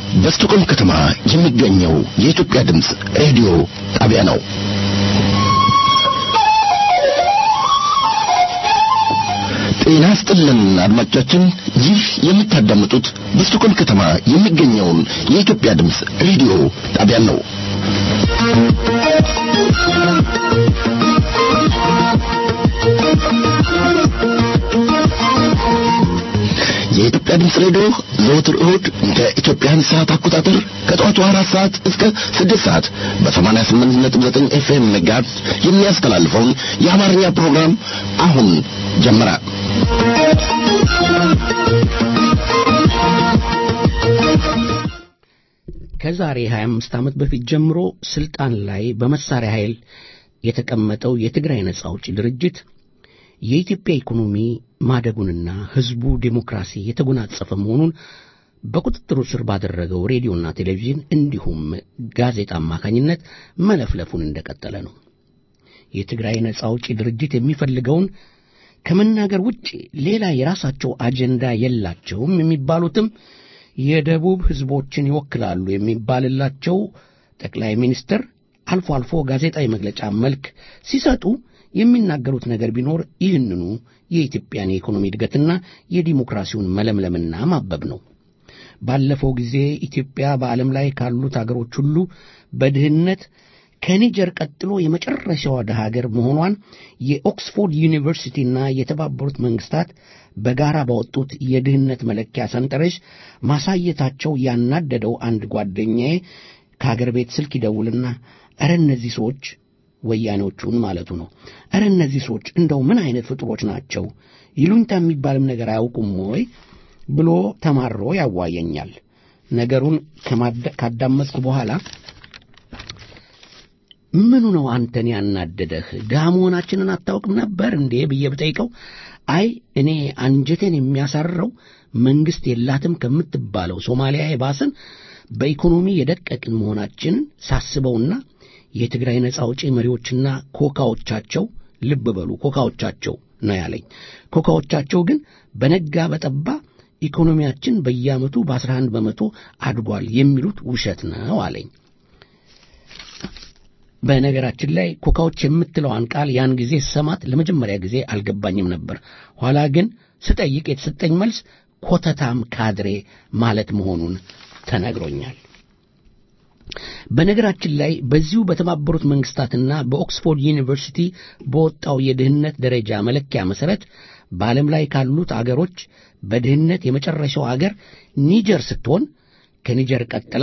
በስቶኮልም ከተማ የሚገኘው የኢትዮጵያ ድምፅ ሬዲዮ ጣቢያ ነው። ጤና ስጥልን አድማጮቻችን፣ ይህ የምታዳምጡት በስቶኮልም ከተማ የሚገኘውን የኢትዮጵያ ድምፅ ሬዲዮ ጣቢያን ነው። የኢትዮጵያ ድምፅ ሬዲዮ ዘወትር እሁድ እንደ ኢትዮጵያን ሰዓት አቆጣጠር ከጠዋቱ አራት ሰዓት እስከ ስድስት ሰዓት በሰማንያ ስምንት ነጥብ ዘጠኝ ኤፍኤም ሜጋሄርዝ የሚያስተላልፈውን የአማርኛ ፕሮግራም አሁን ጀመረ። ከዛሬ 25 ዓመት በፊት ጀምሮ ስልጣን ላይ በመሳሪያ ኃይል የተቀመጠው የትግራይ ነጻ አውጪ ድርጅት የኢትዮጵያ ኢኮኖሚ ማደጉንና ሕዝቡ ዴሞክራሲ የተጎናጸፈ መሆኑን በቁጥጥሩ ስር ባደረገው ሬዲዮና ቴሌቪዥን እንዲሁም ጋዜጣ አማካኝነት መለፍለፉን እንደቀጠለ ነው። የትግራይ ነጻ አውጪ ድርጅት የሚፈልገውን ከመናገር ውጭ ሌላ የራሳቸው አጀንዳ የላቸውም የሚባሉትም የደቡብ ሕዝቦችን ይወክላሉ የሚባልላቸው ጠቅላይ ሚኒስትር አልፎ አልፎ ጋዜጣዊ መግለጫ መልክ ሲሰጡ የሚናገሩት ነገር ቢኖር ይህንኑ የኢትዮጵያን የኢኮኖሚ እድገትና የዲሞክራሲውን መለምለምና ማበብ ነው። ባለፈው ጊዜ ኢትዮጵያ በዓለም ላይ ካሉት አገሮች ሁሉ በድህነት ከኒጀር ቀጥሎ የመጨረሻዋ ድሃ ሀገር መሆኗን የኦክስፎርድ ዩኒቨርሲቲና የተባበሩት መንግስታት በጋራ ባወጡት የድህነት መለኪያ ሰንጠረዥ ማሳየታቸው ያናደደው አንድ ጓደኛዬ ከአገር ቤት ስልክ ይደውልና ኧረ እነዚህ ሰዎች ወያኔዎቹን ማለቱ ነው። ኧረ እነዚህ ሰዎች እንደው ምን አይነት ፍጡሮች ናቸው? ይሉኝታ የሚባልም ነገር አያውቁም ወይ ብሎ ተማሮ ያዋየኛል። ነገሩን ካዳመጥኩ በኋላ ምኑ ነው አንተን ያናደደህ? ድሃ መሆናችንን አታውቅም ነበር እንዴ ብዬ ብጠይቀው አይ እኔ አንጀቴን የሚያሳርረው መንግሥት የላትም ከምትባለው ሶማሊያ የባስን በኢኮኖሚ የደቀቅን መሆናችንን ሳስበውና የትግራይ ነጻ አውጪ መሪዎችና ኮካዎቻቸው ልብ በሉ ኮካዎቻቸው ነው ያለኝ። ኮካዎቻቸው ግን በነጋ በጠባ ኢኮኖሚያችን በየዓመቱ በአስራ አንድ በመቶ አድጓል የሚሉት ውሸት ነው አለኝ። በነገራችን ላይ ኮካዎች የምትለዋን ቃል ያን ጊዜ ስሰማት ለመጀመሪያ ጊዜ አልገባኝም ነበር። ኋላ ግን ስጠይቅ የተሰጠኝ መልስ ኮተታም ካድሬ ማለት መሆኑን ተነግሮኛል። በነገራችን ላይ በዚሁ በተባበሩት መንግስታትና በኦክስፎርድ ዩኒቨርሲቲ በወጣው የድህነት ደረጃ መለኪያ መሠረት በዓለም ላይ ካሉት አገሮች በድህነት የመጨረሻው አገር ኒጀር ስትሆን ከኒጀር ቀጥላ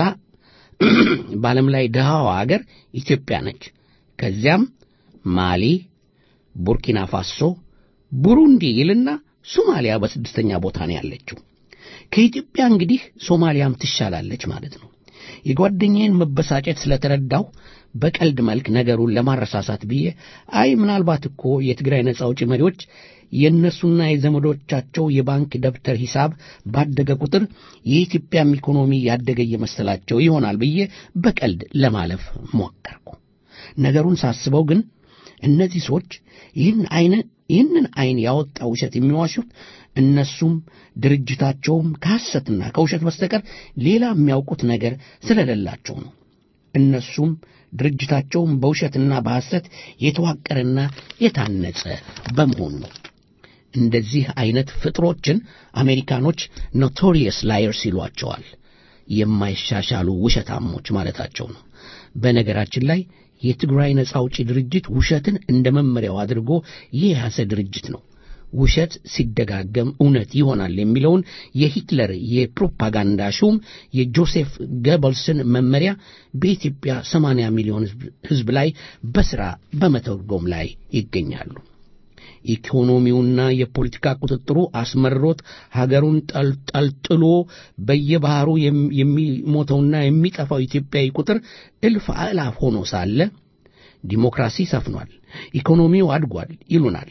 በዓለም ላይ ድሃዋ አገር ኢትዮጵያ ነች። ከዚያም ማሊ፣ ቡርኪና ፋሶ፣ ቡሩንዲ ይልና ሶማሊያ በስድስተኛ ቦታ ነው ያለችው። ከኢትዮጵያ እንግዲህ ሶማሊያም ትሻላለች ማለት ነው። የጓደኛዬን መበሳጨት ስለተረዳሁ በቀልድ መልክ ነገሩን ለማረሳሳት ብዬ አይ ምናልባት እኮ የትግራይ ነጻ አውጪ መሪዎች የእነሱና የዘመዶቻቸው የባንክ ደብተር ሂሳብ ባደገ ቁጥር የኢትዮጵያም ኢኮኖሚ ያደገ እየመሰላቸው ይሆናል ብዬ በቀልድ ለማለፍ ሞከርኩ። ነገሩን ሳስበው ግን እነዚህ ሰዎች ይህን አይነት ይህንን አይን ያወጣ ውሸት የሚዋሹት እነሱም ድርጅታቸውም ከሐሰትና ከውሸት በስተቀር ሌላ የሚያውቁት ነገር ስለሌላቸው ነው። እነሱም ድርጅታቸውም በውሸትና በሐሰት የተዋቀረና የታነጸ በመሆኑ ነው። እንደዚህ አይነት ፍጥሮችን አሜሪካኖች ኖቶሪየስ ላየርስ ይሏቸዋል። የማይሻሻሉ ውሸታሞች ማለታቸው ነው። በነገራችን ላይ የትግራይ ነጻ አውጪ ድርጅት ውሸትን እንደ መመሪያው አድርጎ የያዘ ድርጅት ነው። ውሸት ሲደጋገም እውነት ይሆናል የሚለውን የሂትለር የፕሮፓጋንዳ ሹም የጆሴፍ ገበልስን መመሪያ በኢትዮጵያ 80 ሚሊዮን ሕዝብ ላይ በሥራ በመተርጎም ላይ ይገኛሉ። ኢኮኖሚውና የፖለቲካ ቁጥጥሩ አስመርሮት ሀገሩን ጠልጥሎ በየባህሩ የሚሞተውና የሚጠፋው ኢትዮጵያዊ ቁጥር እልፍ አእላፍ ሆኖ ሳለ ዲሞክራሲ ሰፍኗል፣ ኢኮኖሚው አድጓል ይሉናል።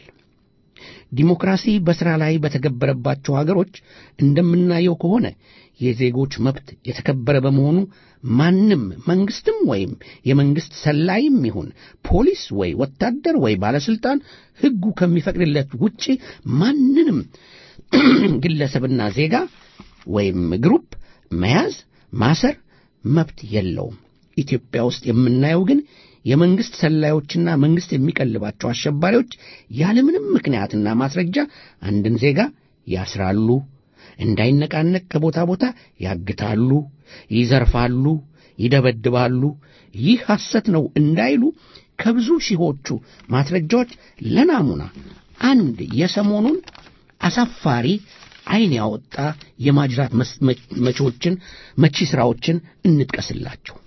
ዲሞክራሲ በሥራ ላይ በተገበረባቸው ሀገሮች እንደምናየው ከሆነ የዜጎች መብት የተከበረ በመሆኑ ማንም መንግስትም ወይም የመንግስት ሰላይም ይሁን ፖሊስ ወይ ወታደር ወይ ባለስልጣን ሕጉ ከሚፈቅድለት ውጪ ማንንም ግለሰብና ዜጋ ወይም ግሩፕ መያዝ፣ ማሰር መብት የለውም። ኢትዮጵያ ውስጥ የምናየው ግን የመንግሥት ሰላዮችና መንግሥት የሚቀልባቸው አሸባሪዎች ያለምንም ምክንያትና ማስረጃ አንድን ዜጋ ያስራሉ፣ እንዳይነቃነቅ ከቦታ ቦታ ያግታሉ፣ ይዘርፋሉ፣ ይደበድባሉ። ይህ ሐሰት ነው እንዳይሉ ከብዙ ሺዎቹ ማስረጃዎች ለናሙና አንድ የሰሞኑን አሳፋሪ ዓይን ያወጣ የማጅራት መቺዎችን መቺ ሥራዎችን እንጥቀስላቸው።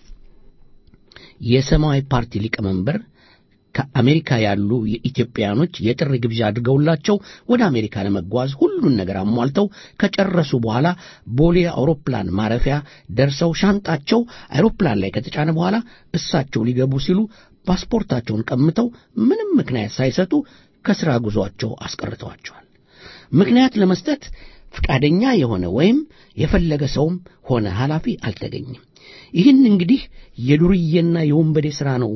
የሰማያዊ ፓርቲ ሊቀመንበር ከአሜሪካ ያሉ የኢትዮጵያኖች የጥሪ ግብዣ አድርገውላቸው ወደ አሜሪካ ለመጓዝ ሁሉን ነገር አሟልተው ከጨረሱ በኋላ ቦሌ አውሮፕላን ማረፊያ ደርሰው ሻንጣቸው አውሮፕላን ላይ ከተጫነ በኋላ እሳቸው ሊገቡ ሲሉ ፓስፖርታቸውን ቀምተው ምንም ምክንያት ሳይሰጡ ከሥራ ጉዞአቸው አስቀርተዋቸዋል። ምክንያት ለመስጠት ፈቃደኛ የሆነ ወይም የፈለገ ሰውም ሆነ ኃላፊ አልተገኘም። ይህን እንግዲህ የዱርዬና የወንበዴ ሥራ ነው።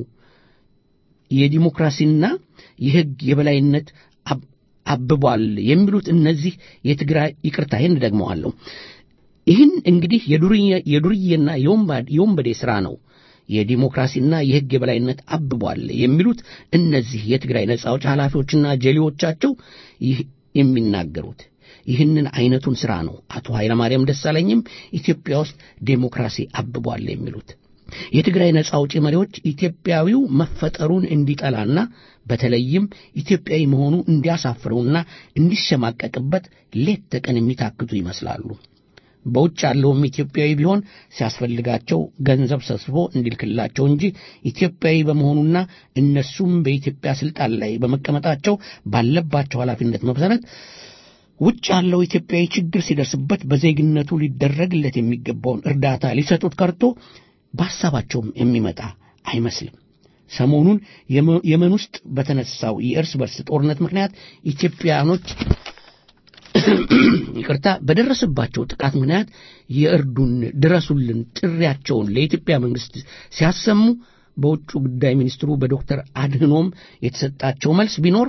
የዲሞክራሲና የሕግ የበላይነት አብቧል የሚሉት እነዚህ የትግራይ ይቅርታ፣ ይህን ደግመዋለሁ። ይህን እንግዲህ የዱርዬና የወንበዴ ሥራ ነው የዲሞክራሲና የሕግ የበላይነት አብቧል የሚሉት እነዚህ የትግራይ ነጻ አውጪ ኃላፊዎችና ጀሌዎቻቸው ይህ የሚናገሩት ይህንን አይነቱን ሥራ ነው አቶ ኃይለማርያም ደሳለኝም ኢትዮጵያ ውስጥ ዴሞክራሲ አብቧል የሚሉት። የትግራይ ነጻ አውጪ መሪዎች ኢትዮጵያዊው መፈጠሩን እንዲጠላና በተለይም ኢትዮጵያዊ መሆኑ እንዲያሳፍረውና እንዲሸማቀቅበት ሌት ተቀን የሚታክቱ ይመስላሉ። በውጭ ያለውም ኢትዮጵያዊ ቢሆን ሲያስፈልጋቸው ገንዘብ ሰብስቦ እንዲልክላቸው እንጂ ኢትዮጵያዊ በመሆኑና እነሱም በኢትዮጵያ ስልጣን ላይ በመቀመጣቸው ባለባቸው ኃላፊነት መሰረት ውጭ ያለው ኢትዮጵያዊ ችግር ሲደርስበት በዜግነቱ ሊደረግለት የሚገባውን እርዳታ ሊሰጡት ቀርቶ በሐሳባቸውም የሚመጣ አይመስልም። ሰሞኑን የመን ውስጥ በተነሳው የእርስ በርስ ጦርነት ምክንያት ኢትዮጵያኖች ይቅርታ በደረሰባቸው ጥቃት ምክንያት የእርዱን ድረሱልን ጥሪያቸውን ለኢትዮጵያ መንግሥት ሲያሰሙ በውጭ ጉዳይ ሚኒስትሩ በዶክተር አድህኖም የተሰጣቸው መልስ ቢኖር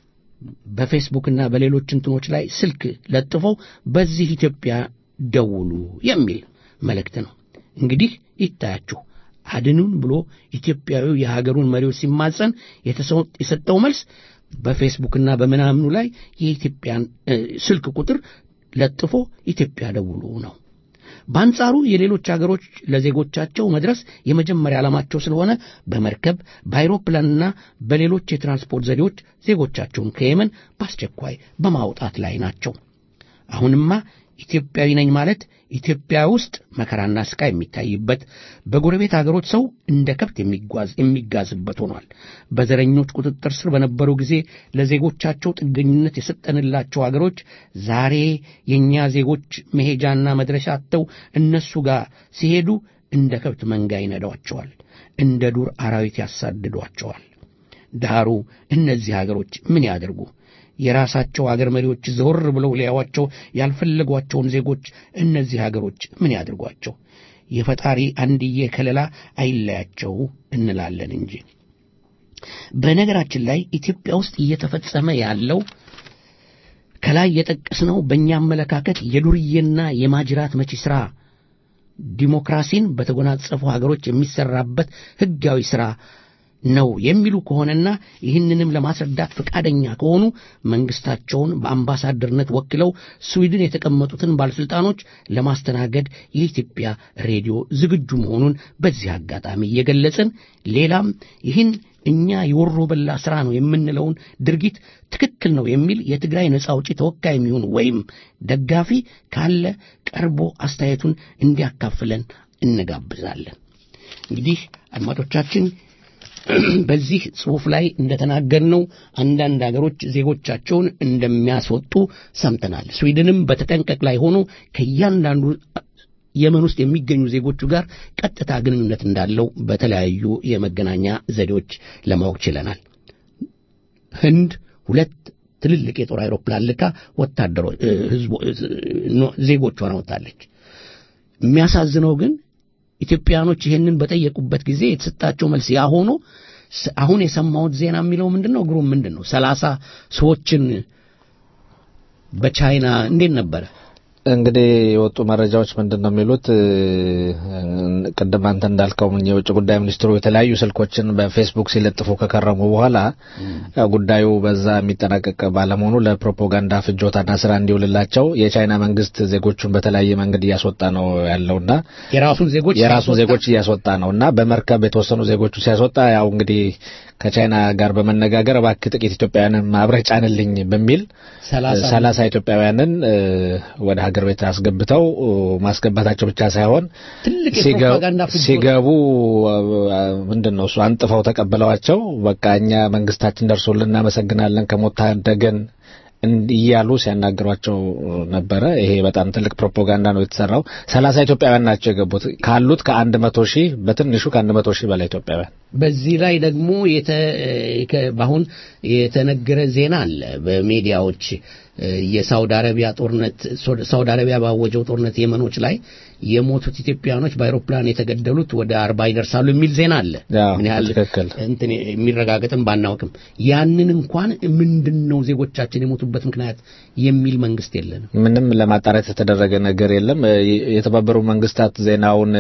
በፌስቡክና በሌሎች እንትኖች ላይ ስልክ ለጥፈው በዚህ ኢትዮጵያ ደውሉ የሚል መልእክት ነው። እንግዲህ ይታያችሁ አድኑን ብሎ ኢትዮጵያዊው የሀገሩን መሪዎች ሲማጸን የሰጠው መልስ በፌስቡክና በምናምኑ ላይ የኢትዮጵያን ስልክ ቁጥር ለጥፎ ኢትዮጵያ ደውሉ ነው። በአንጻሩ የሌሎች አገሮች ለዜጎቻቸው መድረስ የመጀመሪያ ዓላማቸው ስለሆነ በመርከብ በአይሮፕላንና በሌሎች የትራንስፖርት ዘዴዎች ዜጎቻቸውን ከየመን በአስቸኳይ በማውጣት ላይ ናቸው። አሁንማ ኢትዮጵያዊ ነኝ ማለት ኢትዮጵያ ውስጥ መከራና ስቃይ የሚታይበት በጎረቤት አገሮች ሰው እንደ ከብት የሚጓዝ የሚጋዝበት ሆኗል። በዘረኞች ቁጥጥር ስር በነበሩ ጊዜ ለዜጎቻቸው ጥገኝነት የሰጠንላቸው አገሮች ዛሬ የእኛ ዜጎች መሄጃና መድረሻ አጥተው እነሱ ጋር ሲሄዱ እንደ ከብት መንጋ ይነዷቸዋል፣ እንደ ዱር አራዊት ያሳድዷቸዋል። ዳሩ እነዚህ አገሮች ምን ያደርጉ? የራሳቸው አገር መሪዎች ዘወር ብለው ሊያዋቸው ያልፈለጓቸውን ዜጎች እነዚህ አገሮች ምን ያድርጓቸው? የፈጣሪ አንድዬ ከለላ አይለያቸው እንላለን እንጂ። በነገራችን ላይ ኢትዮጵያ ውስጥ እየተፈጸመ ያለው ከላይ የጠቀስነው በእኛ አመለካከት የዱርዬና የማጅራት መቺ ሥራ ዲሞክራሲን በተጎናጸፉ ሀገሮች የሚሰራበት ሕጋዊ ሥራ ነው የሚሉ ከሆነና ይህንንም ለማስረዳት ፈቃደኛ ከሆኑ መንግስታቸውን በአምባሳደርነት ወክለው ስዊድን የተቀመጡትን ባለሥልጣኖች ለማስተናገድ የኢትዮጵያ ሬዲዮ ዝግጁ መሆኑን በዚህ አጋጣሚ እየገለጽን ሌላም ይህን እኛ የወሮ በላ ሥራ ነው የምንለውን ድርጊት ትክክል ነው የሚል የትግራይ ነጻ አውጪ ተወካይ የሚሆን ወይም ደጋፊ ካለ ቀርቦ አስተያየቱን እንዲያካፍለን እንጋብዛለን። እንግዲህ አድማጮቻችን በዚህ ጽሑፍ ላይ እንደተናገርነው አንዳንድ አገሮች ዜጎቻቸውን እንደሚያስወጡ ሰምተናል። ስዊድንም በተጠንቀቅ ላይ ሆኖ ከእያንዳንዱ የመን ውስጥ የሚገኙ ዜጎቹ ጋር ቀጥታ ግንኙነት እንዳለው በተለያዩ የመገናኛ ዘዴዎች ለማወቅ ችለናል። ህንድ ሁለት ትልልቅ የጦር አይሮፕላን ልካ ወታደሮች ዜጎቿን አወጣለች። የሚያሳዝነው ግን ኢትዮጵያኖች ይህንን በጠየቁበት ጊዜ የተሰጣቸው መልስ ያ ሆኖ አሁን የሰማሁት ዜና የሚለው ምንድን ነው? ግሩም ምንድን ነው? ሰላሳ ሰዎችን በቻይና እንዴት ነበረ እንግዲህ የወጡ መረጃዎች ምንድን ነው የሚሉት? ቅድም አንተ እንዳልከው የውጭ ጉዳይ ሚኒስትሩ የተለያዩ ስልኮችን በፌስቡክ ሲለጥፉ ከከረሙ በኋላ ጉዳዩ በዛ የሚጠናቀቅ ባለመሆኑ ለፕሮፓጋንዳ ፍጆታና ስራ እንዲውልላቸው የቻይና መንግስት ዜጎቹን በተለያየ መንገድ እያስወጣ ነው ያለውና የራሱን ዜጎች የራሱን ዜጎች እያስወጣ ነው እና በመርከብ የተወሰኑ ዜጎቹ ሲያስወጣ ያው እንግዲህ ከቻይና ጋር በመነጋገር እባክህ ጥቂት ኢትዮጵያውያንን አብረህ ጫንልኝ በሚል ሰላሳ ኢትዮጵያውያንን ወደ ሀገር ቤት አስገብተው ማስገባታቸው ብቻ ሳይሆን ሲገቡ ምንድን ነው እሱ አንጥፈው ተቀብለዋቸው በቃ እኛ መንግስታችን ደርሶልን እናመሰግናለን ከሞት ታደገን እያሉ ሲያናግሯቸው ነበረ። ይሄ በጣም ትልቅ ፕሮፓጋንዳ ነው የተሰራው። ሰላሳ ኢትዮጵያውያን ናቸው የገቡት ካሉት ከአንድ መቶ ሺህ በትንሹ ከአንድ መቶ ሺህ በላይ ኢትዮጵያውያን። በዚህ ላይ ደግሞ በአሁን የተነገረ ዜና አለ በሚዲያዎች የሳውዲ አረቢያ ጦርነት ሳውዲ አረቢያ ባወጀው ጦርነት የመኖች ላይ የሞቱት ኢትዮጵያኖች በአይሮፕላን የተገደሉት ወደ አርባ ይደርሳሉ የሚል ዜና አለ። ምን ያህል እንትን የሚረጋገጥም ባናውቅም ያንን እንኳን ምንድን ነው ዜጎቻችን የሞቱበት ምክንያት የሚል መንግስት የለንም። ምንም ለማጣራት የተደረገ ነገር የለም። የተባበሩ መንግስታት ዜናውን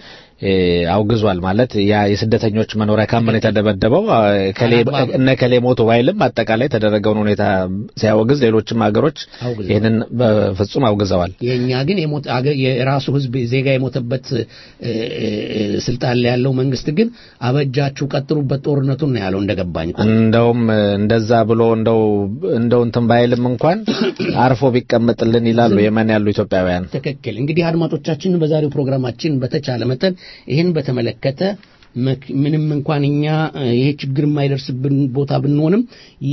አውግዟል። ማለት ያ የስደተኞች መኖሪያ ካምፕ የተደበደበው እነ ከሌ ሞቱ ባይልም አጠቃላይ የተደረገውን ሁኔታ ሲያወግዝ ሌሎችም ሀገሮች ይህንን በፍጹም አውግዘዋል። የእኛ ግን የራሱ ህዝብ ዜጋ የሞተበት ስልጣን ላይ ያለው መንግስት ግን አበጃችሁ ቀጥሉበት ጦርነቱን ነው ያለው እንደገባኝ። እንደውም እንደዛ ብሎ እንደው እንደው እንትን ባይልም እንኳን አርፎ ቢቀመጥልን ይላሉ የመን ያሉ ኢትዮጵያውያን። ትክክል። እንግዲህ አድማጮቻችን በዛሬው ፕሮግራማችን በተቻለ መጠን ይህን በተመለከተ ምንም እንኳን እኛ ይሄ ችግር የማይደርስብን ቦታ ብንሆንም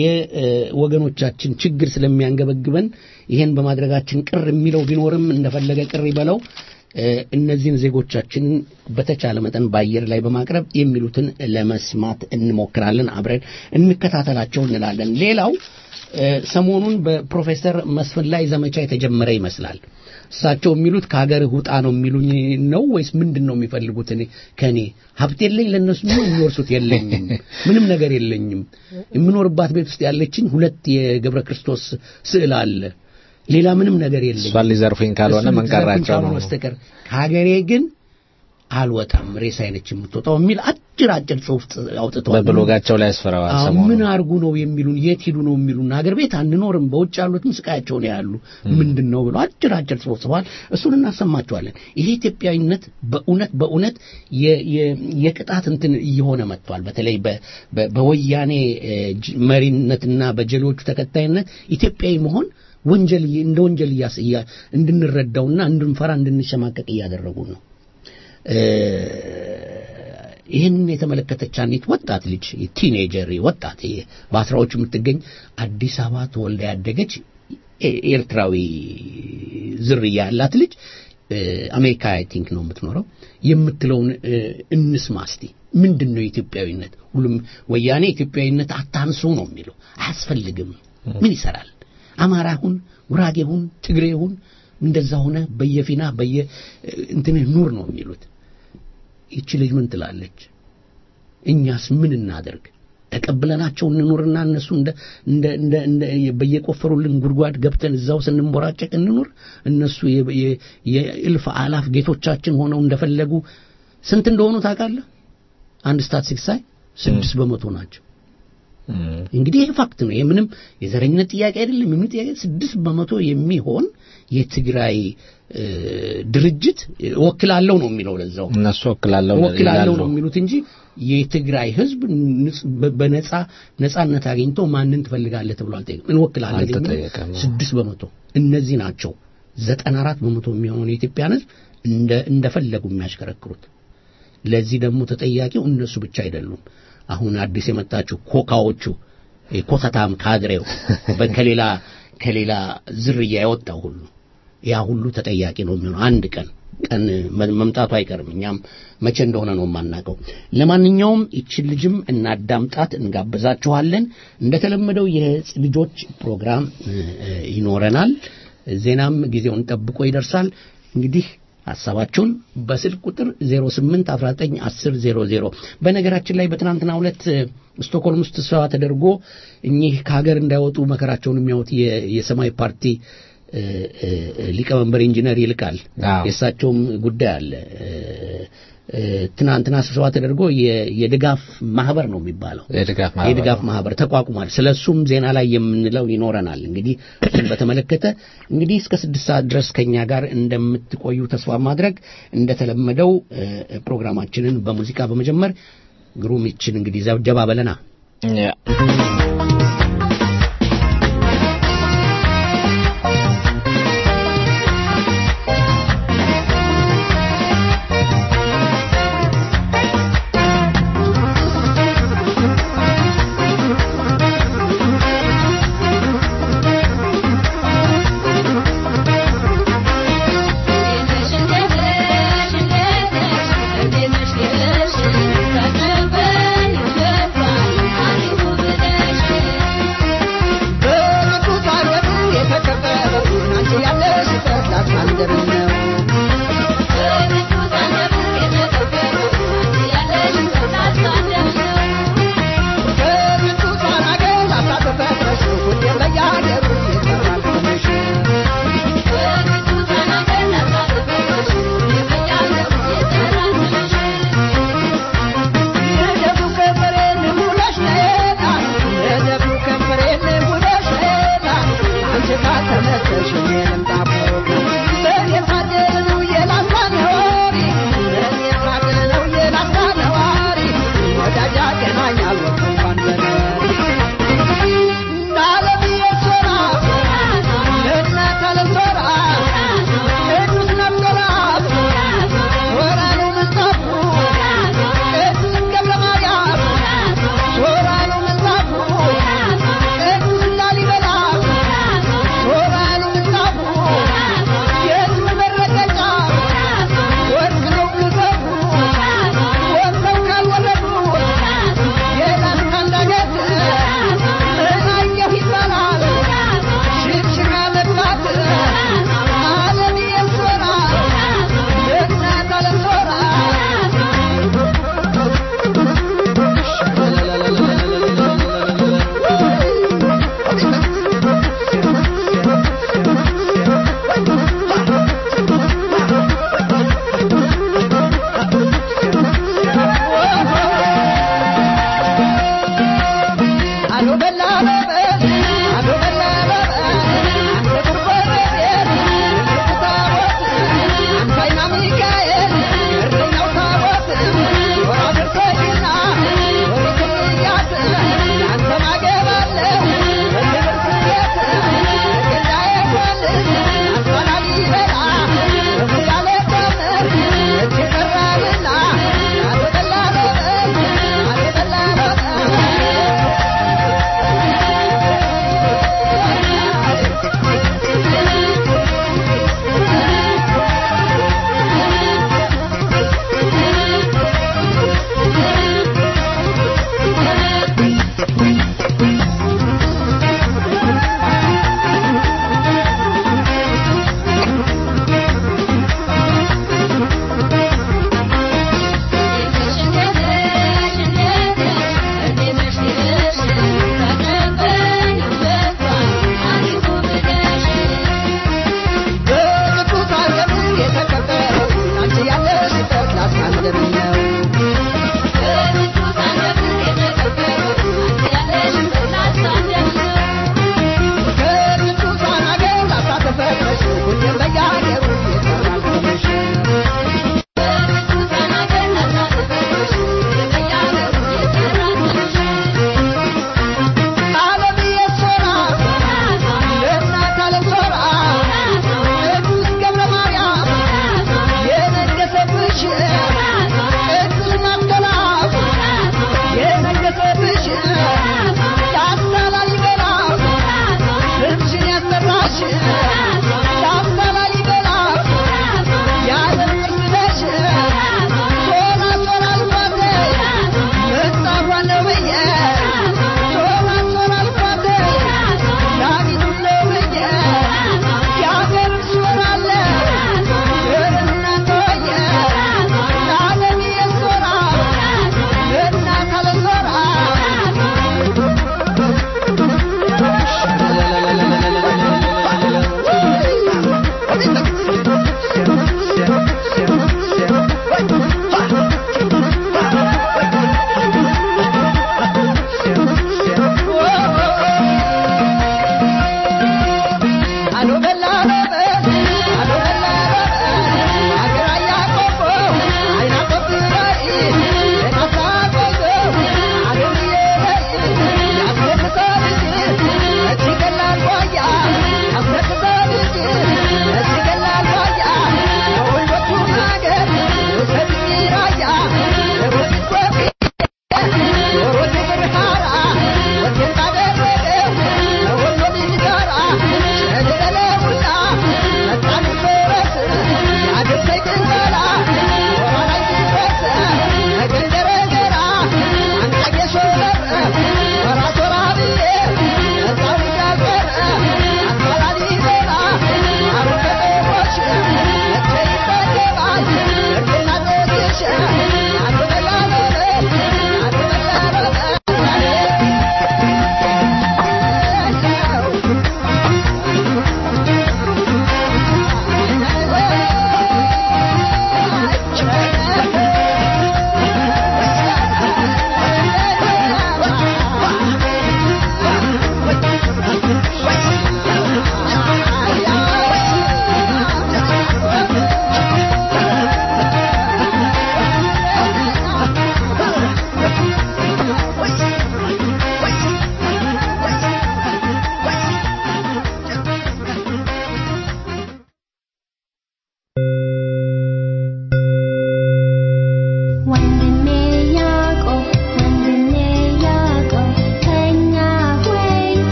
የወገኖቻችን ችግር ስለሚያንገበግበን ይሄን በማድረጋችን ቅር የሚለው ቢኖርም እንደፈለገ ቅር ይበለው እነዚህን ዜጎቻችንን በተቻለ መጠን በአየር ላይ በማቅረብ የሚሉትን ለመስማት እንሞክራለን። አብረን እንከታተላቸው እንላለን። ሌላው ሰሞኑን በፕሮፌሰር መስፍን ላይ ዘመቻ የተጀመረ ይመስላል። እሳቸው የሚሉት ከሀገርህ ውጣ ነው የሚሉኝ ነው ወይስ ምንድን ነው የሚፈልጉት? እኔ ከኔ ሀብት የለኝ ለእነሱ ምን የሚወርሱት የለኝም፣ ምንም ነገር የለኝም። የምኖርባት ቤት ውስጥ ያለችኝ ሁለት የገብረ ክርስቶስ ስዕል አለ። ሌላ ምንም ነገር የለኝም። እሷን ሊዘርፉኝ ካልሆነ መንቀራቸው ነው በስተቀር ከሀገሬ ግን አልወጣም ሬሳ አይነች የምትወጣው የሚል አጭር አጭር ጽሁፍ አውጥተዋል። በብሎጋቸው ላይ ያስፈራዋል። ምን አርጉ ነው የሚሉን? የት ሂዱ ነው የሚሉን? ሀገር ቤት አንኖርም፣ በውጭ ያሉትም ስቃያቸውን ያሉ ምንድን ነው ብለው አጭር አጭር ጽሁፍ ጽፈዋል። እሱን እናሰማቸዋለን። ይሄ ኢትዮጵያዊነት በእውነት በእውነት የቅጣት እንትን እየሆነ መጥቷል። በተለይ በወያኔ መሪነትና በጀሌዎቹ ተከታይነት ኢትዮጵያዊ መሆን ወንጀል እንደ ወንጀል እንድንረዳውና እንድንፈራ እንድንሸማቀቅ እያደረጉ ነው። ይህንን የተመለከተች አንዲት ወጣት ልጅ ቲኔጀር ወጣት በአስራዎቹ የምትገኝ አዲስ አበባ ተወልዳ ያደገች ኤርትራዊ ዝርያ ያላት ልጅ አሜሪካ አይ ቲንክ ነው የምትኖረው የምትለውን እንስማ እስቲ። ምንድን ነው ኢትዮጵያዊነት? ሁሉም ወያኔ ኢትዮጵያዊነት አታንሱ ነው የሚለው። አያስፈልግም። ምን ይሰራል? አማራ ሁን፣ ጉራጌ ሁን፣ ትግሬ ሁን፣ እንደዛ ሆነ በየፊና በየ እንትንህ ኑር ነው የሚሉት። ይቺ ልጅ ምን ትላለች? እኛስ ምን እናደርግ? ተቀብለናቸው እንኑርና እነሱ እንደ እንደ እንደ እንደ በየቆፈሩልን ጉድጓድ ገብተን እዛው ስንንቦራጨቅ እንኑር። እነሱ የእልፍ አላፍ ጌቶቻችን ሆነው እንደፈለጉ ስንት እንደሆኑ ታውቃለህ? አንድ ስታትስቲክስ ሳይ ስድስት በመቶ ናቸው። እንግዲህ ይሄ ፋክት ነው። ይሄ ምንም የዘረኝነት ጥያቄ አይደለም። የምን ጥያቄ ስድስት በመቶ የሚሆን የትግራይ ድርጅት ወክላለው ነው የሚለው ለዛው እነሱ ወክላለው ወክላለው ነው የሚሉት እንጂ የትግራይ ህዝብ በነጻ ነጻነት አግኝቶ ማንን ትፈልጋለህ ተብሎ አልጠየቅም። እንወክላለን ስድስት በመቶ እነዚህ ናቸው። ዘጠና አራት በመቶ የሚሆነውን የኢትዮጵያን ህዝብ እንደ እንደፈለጉ የሚያሽከረክሩት። ለዚህ ደግሞ ተጠያቂው እነሱ ብቻ አይደሉም። አሁን አዲስ የመጣችው ኮካዎቹ ኮተታም ካድሬው ከሌላ ከሌላ ዝርያ የወጣው ሁሉ ያ ሁሉ ተጠያቂ ነው የሚሆነው። አንድ ቀን ቀን መምጣቱ አይቀርም። እኛም መቼ እንደሆነ ነው የማናውቀው። ለማንኛውም ይችን ልጅም እናዳምጣት፣ እንጋብዛችኋለን። እንደተለመደው የልጆች ፕሮግራም ይኖረናል። ዜናም ጊዜውን ጠብቆ ይደርሳል። እንግዲህ ሀሳባችሁን በስልክ ቁጥር 08 19 10 00 በነገራችን ላይ በትናንትና ሁለት ስቶክሆልም ውስጥ ስብሰባ ተደርጎ እኚህ ከሀገር እንዳይወጡ መከራቸውን የሚያዩት የሰማያዊ ፓርቲ ሊቀመንበር ኢንጂነር ይልቃል የእሳቸውም ጉዳይ አለ። ትናንትና ስብሰባ ተደርጎ የድጋፍ ማህበር ነው የሚባለው የድጋፍ ማህበር ተቋቁሟል። ስለ እሱም ዜና ላይ የምንለው ይኖረናል። እንግዲህ እሱን በተመለከተ እንግዲህ እስከ ስድስት ሰዓት ድረስ ከኛ ጋር እንደምትቆዩ ተስፋ ማድረግ እንደተለመደው ፕሮግራማችንን በሙዚቃ በመጀመር ግሩም ይችን እንግዲህ ዘብጀባ በለና Thank you.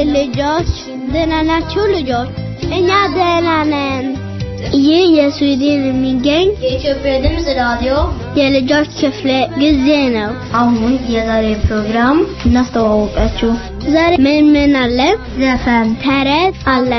ልጆች ደህና ናችሁ? ልጆች እኛ ደህና ነን። ይህ የስዊድን የሚገኝ የኢትዮጵያ ድምፅ ራዲዮ የልጆች ክፍለ ጊዜ ነው። አሁን የዛሬ ፕሮግራም እናስተዋወቃችሁ። ዛሬ ምን ምን አለ? ዘፈን፣ ተረት አለ።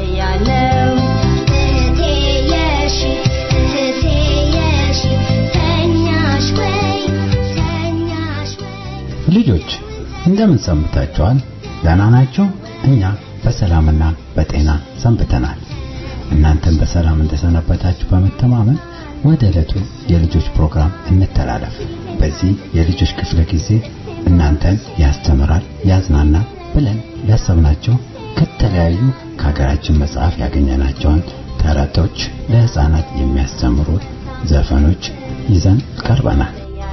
ልጆች እንደምን ሰንብታችኋል? ደህና ናችሁ? እኛ በሰላምና በጤና ሰንብተናል። እናንተም በሰላም እንደሰነበታችሁ በመተማመን ወደ ዕለቱ የልጆች ፕሮግራም እንተላለፍ። በዚህ የልጆች ክፍለ ጊዜ እናንተን ያስተምራል፣ ያዝናናል ብለን ያሰብናቸው ከተለያዩ ከሀገራችን መጽሐፍ ያገኘናቸውን ተረቶች፣ ለህፃናት የሚያስተምሩ ዘፈኖች ይዘን ቀርበናል።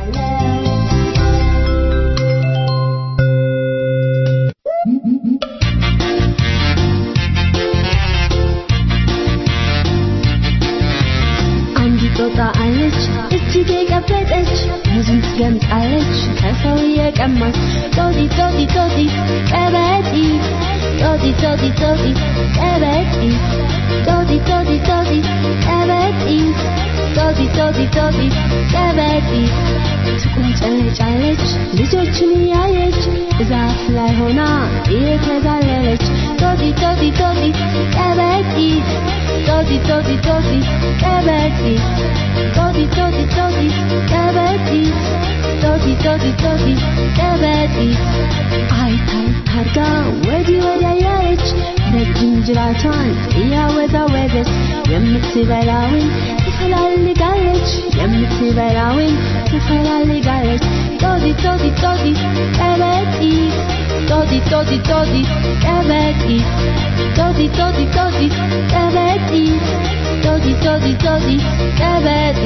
ጦጣ አለች እጅግ የቀበጠች ሙዝን ትገምጣለች ከሰው የቀማች ጦጢ ጦጢ ጦጢ ቀበጢ ጦጢ ጦጢ ጦጢ ቀበጢ ጦጢ ጦጢ ጦጢ ቀበጢ ጦጢ ጦጢ ጦጢ ቀበጢ ትቁንጨለጫለች ልጆችን እያየች ዛፍ ላይ ሆና እየተዛለለች ጦጢ ጦጢ ጦጢ ቀበጢ ጦጢ ጦጢ ጦጢ ቀበጢ ጦጢ ጦጢ ጦጢ ቀበጢ ጦጢ ጦጢ ጦጢ ቀበጢ አይታይ ታርጋ ወዲህ ወዲያ ያለች ረጅም ጅራቷን እያወዛወዘች የምትበላውን ትፈላልጋለች የምትበላውን ትፈላልጋለች ጦጢ ጦጢ ጦጢ ቀበጢ ጦጢ ጦጢ ጦጢ ቀበጢ ጦጢ ጦጢ ጦጢ ቀበጢ ጦጢ ጦጢ ጦጢ ቀበጢ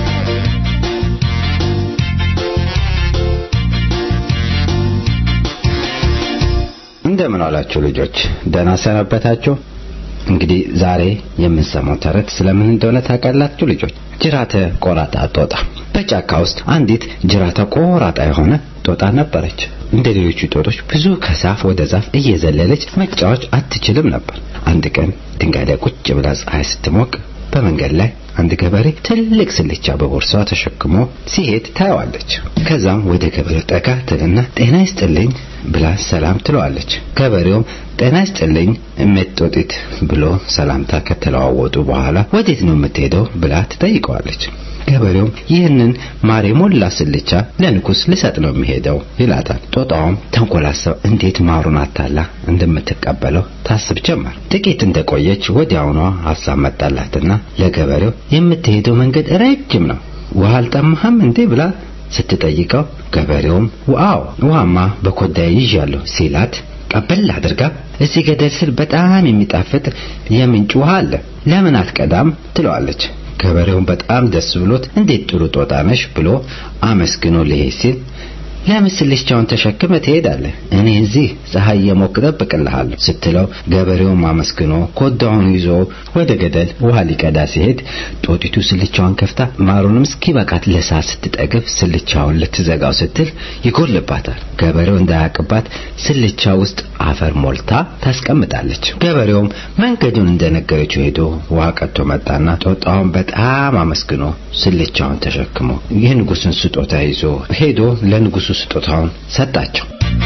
እንደምን አላችሁ ልጆች? ደህና ሰነበታችሁ? እንግዲህ ዛሬ የምንሰማው ተረት ስለምን እንደሆነ ታውቃላችሁ ልጆች? ጅራተ ቆራጣ ጦጣ። በጫካ ውስጥ አንዲት ጅራተ ቆራጣ የሆነ ጦጣ ነበረች። እንደ ሌሎቹ ጦጦች ብዙ ከዛፍ ወደ ዛፍ እየዘለለች መጫወት አትችልም ነበር። አንድ ቀን ድንጋይ ላይ ቁጭ ብላ ፀሐይ ስትሞቅ በመንገድ ላይ አንድ ገበሬ ትልቅ ስልቻ በቦርሳዋ ተሸክሞ ሲሄድ ታየዋለች። ከዛም ወደ ገበሬው ጠጋ ትልና ጤና ይስጥልኝ ብላ ሰላም ትለዋለች። ገበሬውም ጤና ይስጥልኝ እሜጦጢት ብሎ ሰላምታ ከተለዋወጡ በኋላ ወዴት ነው የምትሄደው ብላ ትጠይቀዋለች። ገበሬውም ይህንን ማር የሞላ ስልቻ ለንጉስ ልሰጥ ነው የሚሄደው ይላታል። ጦጣውም ተንኮላሰብ እንዴት ማሩን አታላ እንደምትቀበለው ታስብ ጀመር። ጥቂት እንደቆየች ወዲያውኗ ሀሳብ መጣላትና ለገበሬው የምትሄደው መንገድ ረጅም ነው፣ ውሃ አልጠማህም እንዴ ብላ ስትጠይቀው ገበሬውም ዋው ውሃማ በኮዳዬ ይዣለሁ ሲላት ቀበል አድርጋ እዚህ ገደል ስር በጣም የሚጣፍጥ የምንጭ ውሃ አለ ለምን አትቀዳም ትለዋለች። ገበሬውን በጣም ደስ ብሎት እንዴት ጥሩ ጦጣ ነሽ ብሎ አመስግኖ ሊሄድ ሲል ለምን ስልቻውን ተሸክመ ትሄዳለህ? እኔ እዚህ ፀሐይ የሞቅ እጠብቅልሃለሁ ስትለው ገበሬውም አመስግኖ ኮዳውን ይዞ ወደ ገደል ውሃ ሊቀዳ ሲሄድ ጦጢቱ ስልቻዋን ከፍታ ማሩንም እስኪበቃት ለሳ ስትጠግብ ስልቻውን ልትዘጋው ስትል ይጎልባታል። ገበሬው እንዳያቅባት ስልቻ ውስጥ አፈር ሞልታ ታስቀምጣለች። ገበሬውም መንገዱን እንደነገረችው ሄዶ ውሃ ቀጥቶ መጣና ጦጣውን በጣም አመስግኖ ስልቻውን ተሸክሞ የንጉስን ስጦታ ይዞ ሄዶ ለንጉሱ ስጦታውን ሰጣቸው።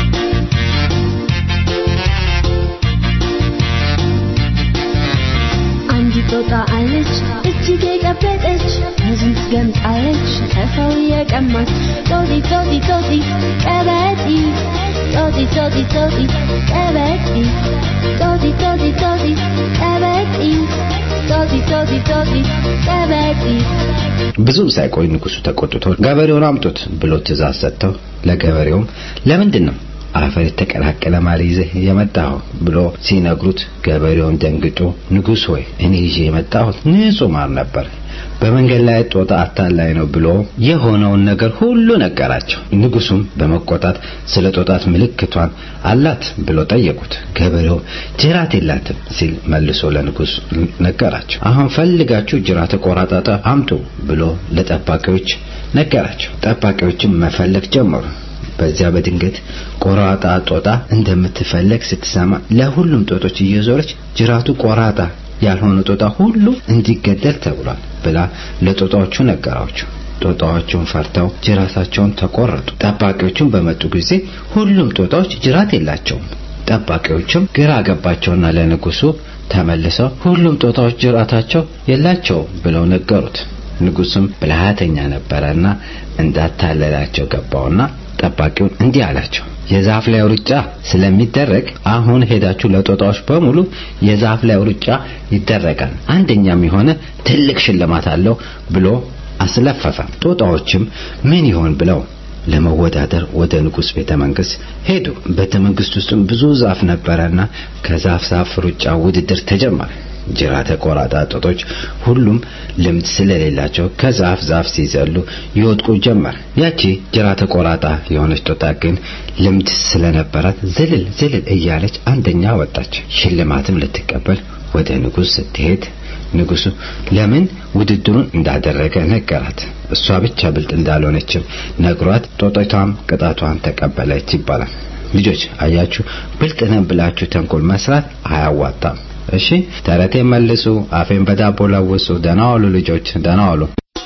አንዲት ጦጣ አለች እጅግ የቀበጠች ሙዝን ትገምጣለች ከሰው የቀማች ጦጢ ጦጢ ጦጢ ቀበጢ ጦጢ ጦጢ ጦጢ ቀበጢ ጦጢ ጦጢ ጦጢ ቀበጢ ጦጢ ጦጢ ጦጢ ቀበጢ ብዙም ሳይቆይ ንጉሱ ተቆጥቶ ገበሬውን አምጡት ብሎ ትእዛዝ ሰጥተው ለገበሬውም ለምንድን ነው አፈር የተቀላቀለ ማር ይዘህ የመጣኸው ብሎ ሲነግሩት ገበሬውን ደንግጦ ንጉሥ ሆይ እኔ ይዤ የመጣሁት ንጹህ ማር ነበር በመንገድ ላይ ጦጣ አታላይ ነው ብሎ የሆነውን ነገር ሁሉ ነገራቸው። ንጉሱም በመቆጣት ስለ ጦጣት ምልክቷን አላት ብሎ ጠየቁት። ገበሬው ጅራት የላትም ሲል መልሶ ለንጉስ ነገራቸው። አሁን ፈልጋችሁ ጅራት ቆራጣጣ አምጡ ብሎ ለጠባቂዎች ነገራቸው። ጠባቂዎችም መፈለግ ጀመሩ። በዚያ በድንገት ቆራጣ ጦጣ እንደምትፈለግ ስትሰማ ለሁሉም ጦጦች እየዞረች ጅራቱ ቆራጣ ያልሆነ ጦጣ ሁሉ እንዲገደል ተብሏል ብላ ለጦጣዎቹ ነገራቸው። ጦጣዎቹን ፈርተው ጅራታቸውን ተቆረጡ። ጠባቂዎቹም በመጡ ጊዜ ሁሉም ጦጣዎች ጅራት የላቸውም። ጠባቂዎችም ግራ ገባቸውና ለንጉሱ ተመልሰው ሁሉም ጦጣዎች ጅራታቸው የላቸውም ብለው ነገሩት። ንጉሱም ብልሃተኛ ነበረና እንዳታለላቸው ገባውና ጠባቂውን እንዲህ አላቸው የዛፍ ላይ ሩጫ ስለሚደረግ አሁን ሄዳችሁ ለጦጣዎች በሙሉ የዛፍ ላይ ሩጫ ይደረጋል፣ አንደኛም የሆነ ትልቅ ሽልማት አለው ብሎ አስለፈፈ። ጦጣዎችም ምን ይሆን ብለው ለመወዳደር ወደ ንጉስ ቤተ መንግስት ሄዱ። ቤተ መንግስት ውስጥም ብዙ ዛፍ ነበረና ከዛፍ ዛፍ ሩጫ ውድድር ተጀመረ። ጅራተ ቆራጣ ጦጦች ሁሉም ልምድ ስለሌላቸው ከዛፍ ዛፍ ሲዘሉ ይወድቁ ጀመር። ያቺ ጅራተ ቆራጣ የሆነች ጦጣ ግን ልምድ ስለነበራት ዝልል ዝልል እያለች አንደኛ ወጣች። ሽልማትም ልትቀበል ወደ ንጉስ ስትሄድ ንጉሱ ለምን ውድድሩን እንዳደረገ ነገራት። እሷ ብቻ ብልጥ እንዳልሆነችም ነግሯት ጦጣቷም ቅጣቷን ተቀበለች ይባላል። ልጆች አያችሁ፣ ብልጥ ነን ብላችሁ ተንኮል መስራት አያዋጣም። እሺ ተረቴን መልሱ፣ አፌን በዳቦ ለውሱ። ደህና ዋሉ ልጆች፣ ደህና ዋሉ።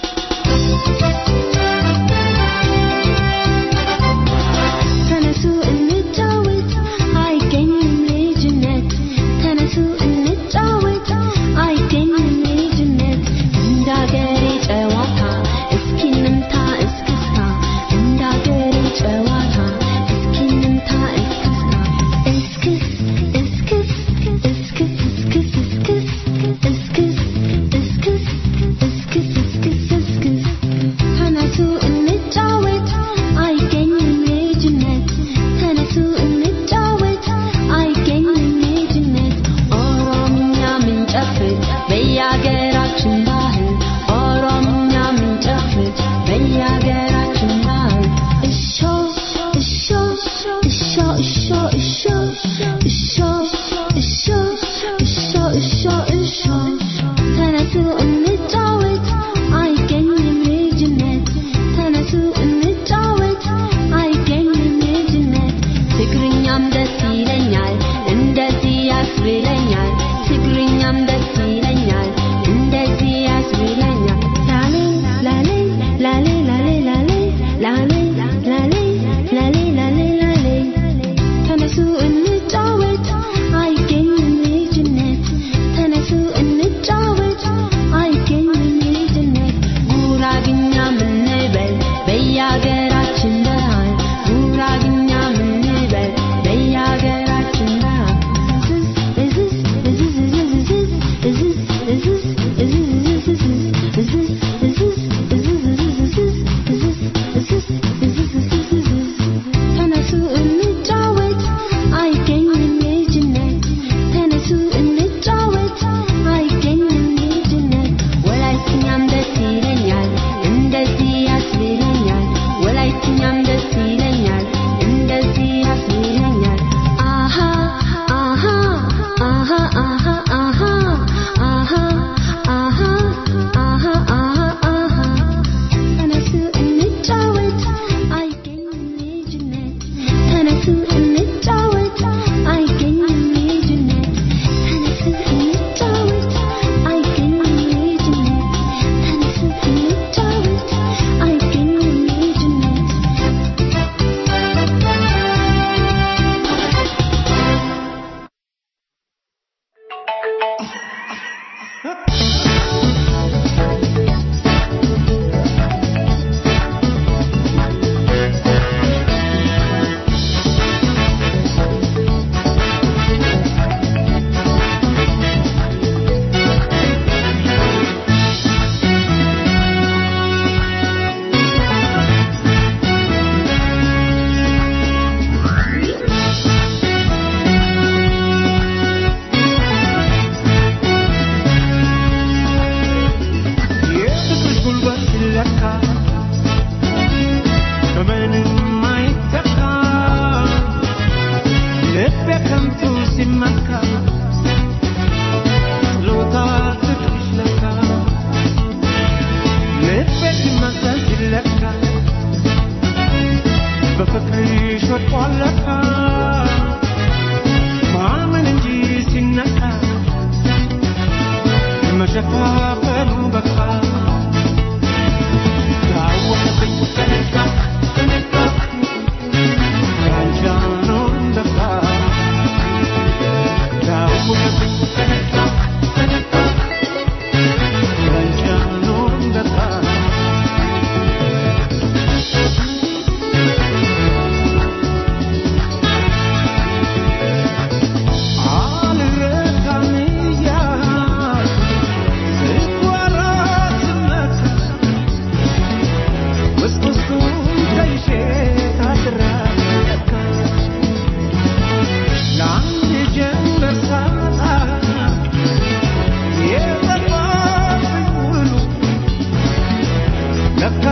ተነሱ እንጫወት፣ አይገኝም ልጅነት። ተነሱ እንጫወት፣ አይገኝም ልጅነት። እንዳገሬ ጨዋታ እስኪ እንምታ እስክስታ፣ እንዳገሬ ጨዋታ እስኪ እንምታ እስክስታ። እስክስ እስክስ እስክስ እስክስ እስክስ እስክስ እስክስ እስክስ እስክስ እስክስ ተነሱ እንጫወት አይገኝም ልጅነት ተነሱ እንጫወት አይገኝም ልጅነት ኦሮምኛ ምንጨፍር በየአገራችን ባህል ኦሮምኛ ምንጨፍር በየአገራችን ባህል እሾ እሾ እሾ እሾ እሾ እሾ እሾ እሾ እሾ እሾ ተነሱ እንጫወት አይገኝም ልጅነት ተነሱ እንጫወት አይገኝም ልጅነት ትግርኛም ደስ ይለኛል እንደዚህ ያስብለኛል ትግርኛም ደስ ይለኛል እንደዚህ ያስብለኛል ላሌ ላሌ ላሌ ላሌ ላሌ ላሌ ላሌ ላሌ ላሌ ላሌ ተነሱ እንጫወት አይገኝም ልጅነት ተነሱ እንጫወት አይገኝም ልጅነት ጉራግኛ ምንበል በየአገራችን ባህል ጉራግኛ ምንበል በየአገራችን ባህል እዝዝ እዝዝ እዝዝ እዝዝ እዝዝ እዝዝ እዝዝ እዝዝ እዝዝ እዝዝ እዝዝ እዝዝ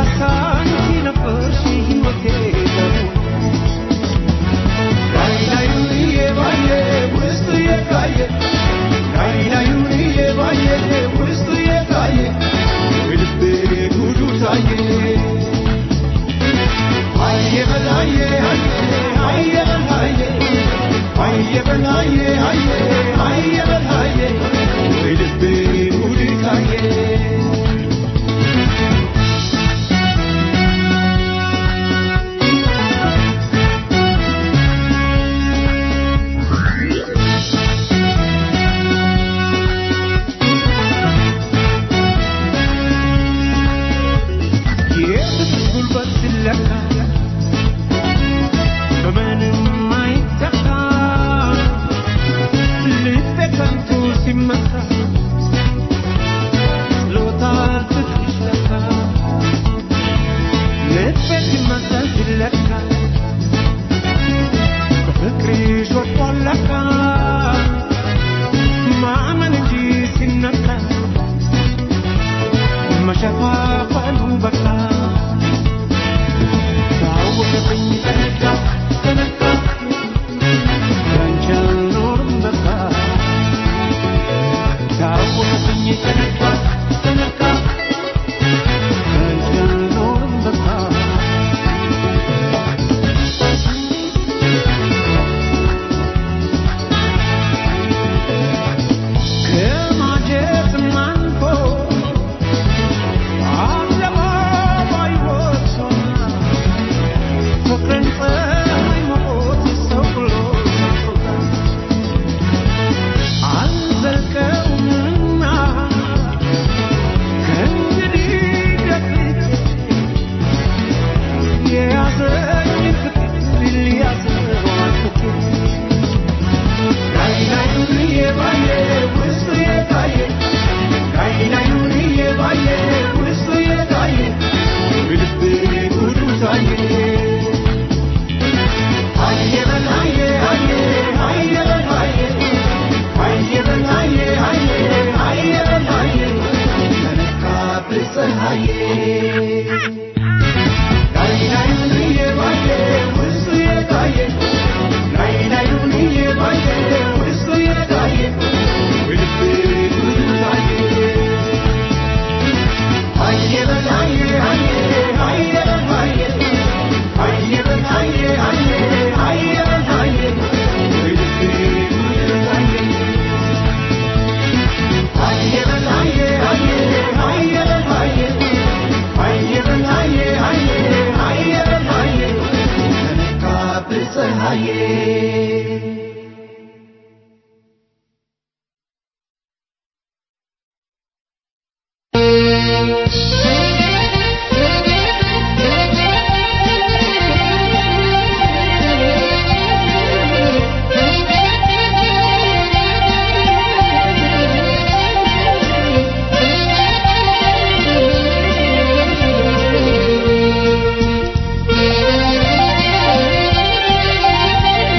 Thank you.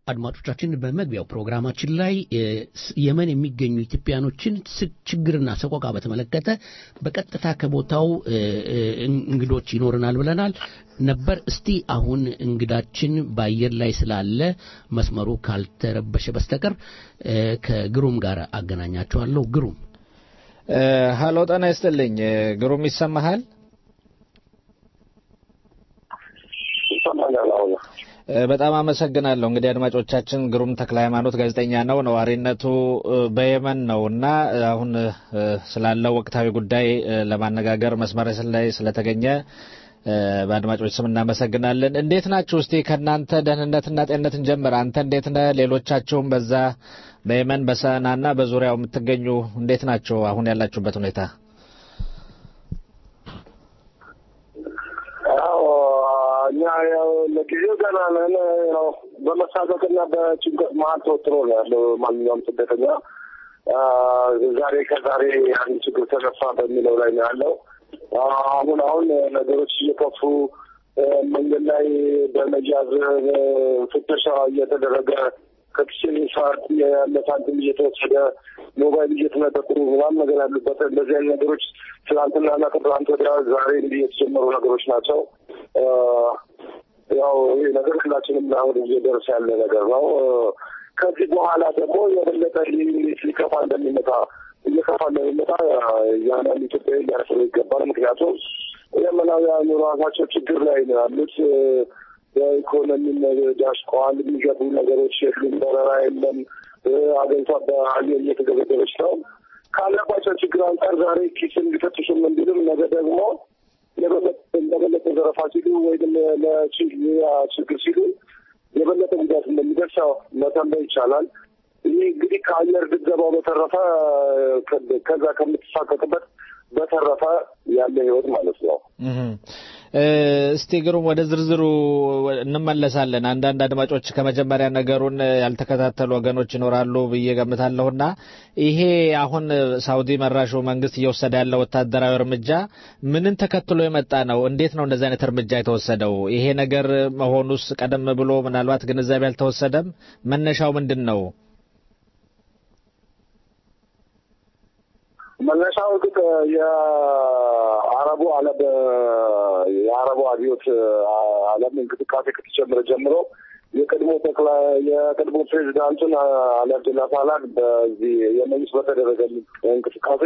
አድማጮቻችን በመግቢያው ፕሮግራማችን ላይ የመን የሚገኙ ኢትዮጵያኖችን ችግርና ሰቆቃ በተመለከተ በቀጥታ ከቦታው እንግዶች ይኖርናል ብለናል ነበር። እስቲ አሁን እንግዳችን በአየር ላይ ስላለ መስመሩ ካልተረበሸ በስተቀር ከግሩም ጋር አገናኛቸዋለሁ። ግሩም ሀሎ፣ ጤና ይስጥልኝ። ግሩም ይሰማሃል? በጣም አመሰግናለሁ። እንግዲህ አድማጮቻችን ግሩም ተክለ ሃይማኖት ጋዜጠኛ ነው። ነዋሪነቱ በየመን ነው እና አሁን ስላለው ወቅታዊ ጉዳይ ለማነጋገር መስመር ላይ ስለተገኘ በአድማጮች ስም እናመሰግናለን። እንዴት ናችሁ? እስቲ ከእናንተ ደህንነትና ጤንነት እንጀምር። አንተ እንዴት ነህ? ሌሎቻችሁም በዛ በየመን በሰናና በዙሪያው የምትገኙ እንዴት ናቸው? አሁን ያላችሁበት ሁኔታ? እኛ ያው ለጊዜው ገና ነን። ያው በመሳቀቅና በጭንቀት መሀል ተወጥሮ ነው ያለው ማንኛውም ስደተኛ። ዛሬ ከዛሬ አንድ ችግር ተነሳ በሚለው ላይ ነው ያለው። አሁን አሁን ነገሮች እየከፉ መንገድ ላይ በመያዝ ፍተሻ እየተደረገ ከኪሴን ሰዓት ያለ ሳንቲም እየተወሰደ ሞባይል እየተነጠቁ ምናምን ነገር ያሉበት እንደዚህ አይነት ነገሮች ትናንትናና ከትናንት ወዲያ ዛሬ እንዲህ የተጀመሩ ነገሮች ናቸው። ያው ይህ ነገር ሁላችንም አሁን እየደረሰ ያለ ነገር ነው። ከዚህ በኋላ ደግሞ የበለጠ ሊከፋ እንደሚመጣ እየከፋ እንደሚመጣ ያንን ኢትዮጵያ ሊያስበው ይገባል። ምክንያቱም የመናውያኑ ራሳቸው ችግር ላይ ነው ያሉት። በኢኮኖሚም ዳሽቀዋል። የሚገቡ ነገሮች የሉም። በረራ የለም። አገሪቷ በአየር እየተገበገበች ነው። ካለባቸው ችግር አንጻር ዛሬ ኪስን ሊፈትሹም እንዲሉም ነገ ደግሞ ለበለጠ ዘረፋ ሲሉ ወይም ለችግር ሲሉ የበለጠ ጉዳት እንደሚደርስ መተንበይ ይቻላል። ይህ እንግዲህ ከአየር ድብደባው በተረፈ ከዛ ከምትሳቀቅበት በተረፈ ያለ ህይወት ማለት ነው። እስቲ ግሩም ወደ ዝርዝሩ እንመለሳለን። አንዳንድ አድማጮች ከመጀመሪያ ነገሩን ያልተከታተሉ ወገኖች ይኖራሉ ብዬ ገምታለሁና ይሄ አሁን ሳውዲ መራሹ መንግስት እየወሰደ ያለው ወታደራዊ እርምጃ ምንን ተከትሎ የመጣ ነው? እንዴት ነው እንደዚህ አይነት እርምጃ የተወሰደው? ይሄ ነገር መሆኑስ ቀደም ብሎ ምናልባት ግንዛቤ አልተወሰደም? መነሻው ምንድን ነው? መነሻው እርግጥ የአረቡ ዓለም የአረቡ አብዮት ዓለም እንቅስቃሴ ከተጀመረ ጀምሮ የቀድሞ ጠቅላ የቀድሞ ፕሬዚዳንቱን አሊ አብደላ ሳላህ በዚህ የመንግስት በተደረገ እንቅስቃሴ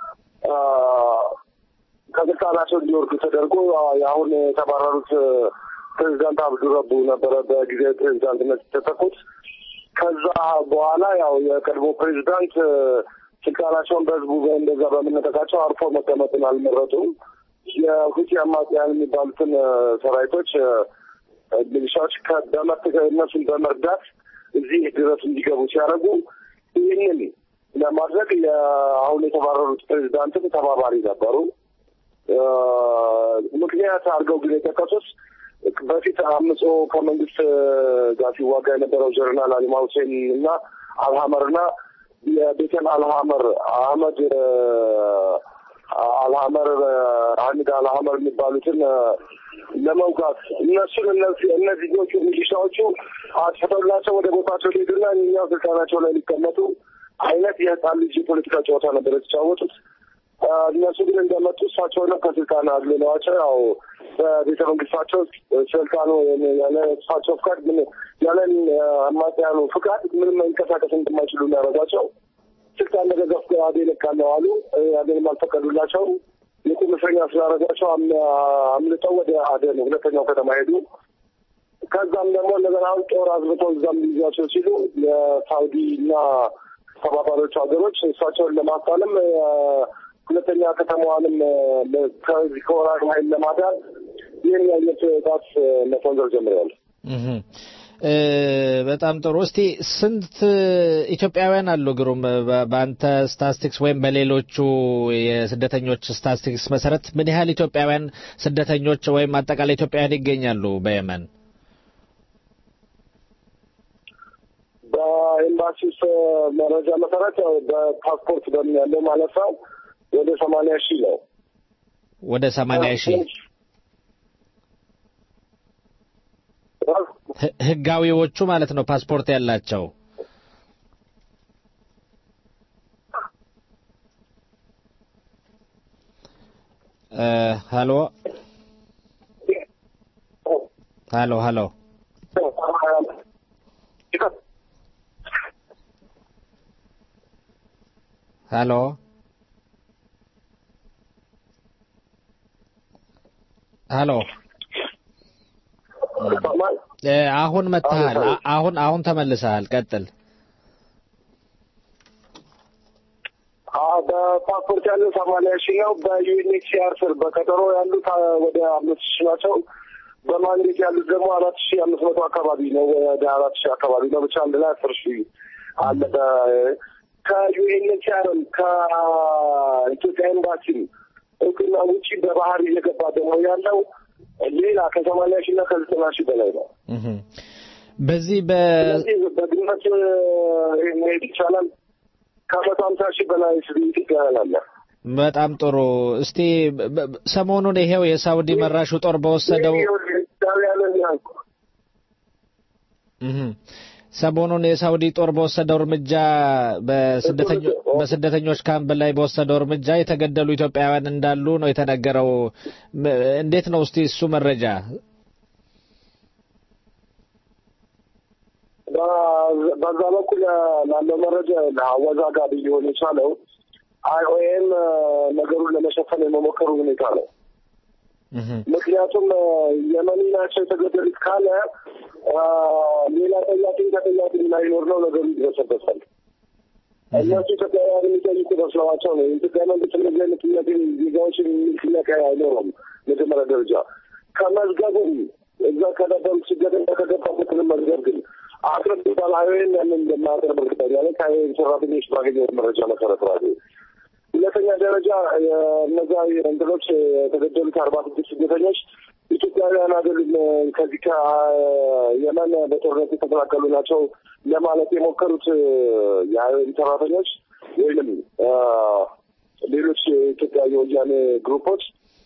ከስልጣናቸው እንዲወርዱ ተደርጎ የአሁን የተባረሩት ፕሬዚዳንት አብዱረቡ ነበረ በጊዜያዊ ፕሬዚዳንትነት የተተኩት። ከዛ በኋላ ያው የቀድሞ ፕሬዚዳንት ስልጣናቸውን በህዝቡ እንደዛ በመነጠቃቸው አርፎ መቀመጥን አልመረጡም። የሁቲ አማጽያን የሚባሉትን ሰራዊቶች ሚሊሻዎች እነሱን በመርዳት እዚህ ድረስ እንዲገቡ ሲያደርጉ ይህንን ለማድረግ አሁን የተባረሩት ፕሬዚዳንትም ተባባሪ ነበሩ። ምክንያት አድርገው ግን የጠቀሱት በፊት አምጾ ከመንግስት ጋር ሲዋጋ የነበረው ጀነራል አሊማ ሁሴን እና አልሀመርና የቤተል አልሀመር አህመድ አልሀመር ሀሚድ አልሀመር የሚባሉትን ለመውጋት እነሱን እነዚህኞቹ ሚሊሻዎቹ አጥፍተውላቸው ወደ ቦታቸው ሊሄዱና እኛው ስልጣናቸው ላይ ሊቀመጡ አይነት የህፃን ልጅ የፖለቲካ ጨዋታ ነበር የተጫወቱት። እነሱ ግን እንደመጡ እሳቸውንም ከስልጣን አግልለዋቸው ያው በቤተ መንግስታቸው ስልጣኑ ያለ እሳቸው ፍቃድ ምን ያለን አማጽያኑ ፍቃድ ምንም መንቀሳቀስ እንደማይችሉ የሚያደርጓቸው ስልጣን ለገዘፍ አዴን እቃለሁ አሉ። አዴንም አልፈቀዱላቸው። የቁም እስረኛ ስላደረጓቸው አምልጠው ወደ አደን ሁለተኛው ከተማ ሄዱ። ከዛም ደግሞ እንደገና አሁን ጦር አዝብተው እዛም ሊይዟቸው ሲሉ የሳውዲ እና ተባባሪዎቹ ሀገሮች እሳቸውን ለማፋለም ሁለተኛ ከተማዋንም ከዚህ ከወራሪ ኃይል ለማዳን ይህን አይነት ጥቃት መሰንዘር ጀምረዋል። በጣም ጥሩ። እስቲ ስንት ኢትዮጵያውያን አሉ ግሩም? በአንተ ስታስቲክስ ወይም በሌሎቹ የስደተኞች ስታስቲክስ መሰረት ምን ያህል ኢትዮጵያውያን ስደተኞች ወይም አጠቃላይ ኢትዮጵያውያን ይገኛሉ በየመን? በኤምባሲ ውስጥ መረጃ መሰረት በፓስፖርት በምን ያለው ማለት ነው ወደ ሰማንያ ሺህ ነው። ወደ ሰማንያ ሺህ ህ- ህጋዊዎቹ ማለት ነው ፓስፖርት ያላቸው እ ሀሎ ሀሎ ሀሎ ሀሎ ሀሎ እ አሁን መጥተሃል። አ- አሁን አሁን ተመልሰሃል። ቀጥል። አዎ፣ በፓስፖርት ያለው ሰማንያ ሺህ ነው። በዩኤንኤችሲአር ስር በቀጠሮ ያሉት አ፣ ወደ አምስት ሺህ ናቸው። በማንዴት ያሉት ደግሞ አራት ሺህ አምስት መቶ አካባቢ ነው። ወደ አራት ሺህ አካባቢ ነው። ብቻ አንድ ላይ አስር ሺህ አለ። በ- ከዩኤንኤችሲአርም ከኢትዮጵያ ኤምባሲም እውቅና ውጪ በባህር እየገባ ደግሞ ያለው ሌላ ከሰማንያ ሺህ እና ከዘጠና ሺህ በላይ ነው። እህ በዚህ በ ስለዚህ በግምት እ፣ መሄድ ይቻላል። ከመቶ ሀምሳ ሺህ በላይ ኢትዮጵያውያን አለ። በጣም ጥሩ። እስቲ በ- በ- ሰሞኑን ይሄው የሳውዲ መራሹ ጦር በወሰደው ኢትዮጵያውያንን ያልኩ እህ ሰሞኑን የሳውዲ ጦር በወሰደው እርምጃ በስደተኞ- በስደተኞች ካምፕ ላይ በወሰደው እርምጃ የተገደሉ ኢትዮጵያውያን እንዳሉ ነው የተነገረው። ም- እንዴት ነው እስቲ እሱ መረጃ? በ- በዛ በኩል ላለው መረጃ አወዛጋቢ ሊሆን የቻለው አይኦኤም ነገሩን ለመሸፈን የመሞከሩ ሁኔታ ነው። ምክንያቱም እ፣ የመኒ ናቸው የተገደሉት ካለ እ፣ ሌላ ጠያቂ ተጠያቂ ላይኖር ነው ነገሩ ይደረሰበታል። እነሱ ኢትዮጵያውያን የሚጠይቁ መስለዋቸው ነው። የኢትዮጵያ መንግስት እንደዚህ አይነት ጥያቄ ዜጋዎችን የሚል ጥያቄ አይኖረም። መጀመሪያ ደረጃ ከመዝገቡም እዛ ከነበሩት ስደተኛ ከገባበትንም መዝገብ ግን አስረድቷል። አይወይን ያንን እንደማያቀርብ እርግጠኛ ነኝ። ከአይወይን ሰራተኞች ባገኘው መረጃ መሰረት ራሱ ሁለተኛ ደረጃ እነዛ እንትኖች የተገደሉት አርባ ስድስት ስደተኞች ኢትዮጵያውያን አይደሉም። ከዚህ ከየመን በጦርነት የተፈናቀሉ ናቸው ለማለት የሞከሩት የአይወይን ሰራተኞች ወይንም ሌሎች የኢትዮጵያ የወያኔ ግሩፖች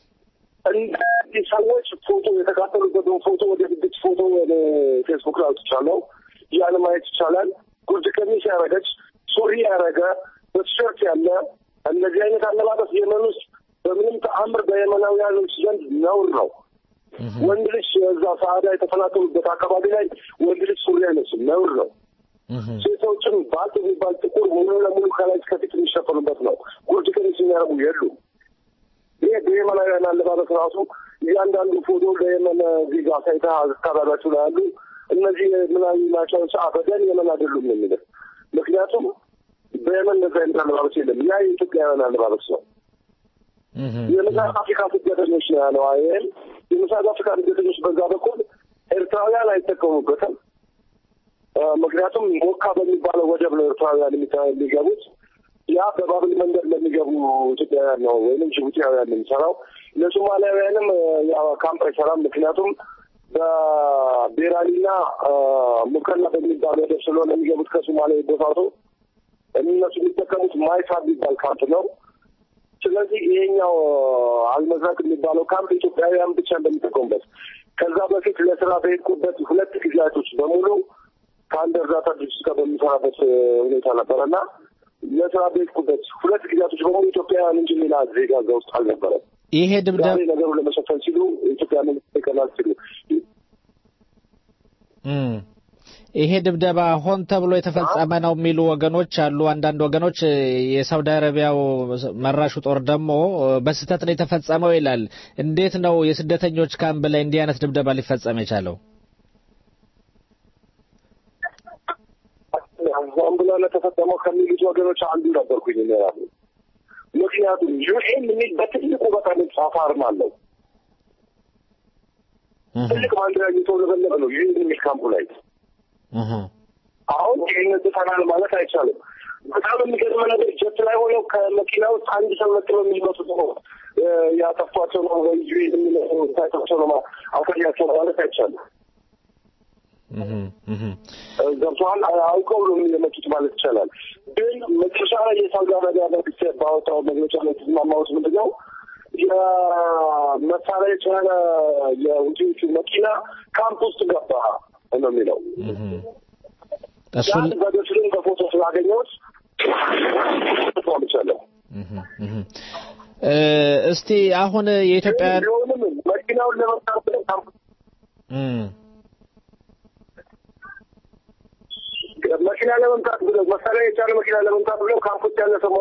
እነዚህ ሰዎች ፎቶ የተካፈሉበትን ፎቶ ወደ ስድስት ፎቶ ወደ ፌስቡክ ላይ አውጥቻለሁ። ያን ማየት ይቻላል። ጉርድ ቀሚስ ያረገች ሱሪ ያረገ በቲሸርት ያለ እንደዚህ አይነት አለባበስ የመን ውስጥ በምንም ተአምር በየመናውያኖች ዘንድ ነውር ነው። ወንድ ልጅ እዛ ሰዓዳ የተፈናቀሉበት አካባቢ ላይ ወንድ ልጅ ሱሪ አይለብስም፣ ነውር ነው። ሴቶችም ባልት የሚባል ጥቁር ሙሉ ለሙሉ ከላይ እስከፊት የሚሸፈኑበት ነው። ጉርድ ቀሚስ የሚያደርጉ የሉም። ይሄ በየመናውያን አለባበስ ራሱ እያንዳንዱ ፎቶ ለየመን ዜጋ ሳይታ አካባቢያቸው ላይ ያሉ እነዚህ ምናዊ ናቸው አበደን የመን አይደሉም ነው የሚለው። ምክንያቱም በየመን እንደዚህ አይነት አለባበስ የለም። ያ የኢትዮጵያውያን አለባበስ ነው። የምስራቅ አፍሪካ ስደተኞች ነው ያለው አይል የምስራቅ አፍሪካ ስደተኞች በዛ በኩል ኤርትራውያን አይጠቀሙበትም። ምክንያቱም ሞካ በሚባለው ወደብ ነው ኤርትራውያን የሚገቡት። ያ በባብል መንገድ ለሚገቡ ኢትዮጵያውያን ነው ወይም ጅቡቲያውያን የሚሰራው። ለሶማሊያውያንም ያው ካምፕ አይሰራም። ምክንያቱም በቤራሊና ሙከላ በሚባል ወደብ ስለሆነ የሚገቡት ከሶማሊያ ቦታቱ እነሱ የሚጠቀሙት ማይፋ የሚባል ካምፕ ነው። ስለዚህ ይሄኛው አልመዝራቅ የሚባለው ካምፕ ኢትዮጵያውያን ብቻ እንደሚጠቀሙበት ከዛ በፊት ለስራ በሄድኩበት ሁለት ጊዜያቶች በሙሉ ከአንድ እርዳታ ድርጅት ጋር በሚሰራበት ሁኔታ ነበረና ለስራ በሄድኩበት ሁለት ጊዜያቶች በሙሉ ኢትዮጵያውያን እንጂ ሌላ ዜጋ እዛ ውስጥ አልነበረም። ይሄ ድብደባ ዛሬ ነገሩን ለመሸፈን ሲሉ ኢትዮጵያ መንግስት ይቀናል ሲሉ ይሄ ድብደባ ሆን ተብሎ የተፈጸመ ነው የሚሉ ወገኖች አሉ። አንዳንድ ወገኖች የሳውዲ አረቢያው መራሹ ጦር ደግሞ በስህተት ነው የተፈጸመው ይላል። እንዴት ነው የስደተኞች ካምፕ ላይ እንዲህ አይነት ድብደባ ሊፈጸም የቻለው? ሆን ብሎ ለተፈጸመው ከሚሉት ወገኖች አንዱ ነበርኩኝ እኔ ራሱ። ምክንያቱም ዩኤን የሚል በትልቁ በጣም የተጻፈ አርማ አለው። ትልቅ ባንዲራ እየተውለበለበ ነው ዩኤን የሚል ካምፑ ላይ አሁን ይህን ጥፈናል ማለት አይቻልም። በጣም የሚገርመ ነገር ጀት ላይ ሆነው ከመኪና ውስጥ አንድ ሰው ነጥሎ የሚመጡት ነው ያጠፏቸው ነው ወይ የሚመጣቸው ነው አሳያቸው ማለት አይቻልም። ገብተዋል አውቀው ነው የመጡት ማለት ይቻላል። ግን መጨረሻ ላይ የሳውዲ አረቢያ መንግስት ባወጣው መግለጫ ላይ የተስማማሁት ምንድን ነው የመሳሪያ የጫነ የውጪዎቹ መኪና ካምፕ ውስጥ ገባ። ነው የሚለው። እሱን በዶችልን በፎቶ ስላገኘሁት ተስማምቻለሁ። እ፣ እስቲ አሁን የኢትዮጵያውያን ቢሆንም መኪናውን ለመምታት ብለው ካምፕ እም፣ መኪና ለመምታት ብለው መሳሪያ የቻለ መኪና ለመምታት ብለው ካምፖች ያለ ሰው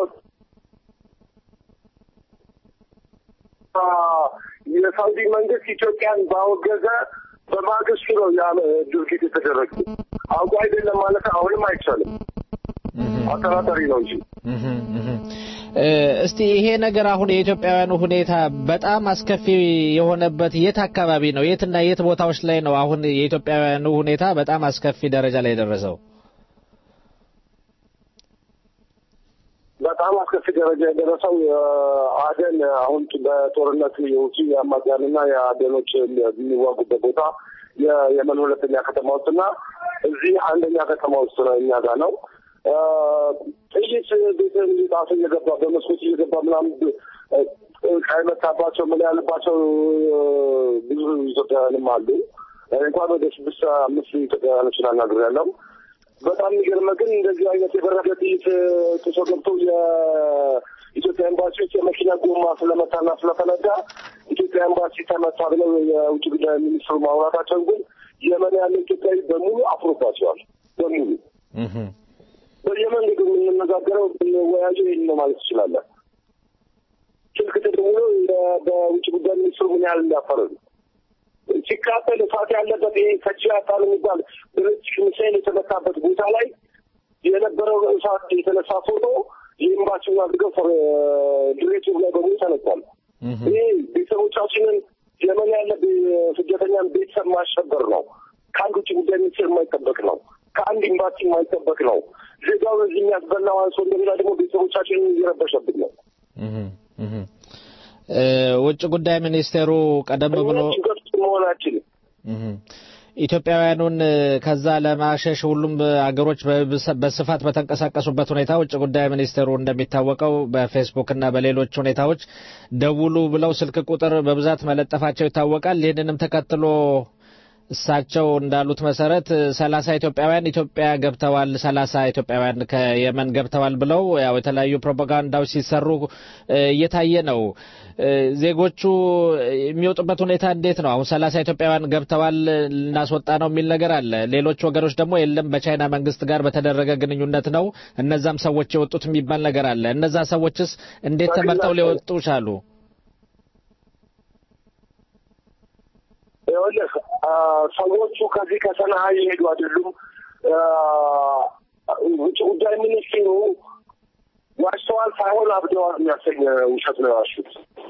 አ፣ የሳውዲ መንግስት ኢትዮጵያን ባወገዘ በማግስቱ ነው ያ ድርጊት የተደረገ። አውቆ አይደለም ማለት አሁንም አይቻልም። አጠራጣሪ ነው እንጂ እህም፣ እህም። እ፣ እስቲ ይሄ ነገር አሁን የኢትዮጵያውያኑ ሁኔታ በጣም አስከፊ የሆነበት የት አካባቢ ነው? የትና የት ቦታዎች ላይ ነው አሁን የኢትዮጵያውያኑ ሁኔታ በጣም አስከፊ ደረጃ ላይ የደረሰው? በጣም አስከፊ ደረጃ የደረሰው የአደን አሁን በጦርነት የውጭ የአማጽያንና የአደኖች የሚዋጉበት ቦታ የየመን ሁለተኛ ከተማ ውስጥ እና እዚህ አንደኛ ከተማ ውስጥ ነው እኛ ጋር ነው። አ፣ ጥይት ቤትን ጣሱ እየገባ በመስኮት እየገባ ምናምን ካይመታባቸው ምን ያለባቸው ብዙ ኢትዮጵያውያንም አሉ። እኔ እንኳን ወደ ስድስት አምስት ኢትዮጵያውያኖችን አናግሬያለሁ። በጣም የሚገርመ ግን እንደዚህ አይነት የበረደ ጥይት ጥሶ ገብቶ የኢትዮጵያ ኤምባሲ ውስጥ የመኪና ጎማ ስለመታና ስለፈነዳ ኢትዮጵያ ኤምባሲ ተመታ ብለው የውጭ ጉዳይ ሚኒስትሩ ማውራታቸውን ግን የመን ያለ ኢትዮጵያዊ በሙሉ አፍሮባቸዋል። በሙሉ እህም፣ በየመንገዱ የምንነጋገረው የምንወያየው ይህን ነው ማለት ትችላለን። ስልክ ተደውሎ የ- በውጭ ጉዳይ ሚኒስትሩ ምን ያህል እንዳፈረዱ ሲቃጠል እሳት ያለበት ይሄ ከጂ አጣል የሚባል ብሬጅ ሚሳይል የተመታበት ቦታ ላይ የነበረው እሳት የተነሳ ፎቶ የኤምባሲውን አድርገው ድሬቱ ላይ በሙሉ ተነቷል። ይሄ ቤተሰቦቻችንን የመን ያለ ቤ- ስደተኛን ቤተሰብ ማሸበር ነው። ከአንድ ውጭ ጉዳይ ሚኒስቴር የማይጠበቅ ነው። ከአንድ ኤምባሲ የማይጠበቅ ነው። ዜጋውን እዚህ የሚያስበላው አንሶ እንደገና ደግሞ ቤተሰቦቻችንን እየረበሸብን ነው። እህም፣ እህም። እ፣ ውጭ ጉዳይ ሚኒስቴሩ ቀደም ብሎ ችግር ውስጥ መሆናችን እህም። ኢትዮጵያውያኑን እ፣ ከዛ ለማሸሽ ሁሉም አገሮች በብሰ- በስፋት በተንቀሳቀሱበት ሁኔታ ውጭ ጉዳይ ሚኒስቴሩ እንደሚታወቀው በፌስቡክ እና በሌሎች ሁኔታዎች ደውሉ ብለው ስልክ ቁጥር በብዛት መለጠፋቸው ይታወቃል። ይህንንም ተከትሎ እሳቸው እንዳሉት መሰረት ሰላሳ ኢትዮጵያውያን ኢትዮጵያ ገብተዋል፣ ሰላሳ ኢትዮጵያውያን ከየመን ገብተዋል ብለው ያው የተለያዩ ፕሮፓጋንዳዎች ሲሰሩ እ፣ እየታየ ነው። እ፣ ዜጎቹ የሚወጡበት ሁኔታ እንዴት ነው? አሁን ሰላሳ ኢትዮጵያውያን ገብተዋል ልናስወጣ ነው የሚል ነገር አለ። ሌሎች ወገኖች ደግሞ የለም በቻይና መንግስት ጋር በተደረገ ግንኙነት ነው እነዛም ሰዎች የወጡት የሚባል ነገር አለ። እነዛ ሰዎችስ እንዴት ተመርጠው ሊወጡ ቻሉ? ይኸውልህ አ፣ ሰዎቹ ከዚህ ከሰንዓ የሄዱ አይደሉም። አ፣ ውጭ ጉዳይ ሚኒስቴሩ ዋሽተዋል ሳይሆን አብደዋል የሚያሰኝ ውሸት ነው የዋሹት።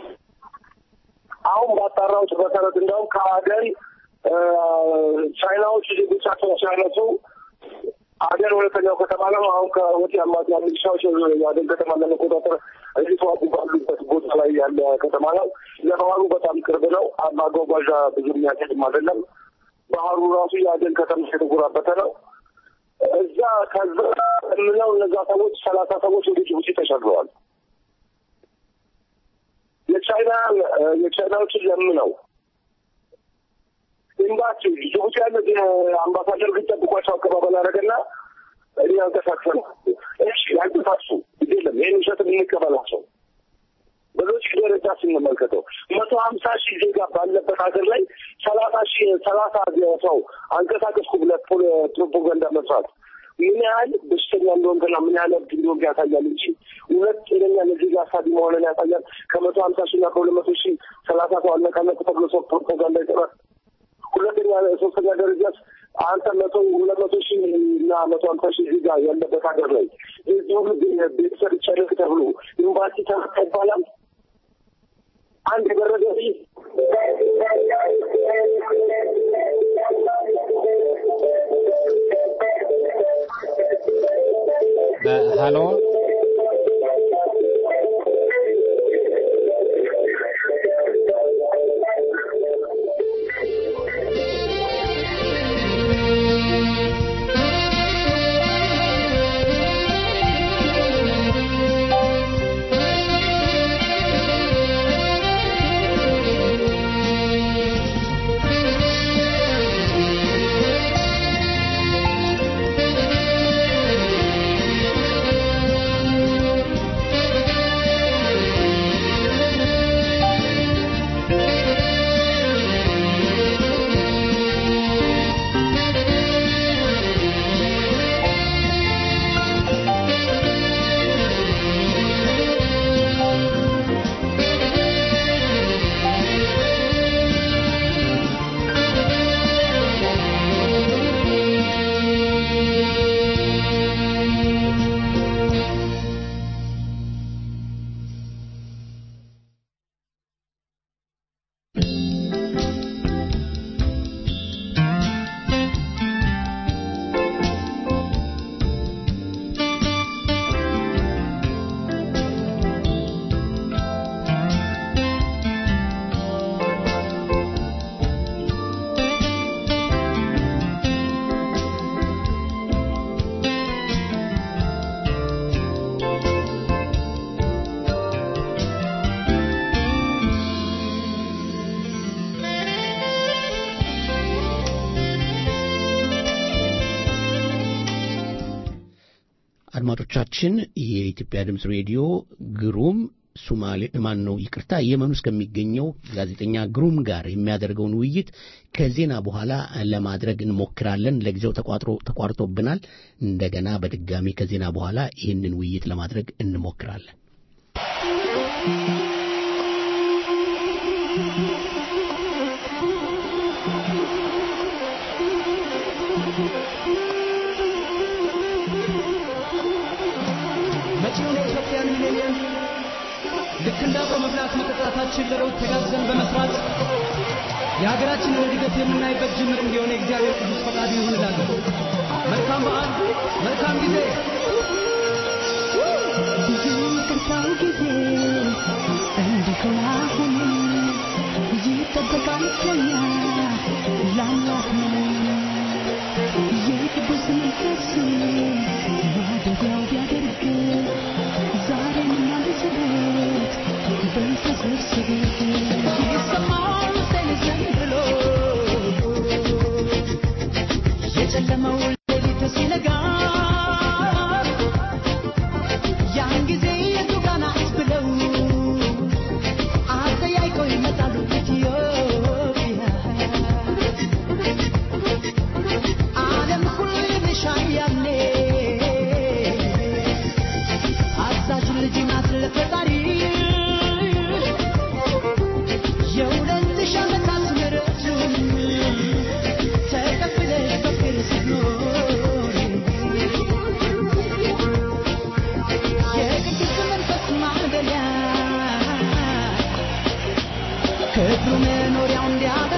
አሁን ባጣራሁት መሰረት እንዲያውም ከአደን አ፣ ቻይናዎች ዜጎቻቸውን ሲያነሱ አደን ሁለተኛው ከተማ ነው። አሁን ከወቲ አማጽያ ሚሊሻዎች የአደን ከተማ ለመቆጣጠር እየተዋጉ ባሉበት ቦታ ላይ ያለ ከተማ ነው። ለባህሩ በጣም ቅርብ ነው። ማጓጓዣ ብዙ የሚያስሄድም አይደለም። ባህሩ ራሱ የአደን ከተማ የተጎራበተ ነው። እዛ ከዛ የምለው እነዛ ሰዎች ሰላሳ ሰዎች ወደ ጅቡቲ ተሻግረዋል። የቻይና የቻይናዎችን ለምነው ኤምባሲ ጅቡቲ ያለ አምባሳደር ሊጠብቋቸው አቀባበል አደረገና እኔ ያንቀሳቅሰን እሺ ያንቀሳቅሱ ግድ የለም ይህን ውሸት የምንቀበላቸው በሎጂክ ደረጃ ስንመልከተው መቶ ሀምሳ ሺህ ዜጋ ባለበት ሀገር ላይ ሰላሳ ሺህ ሰላሳ ሰው አንቀሳቀስኩ ብለህ ፕሮ- ፕሮፓጋንዳ መስራት ምን ያህል በሽተኛ እንደሆንክና ምን ያህል እብድ እንደሆንክ ያሳያል እንጂ እውነት ጤነኛ ለዜጋ አሳቢ መሆንን ያሳያል። ከመቶ ሀምሳ ሺህ እና ከሁለት መቶ ሺህ ሰላሳ ሰው አነቃነቁ ተብሎ ሰው ፕሮፓጋንዳ ይጠራል። ሁለተኛ ሶስተኛ ደረጃ አንተ መቶ ሁለት መቶ ሺህ እና መቶ ሀምሳ ሺህ ዜጋ ያለበት ሀገር ላይ የዚህ ሁሉ ቤተሰብ ይቻለክ ተብሎ ኤምባሲ ተመታ ይባላል። አንድ የበረደ ልጅ ሀሎ Thank አድማጮቻችን የኢትዮጵያ ድምፅ ሬዲዮ ግሩም ሱማሌ ማን ነው ይቅርታ የመን ውስጥ ከሚገኘው ጋዜጠኛ ግሩም ጋር የሚያደርገውን ውይይት ከዜና በኋላ ለማድረግ እንሞክራለን። ለጊዜው ተቋጥሮ ተቋርጦብናል። እንደገና በድጋሚ ከዜና በኋላ ይህንን ውይይት ለማድረግ እንሞክራለን። መጪውን የኢትዮጵያን ሚሌኒየም ልክ እንደ አብሮ መብላት መጠጣታችን ለለውጥ ተጋግዘን በመስራት የሀገራችንን እድገት የምናይበት ጅምር እንዲሆን የእግዚአብሔር ቅዱስ ፈቃዱ ይሁን እላለሁ። መልካም በዓል፣ መልካም ጊዜ። ብዙ ይቅርታው ጊዜ እንዲሆን አሁን ይጠበቃል ከኛ ለአምላክ ነው የቅዱስ መንፈስ ማደሪያው ቢያደርግ ዛሬም እናንስበት በተሰብስብ ይሰማል ሰንዘን ብሎ የጨለመው ሌሊት ሲነጋ ያን ጊዜ የቱ ጋር ናት ብለው አጠያይቀው ይመጣሉ ኢትዮጵያ ዓለም ሁሉ ይልሻል ያኔ አዛዥ ልጅ ናት ለፈጣሪ የሁለት ሺህ ዓመታት ምሕረቱን ተቀብለሽ በፍቅር ስትኖሪ የቅዱስ መንፈስ ማደሪያ ክብሩ መኖሪያው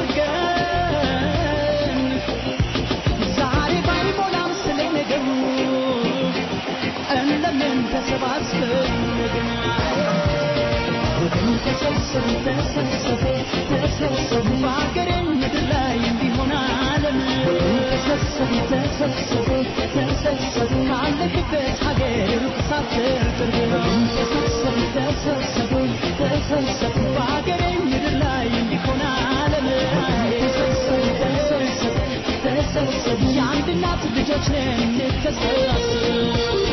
እንዲያደርገን ዛሬ ባይሞላም ስለ ነገሩ እንለምን ተሰባስበን ግን ወገን ተሰብሰብ ተሰብሰብ ተሰብሰብ በአገሬ ምድር ላይ እንዲሆን ዓለም ተሰብሰብ ተሰብሰብ ተሰብሰብ ካለክበት ሀገር ሩቅ ሳትል ቅርብ ተሰብሰብ ተሰብሰብ ተሰብሰብ በአገሬ ምድር ላይ እንዲሆን ዓለም ተሰብሰብ ተሰብሰብ ተሰብሰብ የአንድ እናት ልጆች ነን እንተሳሰብ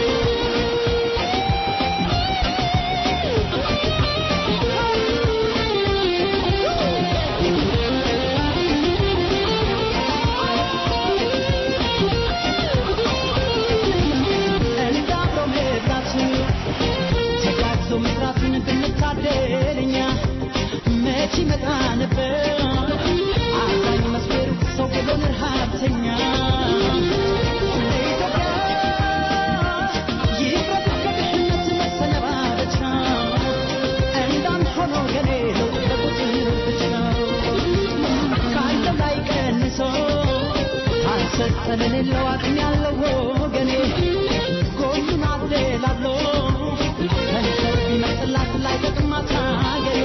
እንዳብሮ መብላት ተጋግዞ መስራትን ብንታደል እኛ መች ይመጣ ነበር አዛኝ መስበሩ ሰው ብሎን ረሃብተኛ ኢትዮጵያ ይፍረድ ከድህነት መሰነባበቻ እንዳንድ ሆኖ ገኔ ለውጥ ለቁጥር ብቻ ካለው ላይ ቀንሶ ካልሰጠ ለሌለው አቅም ያለው ወገኔ ጎኑን አደላሎ ከንፈር ቢመጥላት ላይ ጠቅማት ሀገሬ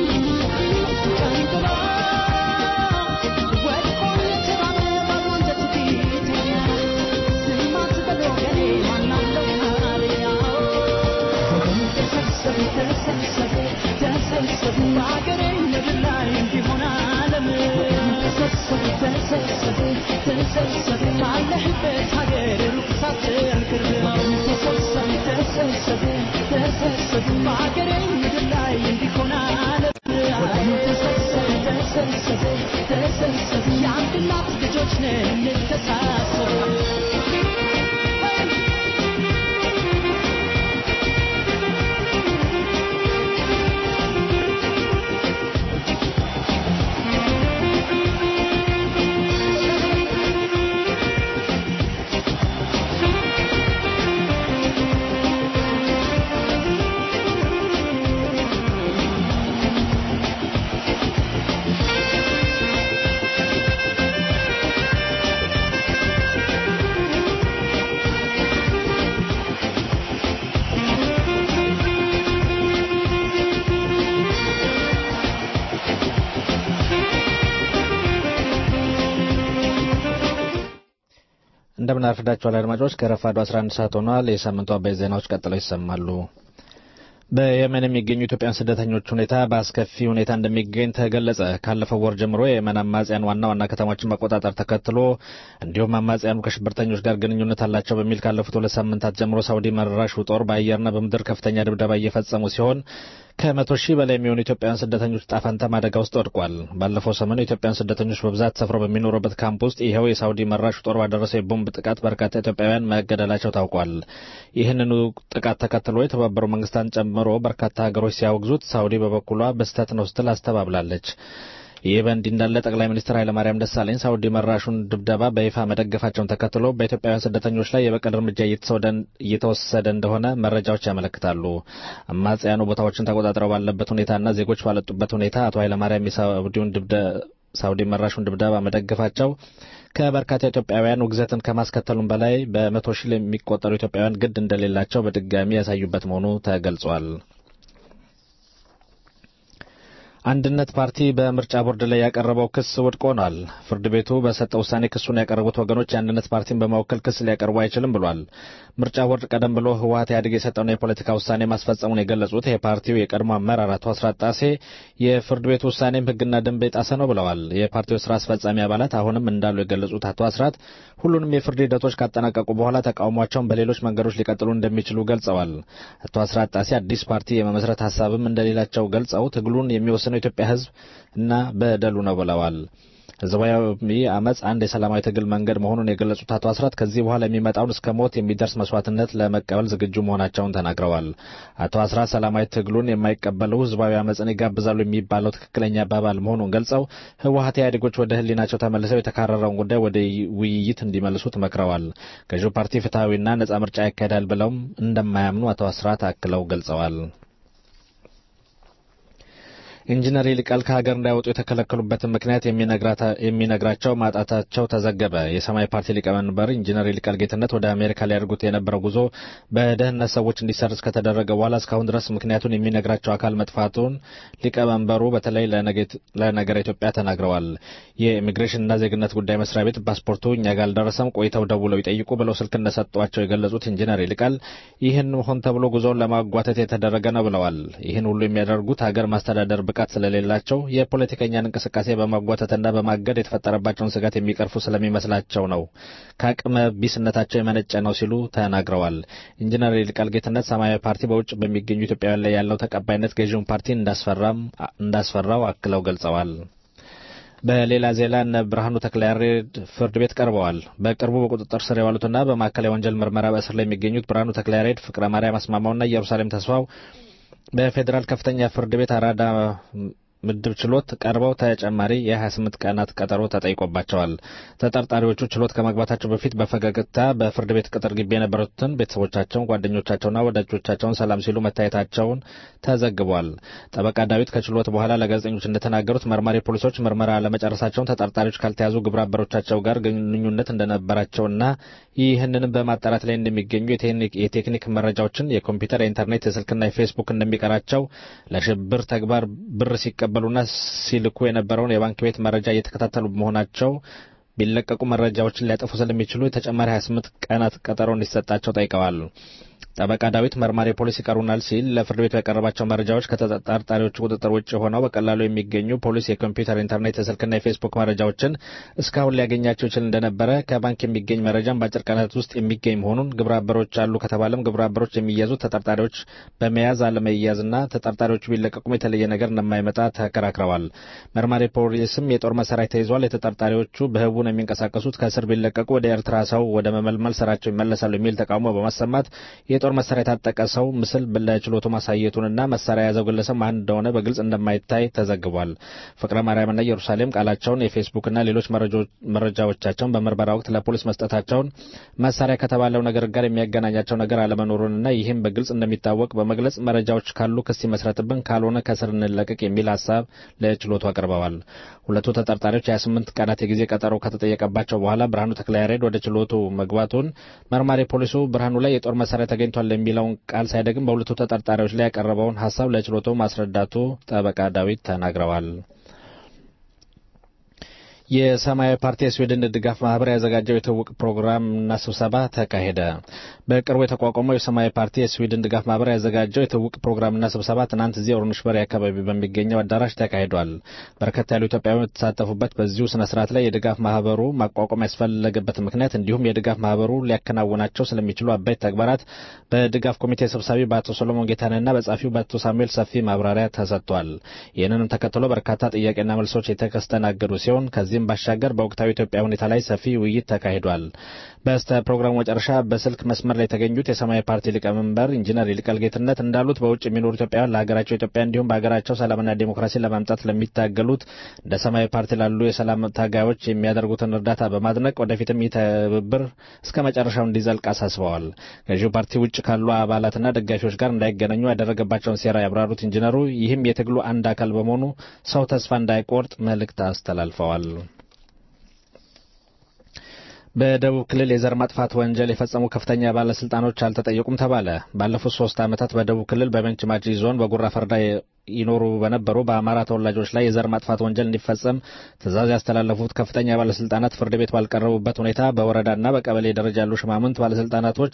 ቀንጥሎ ወድቆ የተራበ ባዶ አንጀት ቢተኛ ዝም አትበል ወገኔ ማናለው ታዲያ ወገን ተሰብሰብ ተሰብሰብ ተሰብሰብ በአገሬ ምድር ላይ እንዲሆን ዓለም ተሰብሰብ ተሰብሰብ ተሰብሰብ ካለህበት ሀገር ሩቅ ሳትል ቅርብ ነው ተሰብሰብ ተሰብሰብ ተሰብሰብ በአገሬ ምድር ላይ እንዲሆን ዓለም ተሰብሰብ ተሰብሰብ ተሰብሰብ የአንድ እናት ልጆች ነን እንተሳሰብ እንደምን አርፍዳችኋል አድማጮች። ከረፋዱ 11 ሰዓት ሆኗል። የሳምንቱ አበይት ዜናዎች ቀጥለው ይሰማሉ። በየመን የሚገኙ ኢትዮጵያውያን ስደተኞች ሁኔታ በአስከፊ ሁኔታ እንደሚገኝ ተገለጸ። ካለፈው ወር ጀምሮ የየመን አማጽያን ዋና ዋና ከተሞችን መቆጣጠር ተከትሎ እንዲሁም አማጽያኑ ከሽብርተኞች ጋር ግንኙነት አላቸው በሚል ካለፉት ሁለት ሳምንታት ጀምሮ ሳውዲ መራሹ ጦር በአየርና በምድር ከፍተኛ ድብደባ እየፈጸሙ ሲሆን ከመቶ ሺህ በላይ የሚሆኑ ኢትዮጵያውያን ስደተኞች ጣፈንታም አደጋ ውስጥ ወድቋል። ባለፈው ሰሞን ኢትዮጵያውያን ስደተኞች በብዛት ሰፍረው በሚኖሩበት ካምፕ ውስጥ ይኸው የሳውዲ መራሹ ጦር ባደረሰው የቦምብ ጥቃት በርካታ ኢትዮጵያውያን መገደላቸው ታውቋል። ይህንኑ ጥቃት ተከትሎ የተባበሩ መንግስታትን ጨምሮ በርካታ ሀገሮች ሲያወግዙት፣ ሳውዲ በበኩሏ በስህተት ነው ስትል አስተባብላለች። ይህ በእንዲህ እንዳለ ጠቅላይ ሚኒስትር ኃይለማርያም ደሳለኝ ሳውዲ መራሹን ድብደባ በይፋ መደገፋቸውን ተከትሎ በኢትዮጵያውያን ስደተኞች ላይ የበቀል እርምጃ እየተወሰደ እንደሆነ መረጃዎች ያመለክታሉ። አማጽያኑ ቦታዎችን ተቆጣጥረው ባለበት ሁኔታና ዜጎች ባለጡበት ሁኔታ አቶ ኃይለማርያም የሳውዲውን ሳውዲ መራሹን ድብደባ መደገፋቸው ከበርካታ ኢትዮጵያውያን ውግዘትን ከማስከተሉም በላይ በመቶ ሺህ የሚቆጠሩ ኢትዮጵያውያን ግድ እንደሌላቸው በድጋሚ ያሳዩበት መሆኑ ተገልጿል። አንድነት ፓርቲ በምርጫ ቦርድ ላይ ያቀረበው ክስ ውድቅ ሆኗል። ፍርድ ቤቱ በሰጠው ውሳኔ ክሱን ያቀረቡት ወገኖች የአንድነት ፓርቲን በመወከል ክስ ሊያቀርቡ አይችልም ብሏል። ምርጫ ቦርድ ቀደም ብሎ ህወሀት ኢህአዴግ የሰጠውን የፖለቲካ ውሳኔ ማስፈጸሙን የገለጹት የፓርቲው የቀድሞ አመራር አቶ አስራት ጣሴ የፍርድ ቤቱ ውሳኔም ህግና ደንብ የጣሰ ነው ብለዋል። የፓርቲው ስራ አስፈጻሚ አባላት አሁንም እንዳሉ የገለጹት አቶ አስራት ሁሉንም የፍርድ ሂደቶች ካጠናቀቁ በኋላ ተቃውሟቸውን በሌሎች መንገዶች ሊቀጥሉ እንደሚችሉ ገልጸዋል። አቶ አስራት ጣሴ አዲስ ፓርቲ የመመስረት ሀሳብም እንደሌላቸው ገልጸው ትግሉን የሚወስነው የኢትዮጵያ ህዝብ እና በደሉ ነው ብለዋል። ህዝባዊ አመፅ አንድ የሰላማዊ ትግል መንገድ መሆኑን የገለጹት አቶ አስራት ከዚህ በኋላ የሚመጣውን እስከ ሞት የሚደርስ መስዋዕትነት ለመቀበል ዝግጁ መሆናቸውን ተናግረዋል። አቶ አስራት ሰላማዊ ትግሉን የማይቀበሉ ህዝባዊ አመፅን ይጋብዛሉ የሚባለው ትክክለኛ አባባል መሆኑን ገልጸው ህወሀት ኢህአዴጎች ወደ ህሊናቸው ተመልሰው የተካረረውን ጉዳይ ወደ ውይይት እንዲመልሱት መክረዋል። ገዢው ፓርቲ ፍትሐዊና ነጻ ምርጫ ያካሄዳል ብለውም እንደማያምኑ አቶ አስራት አክለው ገልጸዋል። ኢንጂነር ይልቃል ከሀገር እንዳይወጡ የተከለከሉበትን ምክንያት የሚነግራቸው ማጣታቸው ተዘገበ። የሰማያዊ ፓርቲ ሊቀመንበር ኢንጂነር ይልቃል ጌትነት ወደ አሜሪካ ሊያደርጉት የነበረው ጉዞ በደህንነት ሰዎች እንዲሰርዝ ከተደረገ በኋላ እስካሁን ድረስ ምክንያቱን የሚነግራቸው አካል መጥፋቱን ሊቀመንበሩ በተለይ ለነገረ ኢትዮጵያ ተናግረዋል። የኢሚግሬሽንና ዜግነት ጉዳይ መስሪያ ቤት ፓስፖርቱ እኛ ጋር አልደረሰም፣ ቆይተው ደውለው ይጠይቁ ብለው ስልክ እንደሰጧቸው የገለጹት ኢንጂነር ይልቃል ይህን ሆን ተብሎ ጉዞውን ለማጓተት የተደረገ ነው ብለዋል። ይህን ሁሉ የሚያደርጉት ሀገር ማስተዳደር ብቃት ስለሌላቸው የፖለቲከኛን እንቅስቃሴ በማጓተትና በማገድ የተፈጠረባቸውን ስጋት የሚቀርፉ ስለሚመስላቸው ነው። ከአቅመ ቢስነታቸው የመነጨ ነው ሲሉ ተናግረዋል። ኢንጂነር ይልቃል ጌትነት ሰማያዊ ፓርቲ በውጭ በሚገኙ ኢትዮጵያውያን ላይ ያለው ተቀባይነት ገዢውን ፓርቲ እንዳስፈራው አክለው ገልጸዋል። በሌላ ዜና እነ ብርሃኑ ተክለያሬድ ፍርድ ቤት ቀርበዋል። በቅርቡ በቁጥጥር ስር የዋሉትና በማዕከላዊ ወንጀል ምርመራ በእስር ላይ የሚገኙት ብርሃኑ ተክለያሬድ፣ ፍቅረ ማርያም አስማማውና ኢየሩሳሌም ተስፋው በፌዴራል ከፍተኛ ፍርድ ቤት አራዳ ምድብ ችሎት ቀርበው ተጨማሪ የ28 ቀናት ቀጠሮ ተጠይቆባቸዋል። ተጠርጣሪዎቹ ችሎት ከመግባታቸው በፊት በፈገግታ በፍርድ ቤት ቅጥር ግቢ የነበሩትን ቤተሰቦቻቸውን፣ ጓደኞቻቸውና ወዳጆቻቸውን ሰላም ሲሉ መታየታቸውን ተዘግቧል። ጠበቃ ዳዊት ከችሎት በኋላ ለጋዜጠኞች እንደተናገሩት መርማሪ ፖሊሶች ምርመራ ለመጨረሳቸውን ተጠርጣሪዎች ካልተያዙ ግብረ አበሮቻቸው ጋር ግንኙነት እንደነበራቸውና ይህንንም በማጣራት ላይ እንደሚገኙ የቴክኒክ መረጃዎችን የኮምፒውተር፣ የኢንተርኔት፣ የስልክና የፌስቡክ እንደሚቀራቸው ለሽብር ተግባር ብር ሲቀበሉና ሲልኩ የነበረውን የባንክ ቤት መረጃ እየተከታተሉ በመሆናቸው ቢለቀቁ መረጃዎችን ሊያጠፉ ስለሚችሉ የተጨማሪ 28 ቀናት ቀጠሮ እንዲሰጣቸው ጠይቀዋል። ጠበቃ ዳዊት መርማሪ ፖሊስ ይቀሩናል ሲል ለፍርድ ቤቱ ያቀረባቸው መረጃዎች ከተጠርጣሪዎቹ ቁጥጥር ውጭ ሆነው በቀላሉ የሚገኙ ፖሊስ የኮምፒውተር፣ ኢንተርኔት፣ የስልክና የፌስቡክ መረጃዎችን እስካሁን ሊያገኛቸው ይችል እንደነበረ ከባንክ የሚገኝ መረጃም በአጭር ቀናት ውስጥ የሚገኝ መሆኑን ግብረ አበሮች አሉ ከተባለም ግብረ አበሮች የሚያዙት ተጠርጣሪዎች በመያዝ አለመያዝና ተጠርጣሪዎቹ ቢለቀቁም የተለየ ነገር እንደማይመጣ ተከራክረዋል። መርማሪ ፖሊስም የጦር መሳሪያ ተይዟል፣ የተጠርጣሪዎቹ በህቡ ነው የሚንቀሳቀሱት፣ ከእስር ቢለቀቁ ወደ ኤርትራ ሰው ወደ መመልመል ስራቸው ይመለሳሉ የሚል ተቃውሞ በማሰማት የጦር መሳሪያ የታጠቀ ሰው ምስል ለችሎቱ ማሳየቱንና መሳሪያ የያዘው ግለሰብ ማን እንደሆነ በግልጽ እንደማይታይ ተዘግቧል። ፍቅረ ማርያምና ኢየሩሳሌም ቃላቸውን የፌስቡክና ሌሎች መረጃዎቻቸውን በምርመራ ወቅት ለፖሊስ መስጠታቸውን መሳሪያ ከተባለው ነገር ጋር የሚያገናኛቸው ነገር አለመኖሩንና ይህም በግልጽ እንደሚታወቅ በመግለጽ መረጃዎች ካሉ ክስ ይመስረትብን፣ ካልሆነ ከስር እንለቀቅ የሚል ሀሳብ ለችሎቱ አቅርበዋል። ሁለቱ ተጠርጣሪዎች የ28 ቀናት የጊዜ ቀጠሮ ከተጠየቀባቸው በኋላ ብርሃኑ ተክለያሬድ ወደ ችሎቱ መግባቱን መርማሪ ፖሊሱ ብርሃኑ ላይ የጦር መሳሪያ ተገኝቷል የሚለውን ቃል ሳይደግም በሁለቱ ተጠርጣሪዎች ላይ ያቀረበውን ሀሳብ ለችሎቱ ማስረዳቱ ጠበቃ ዳዊት ተናግረዋል። የሰማያዊ ፓርቲ የስዊድን ድጋፍ ማህበር ያዘጋጀው የትውውቅ ፕሮግራምና ስብሰባ ተካሄደ። በቅርቡ የተቋቋመው የሰማያዊ ፓርቲ የስዊድን ድጋፍ ማህበር ያዘጋጀው የትውውቅ ፕሮግራምና ስብሰባ ትናንት እዚህ ኦርንሽበሪ አካባቢ በሚገኘው አዳራሽ ተካሂዷል። በርከት ያሉ ኢትዮጵያውያን የተሳተፉበት በዚሁ ስነ ስርዓት ላይ የድጋፍ ማህበሩ ማቋቋም ያስፈለገበት ምክንያት እንዲሁም የድጋፍ ማህበሩ ሊያከናውናቸው ስለሚችሉ አበይት ተግባራት በድጋፍ ኮሚቴ ሰብሳቢ በአቶ ሰሎሞን ጌታነህና በጻፊው በአቶ ሳሙኤል ሰፊ ማብራሪያ ተሰጥቷል። ይህንንም ተከትሎ በርካታ ጥያቄና መልሶች የተስተናገዱ ሲሆን ከዚህም ባሻገር በወቅታዊ ኢትዮጵያ ሁኔታ ላይ ሰፊ ውይይት ተካሂዷል። በስተ ፕሮግራሙ መጨረሻ በስልክ መስመር ላይ የተገኙት የሰማያዊ ፓርቲ ሊቀመንበር ኢንጂነር ይልቃል ጌትነት እንዳሉት በውጭ የሚኖሩ ኢትዮጵያውያን ለሀገራቸው ኢትዮጵያ እንዲሁም በሀገራቸው ሰላምና ዴሞክራሲን ለማምጣት ለሚታገሉት እንደ ሰማያዊ ፓርቲ ላሉ የሰላም ታጋዮች የሚያደርጉትን እርዳታ በማድነቅ ወደፊትም ይህ ትብብር እስከ መጨረሻው እንዲዘልቅ አሳስበዋል። ገዢው ፓርቲ ውጭ ካሉ አባላትና ደጋፊዎች ጋር እንዳይገናኙ ያደረገባቸውን ሴራ ያብራሩት ኢንጂነሩ ይህም የትግሉ አንድ አካል በመሆኑ ሰው ተስፋ እንዳይቆርጥ መልእክት አስተላልፈዋል። በደቡብ ክልል የዘር ማጥፋት ወንጀል የፈጸሙ ከፍተኛ ባለስልጣኖች አልተጠየቁም ተባለ። ባለፉት ሶስት ዓመታት በደቡብ ክልል በቤንች ማጂ ዞን በጉራ ፈርዳ ይኖሩ በነበሩ በአማራ ተወላጆች ላይ የዘር ማጥፋት ወንጀል እንዲፈጸም ትዕዛዝ ያስተላለፉት ከፍተኛ ባለስልጣናት ፍርድ ቤት ባልቀረቡበት ሁኔታ በወረዳና በቀበሌ ደረጃ ያሉ ሽማምንት ባለስልጣናቶች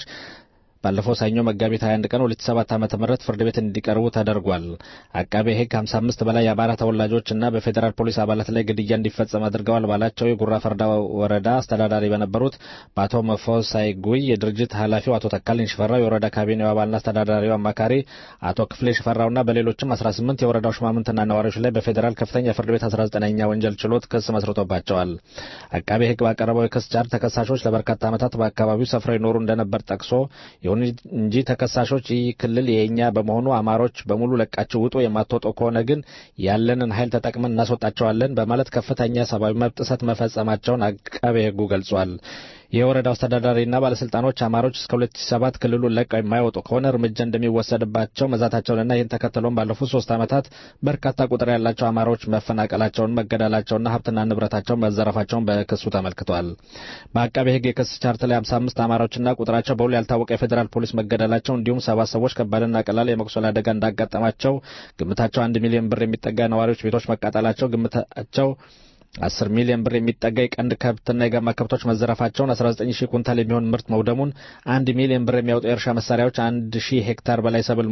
ባለፈው ሰኞ መጋቢት 21 ቀን 2007 ዓ.ም ፍርድ ቤት እንዲቀርቡ ተደርጓል። አቃቤ ሕግ 55 በላይ የአማራ ተወላጆችና በፌዴራል ፖሊስ አባላት ላይ ግድያ እንዲፈጸም አድርገዋል ባላቸው የጉራ ፈርዳ ወረዳ አስተዳዳሪ በነበሩት በአቶ መፎሳይ ጉይ፣ የድርጅት ኃላፊው አቶ ተካልኝ ሽፈራው፣ የወረዳ ካቢኔው አባልና አስተዳዳሪው አማካሪ አቶ ክፍሌ ሽፈራውና በሌሎችም 18 የወረዳው ሽማምንትና ነዋሪዎች ላይ በፌዴራል ከፍተኛ ፍርድ ቤት 19ኛ ወንጀል ችሎት ክስ መስርቶባቸዋል። አቃቤ ሕግ ባቀረበው የክስ ቻርጅ ተከሳሾች ለበርካታ ዓመታት በአካባቢው ሰፍረው ይኖሩ እንደነበር ጠቅሶ ይሁን እንጂ ተከሳሾች ይህ ክልል የኛ በመሆኑ አማሮች በሙሉ ለቃችሁ ውጡ፣ የማትወጡ ከሆነ ግን ያለንን ኃይል ተጠቅመን እናስወጣቸዋለን በማለት ከፍተኛ ሰብአዊ መብት ጥሰት መፈጸማቸውን አቃቤ ሕጉ ገልጿል። የወረዳው አስተዳዳሪና ባለስልጣኖች አማሮች እስከ 2007 ክልሉን ለቀው የማይወጡ ከሆነ እርምጃ እንደሚወሰድባቸው መዛታቸውንና ይህን ተከትሎም ባለፉት ሶስት ዓመታት በርካታ ቁጥር ያላቸው አማሮች መፈናቀላቸውን፣ መገደላቸውና ሀብትና ንብረታቸውን መዘረፋቸውን በክሱ ተመልክቷል። በአቃቤ ሕግ የክስ ቻርት ላይ 55 አማሮችና ቁጥራቸው በውል ያልታወቀ የፌዴራል ፖሊስ መገደላቸው እንዲሁም ሰባት ሰዎች ከባድና ቀላል የመቁሰል አደጋ እንዳጋጠማቸው ግምታቸው አንድ ሚሊዮን ብር የሚጠጋ ነዋሪዎች ቤቶች መቃጠላቸው ግምታቸው አስር ሚሊዮን ብር የሚጠጋ የቀንድ ከብትና የጋማ ከብቶች መዘረፋቸውን 19 ሺህ ኩንታል የሚሆን ምርት መውደሙን አንድ ሚሊዮን ብር የሚያወጡ የእርሻ መሳሪያዎች አንድ ሺህ ሄክታር በላይ ሰብል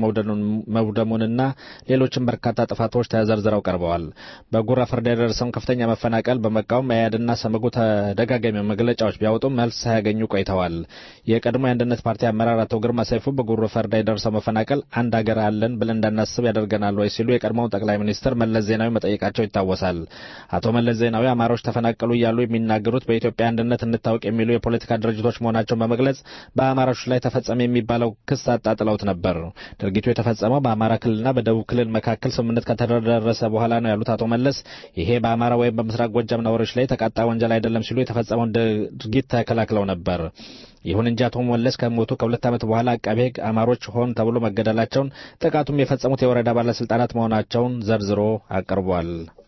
መውደሙንና ሌሎችም በርካታ ጥፋቶች ተዘርዝረው ቀርበዋል። በጉራ ፈርዳ የደረሰውን ከፍተኛ መፈናቀል በመቃወም መያድና ሰመጉ ተደጋጋሚ መግለጫዎች ቢያወጡም መልስ ሳያገኙ ቆይተዋል። የቀድሞ የአንድነት ፓርቲ አመራር አቶ ግርማ ሰይፉ በጉራ ፈርዳ የደረሰው መፈናቀል አንድ ሀገር አለን ብለን እንዳናስብ ያደርገናል ወይ ሲሉ የቀድሞውን ጠቅላይ ሚኒስትር መለስ ዜናዊ መጠየቃቸው ይታወሳል። አቶ መለስ ዜናዊ አማሮች ተፈናቀሉ እያሉ የሚናገሩት በኢትዮጵያ አንድነት እንታወቅ የሚሉ የፖለቲካ ድርጅቶች መሆናቸውን በመግለጽ በአማሮች ላይ ተፈጸመ የሚባለው ክስ አጣጥለውት ነበር። ድርጊቱ የተፈጸመው በአማራ ክልልና በደቡብ ክልል መካከል ስምምነት ከተደረሰ በኋላ ነው ያሉት አቶ መለስ ይሄ በአማራ ወይም በምስራቅ ጎጃም ነዋሪዎች ላይ የተቃጣ ወንጀል አይደለም ሲሉ የተፈጸመውን ድርጊት ተከላክለው ነበር። ይሁን እንጂ አቶ መለስ ከሞቱ ከሁለት ዓመት በኋላ አቃቤ ሕግ አማሮች ሆን ተብሎ መገደላቸውን ጥቃቱም የፈጸሙት የወረዳ ባለስልጣናት መሆናቸውን ዘርዝሮ አቅርቧል።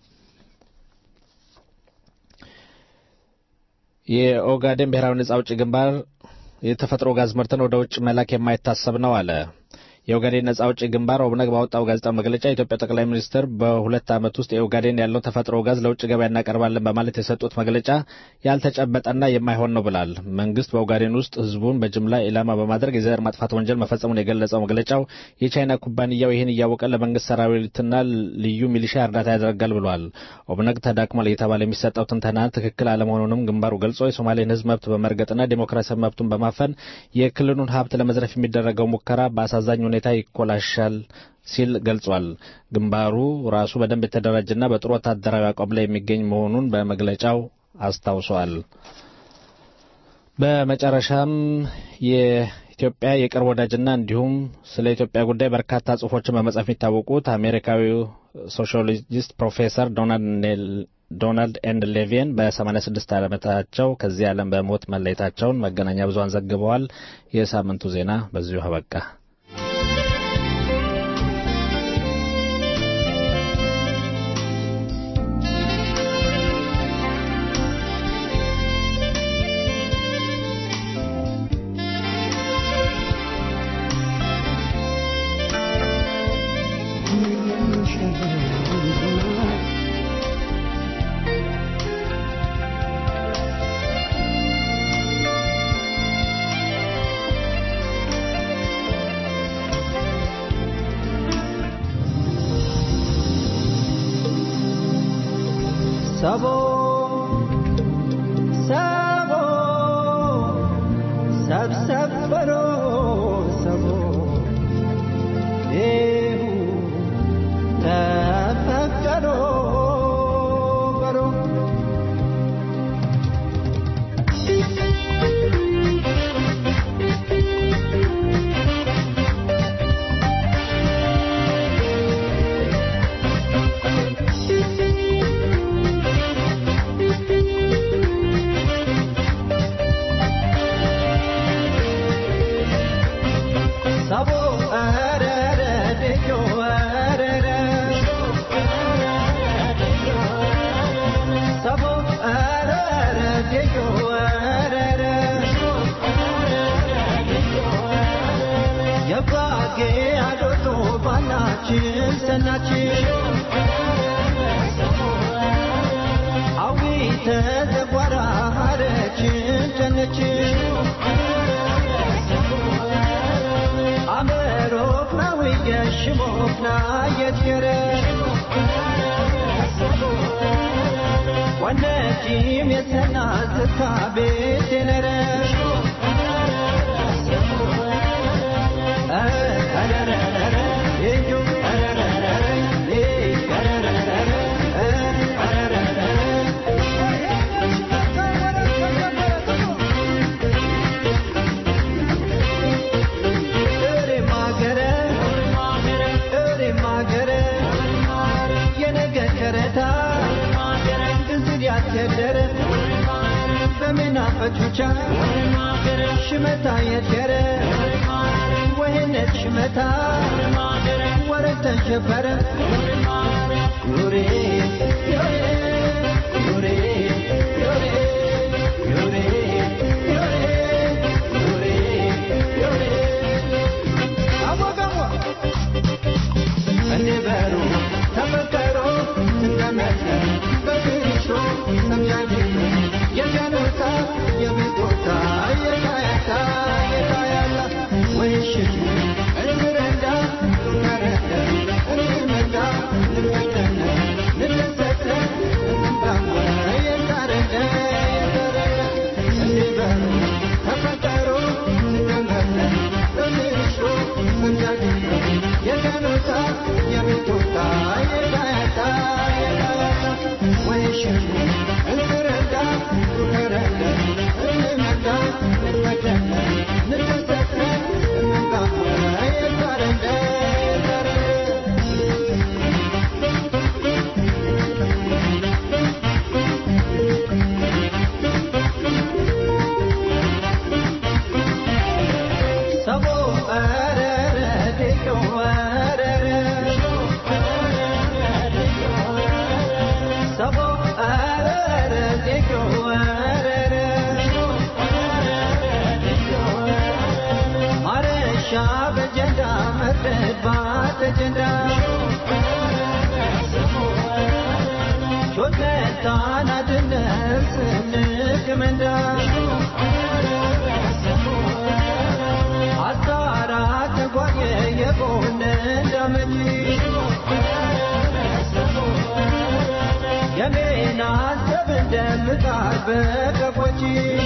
የኦጋዴን ብሔራዊ ነጻ አውጪ ግንባር የተፈጥሮ ጋዝ ምርትን ወደ ውጭ መላክ የማይታሰብ ነው አለ። የኦጋዴን ነጻ አውጪ ግንባር ኦብነግ ባወጣው ጋዜጣዊ መግለጫ የኢትዮጵያ ጠቅላይ ሚኒስትር በሁለት ዓመት ውስጥ የኦጋዴን ያለው ተፈጥሮ ጋዝ ለውጭ ገበያ እናቀርባለን በማለት የሰጡት መግለጫ ያልተጨበጠና የማይሆን ነው ብላል። መንግስት በኦጋዴን ውስጥ ህዝቡን በጅምላ ኢላማ በማድረግ የዘር ማጥፋት ወንጀል መፈጸሙን የገለጸው መግለጫው የቻይና ኩባንያው ይህን እያወቀ ለመንግስት ሰራዊትና ልዩ ሚሊሻ እርዳታ ያደርጋል ብሏል። ኦብነግ ተዳክሟል እየተባለ የሚሰጠው ትንተና ትክክል አለመሆኑንም ግንባሩ ገልጾ የሶማሌን ህዝብ መብት በመርገጥና ዴሞክራሲያዊ መብቱን በማፈን የክልሉን ሀብት ለመዝረፍ የሚደረገው ሙከራ በአሳዛኝ ሁኔታ ይኮላሻል ሲል ገልጿል። ግንባሩ ራሱ በደንብ የተደራጀና በጥሩ ወታደራዊ አቋም ላይ የሚገኝ መሆኑን በመግለጫው አስታውሷል። በመጨረሻም የኢትዮጵያ የቅርብ ወዳጅና እንዲሁም ስለ ኢትዮጵያ ጉዳይ በርካታ ጽሁፎችን በመጻፍ የሚታወቁት አሜሪካዊው ሶሺዮሎጂስት ፕሮፌሰር ዶናልድ ኤንድ ሌቪን በ86 ዓመታቸው ከዚህ ዓለም በሞት መለየታቸውን መገናኛ ብዙሃን ዘግበዋል። የሳምንቱ ዜና በዚሁ አበቃ። ሰቦ ሰቦ ሰብሰብ በሎ ሰቦ ይሁ ተፈቀዶ በሎ ሰቦ አረረ ደጆ አረረ ሰቦ አረረ ደጆ አረረ የጓጌ አዶቶ ባናችን ሰናችን አዊ ተዘጓራ ሀረችን ጨነችን አመሮፍና ወየሽሞፍና የትየረ ወነጂም የሰና ዝታ ቤት የነረ ያደረ በመናፈቹቻ ሽመታ የደረ ወይነት ሽመታ ወረግ ተሸበረ ዩሬ ዩሬ ዩሬ ዩሬ ዩሬ ዩሬ ዩሬ ዩሬ አወጋዋ እንበሩ ተፈቀሮ ትንገመተ በትንሹ ሰምያጅ የገኖታ የቤቶታ የታያታ የታያላ ወይሽቱ እንረዳ እንረዳ እንመዳ እንመደነ እንሰተ እንባወ የታረደ የታረደ እንበሩ ተፈቀሮ ትንገመተ በትንሹ ሰምያጅ የገኖታ የቤቶታ የታያታ የታያታ ወይሽቱ እንረዳ እንረዳ እንመዳ እንመደነ እንሰተ እንባወ የታረደ የታረደ ሰቦ አረረ ዴጆ አረረ ሰቦ አረረ ዴጆ አረረ ማረሻ በጀንዳ መርደድ ባተጀንዳ ሾተታን አድነር ስንቅመንዳ አጣራ ተጓየ የጎነ እንዳመጂ የሜና ሰብ እንደምጣድ በቀፎች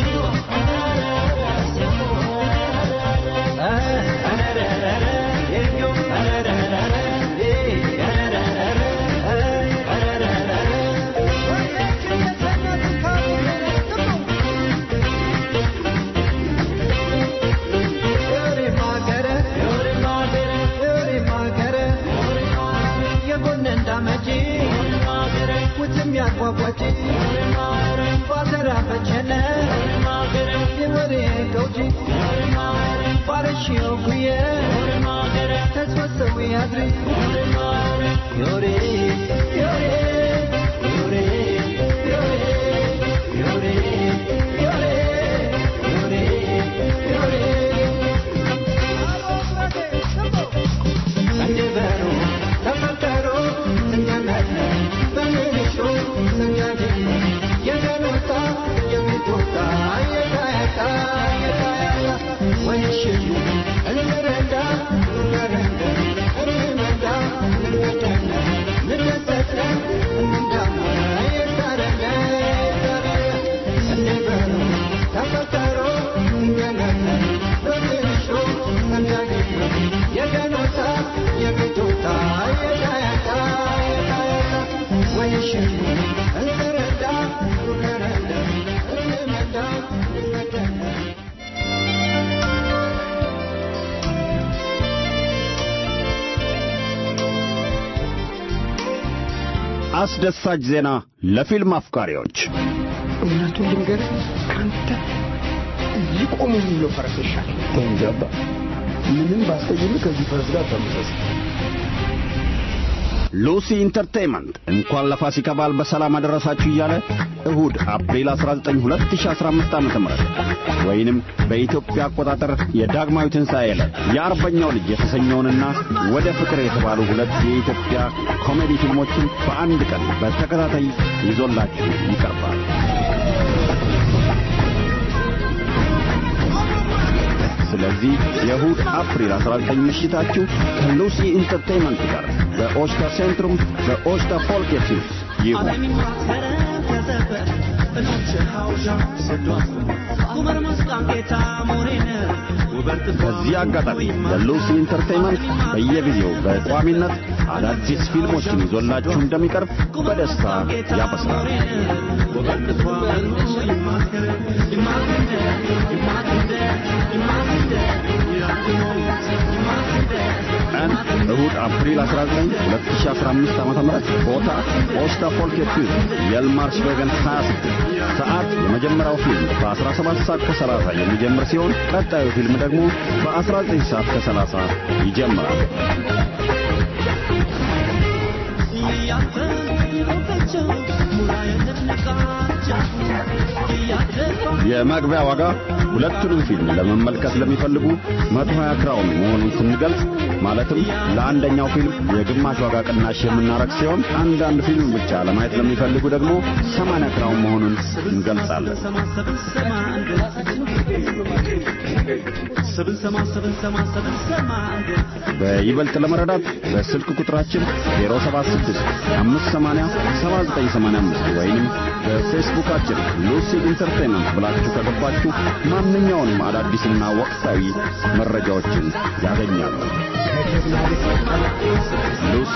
ውትም ያጓጓች ባዘራ በቸነ የወሬ ገውጂ ባረሽው ጉየ ተስወሰዊ አድሪ ዮሬ ዮሬ ዮሬ ዮሬ ዮሬ ዮሬ ዮሬ ዮሬ እንዲበሩ ተፈቀሩ እንገመለ በምንሹ ሰኛጅ የገኖታ የሚቶታ የታያታ የታያታ ወይሽቱ እንረዳ እንረዳ እንመዳ እንመደነ ተፈጠሮ እንደነነ በትንሹ እንዳገኘ የገኖታ የቤቶታ የዳያታ የዳያታ ወይሽን እንረዳ ሩከረለ እንመዳ እንመደነ አስደሳች ዜና ለፊልም አፍቃሪዎች እውነቱን ልንገርህ ከአንተ ሊቆሙ የሚለው ፈረስ ይሻል። ተንጃባ ምንም ባስቀይም ከዚህ ፈረስ ጋር ተመሳሳይ ሉሲ ኢንተርቴይንመንት እንኳን ለፋሲካ በዓል በሰላም አደረሳችሁ እያለ እሁድ አፕሪል 19 2015 ዓ.ም ወይንም በኢትዮጵያ አቆጣጠር የዳግማዊ ትንሣኤ ዕለት የአርበኛው ልጅ የተሰኘውንና ወደ ፍቅር የተባሉ ሁለት የኢትዮጵያ ኮሜዲ ፊልሞችን በአንድ ቀን በተከታታይ ይዞላችሁ ይቀርባል። ስለዚህ የእሁድ አፕሪል 19 ምሽታችሁ ከሉሲ ኢንተርቴይንመንት ጋር በኦሽታ ሴንትሩም በኦሽታ ፎልኬትስ ይሁን። በዚህ አጋጣሚ ለሉሲ ኢንተርቴይንመንት በየጊዜው በቋሚነት አዳዲስ ፊልሞችን ይዞላችሁ እንደሚቀርብ በደስታ ያበስራል። ቀን እሁድ አፕሪል 19 2015 ዓ.ም ቦታ ኦስታ ፎልኬት የልማርስ ቬገን 26 ሰዓት የመጀመሪያው ፊልም በ17 ሰዓት ከ30 የሚጀምር ሲሆን ቀጣዩ ፊልም ደግሞ በ19 ሰዓት ከ30 ይጀምራል። የመግቢያ ዋጋ ሁለቱንም ፊልም ለመመልከት ለሚፈልጉ 120 ክራውን መሆኑን ስንገልጽ ማለትም ለአንደኛው ፊልም የግማሽ ዋጋ ቅናሽ የምናረግ ሲሆን አንዳንድ ፊልም ብቻ ለማየት ለሚፈልጉ ደግሞ 80 ክራውን መሆኑን እንገልጻለን። በይበልጥ ለመረዳት በስልክ ቁጥራችን 076 580 7985 ወይም በፌስቡካችን ሉሲ ኢንተርቴይንመንት ብላችሁ ከገባችሁ ማንኛውንም አዳዲስና ወቅታዊ መረጃዎችን ያገኛሉ። ሉሲ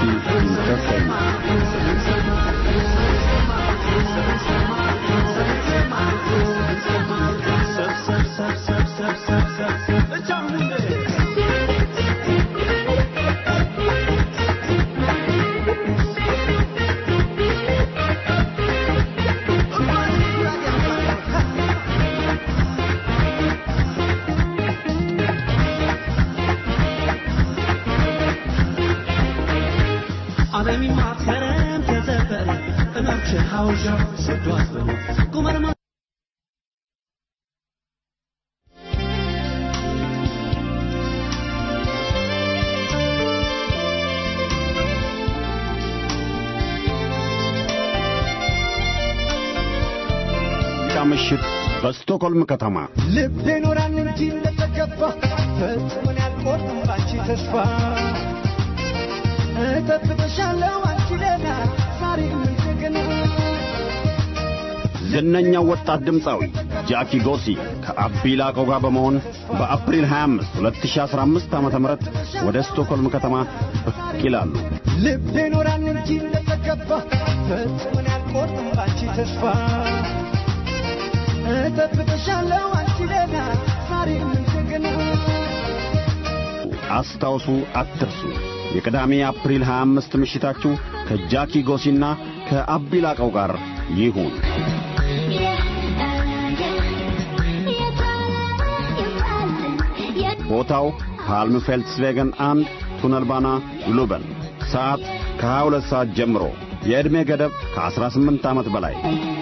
ኢንተርቴይንመንት ዓለም ማትከረም ተዘፈረ እመርች ሐውዣ ሰዷት ቁመርማ ምሽት በስቶክሆልም ከተማ ልቤ ኖራን እንጂ እንደተገባ ፈጽሞን ያልቆርጥም ባንቺ ተስፋ እጠብቅሻለሁ አንቺ ለና ዛሬም እንደገና ዝነኛው ወጣት ድምፃዊ ጃኪ ጎሲ ከአቢ ላቀው ጋር በመሆን በአፕሪል 25 2015 ዓ.ም ወደ ስቶክሆልም ከተማ ብቅ ይላሉ። ልቤ ኖራን እንጂ እንደተገባ ፈጽሞን ያልቆርጥም ባንቺ ተስፋ እጠብቅሻለሁ አንቺ ለና ዛሬም እንደገና አስታውሱ፣ አትርሱ። የቅዳሜ አፕሪል 25 ምሽታችሁ ከጃኪ ጎሲና ከአቢ ላቀው ጋር ይሁን። ቦታው ፓልም ፌልትስቬገን አንድ ቱነልባና ሉበን። ሰዓት ከ22 ሰዓት ጀምሮ። የዕድሜ ገደብ ከ18 ዓመት በላይ።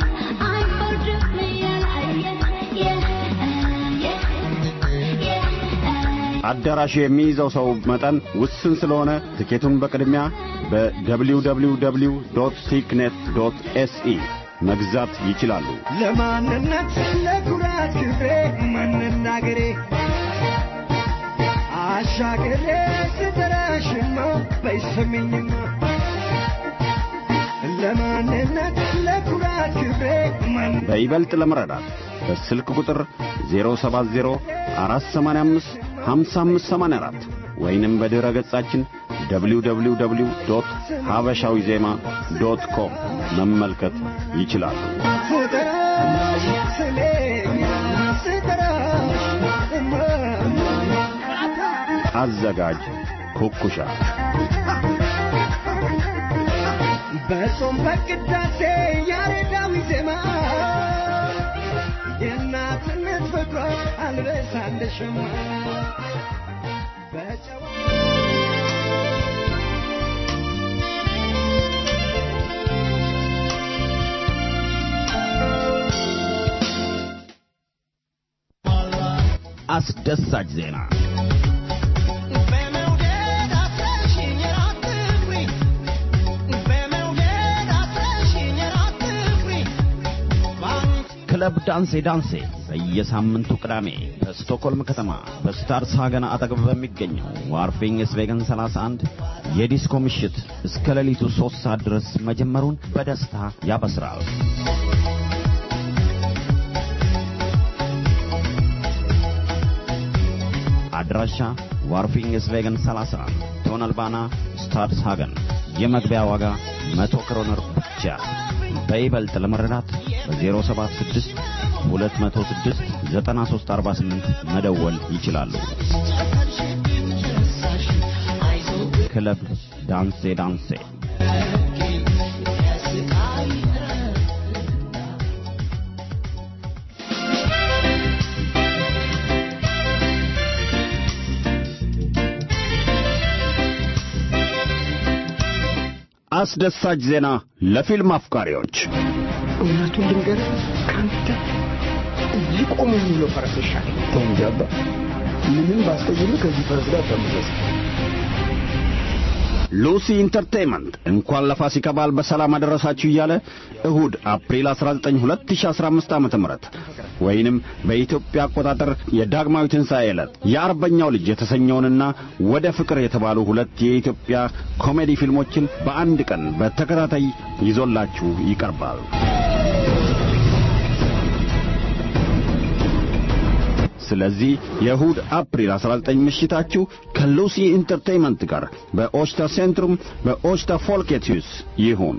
አዳራሹ የሚይዘው ሰው መጠን ውስን ስለሆነ ትኬቱን በቅድሚያ በwww ቲክኔት ኤስኢ መግዛት ይችላሉ። ለማንነት ለኩራት ክብሬ መናገሬ አሻገሬ ስጠራሽማ በይሰሚኝማ ለማንነት ለኩራት ክብሬ በይበልጥ ለመረዳት በስልክ ቁጥር 070 485 5584 ወይንም በድረ ገጻችን www ሀበሻዊ ዜማ ዶት ኮም መመልከት ይችላሉ። አዘጋጅ ኩኩሻ በጾም በቅዳሴ ያሬዳዊ ዜማ የእናትነት ፍቅሯ አልበሳለሽማ በጨዋ አስደሳች ዜና ክለብ ዳንሴ ዳንሴ በየሳምንቱ ቅዳሜ በስቶኮልም ከተማ በስታርስ ሀገን አጠገብ በሚገኘው ዋርፊንግ ስቬገን 31 የዲስኮ ምሽት እስከ ሌሊቱ ሦስት ሰዓት ድረስ መጀመሩን በደስታ ያበስራል። አድራሻ ዋርፊንግ ስቬገን 31 ቶነልባና ስታርስ ሀገን የመግቢያ ዋጋ መቶ ክሮነር ብቻ። በይበልጥ ለመረዳት በ076 206 9348 መደወል ይችላሉ። ክለብ ዳንሴ ዳንሴ አስደሳች ዜና ለፊልም አፍቃሪዎች እውነቱን ልንገርህ ከአንተ ሊቆም የሚለው ፈረስ ይሻለኝ። ተው እንጂ አባ፣ ምንም ባስቀይም ከዚህ ፈረስ ጋር ተመለስ። ሉሲ ኢንተርቴይንመንት እንኳን ለፋሲካ በዓል በሰላም አደረሳችሁ እያለ እሁድ አፕሪል 19 2015 ዓ.ም ወይንም በኢትዮጵያ አቆጣጠር የዳግማዊ ትንሣኤ ዕለት የአርበኛው ልጅ የተሰኘውንና ወደ ፍቅር የተባሉ ሁለት የኢትዮጵያ ኮሜዲ ፊልሞችን በአንድ ቀን በተከታታይ ይዞላችሁ ይቀርባል። ስለዚህ የእሁድ አፕሪል 19 ምሽታችሁ ከሉሲ ኢንተርቴይንመንት ጋር በኦሽታ ሴንትሩም በኦሽታ ፎልኬትዩስ ይሁን።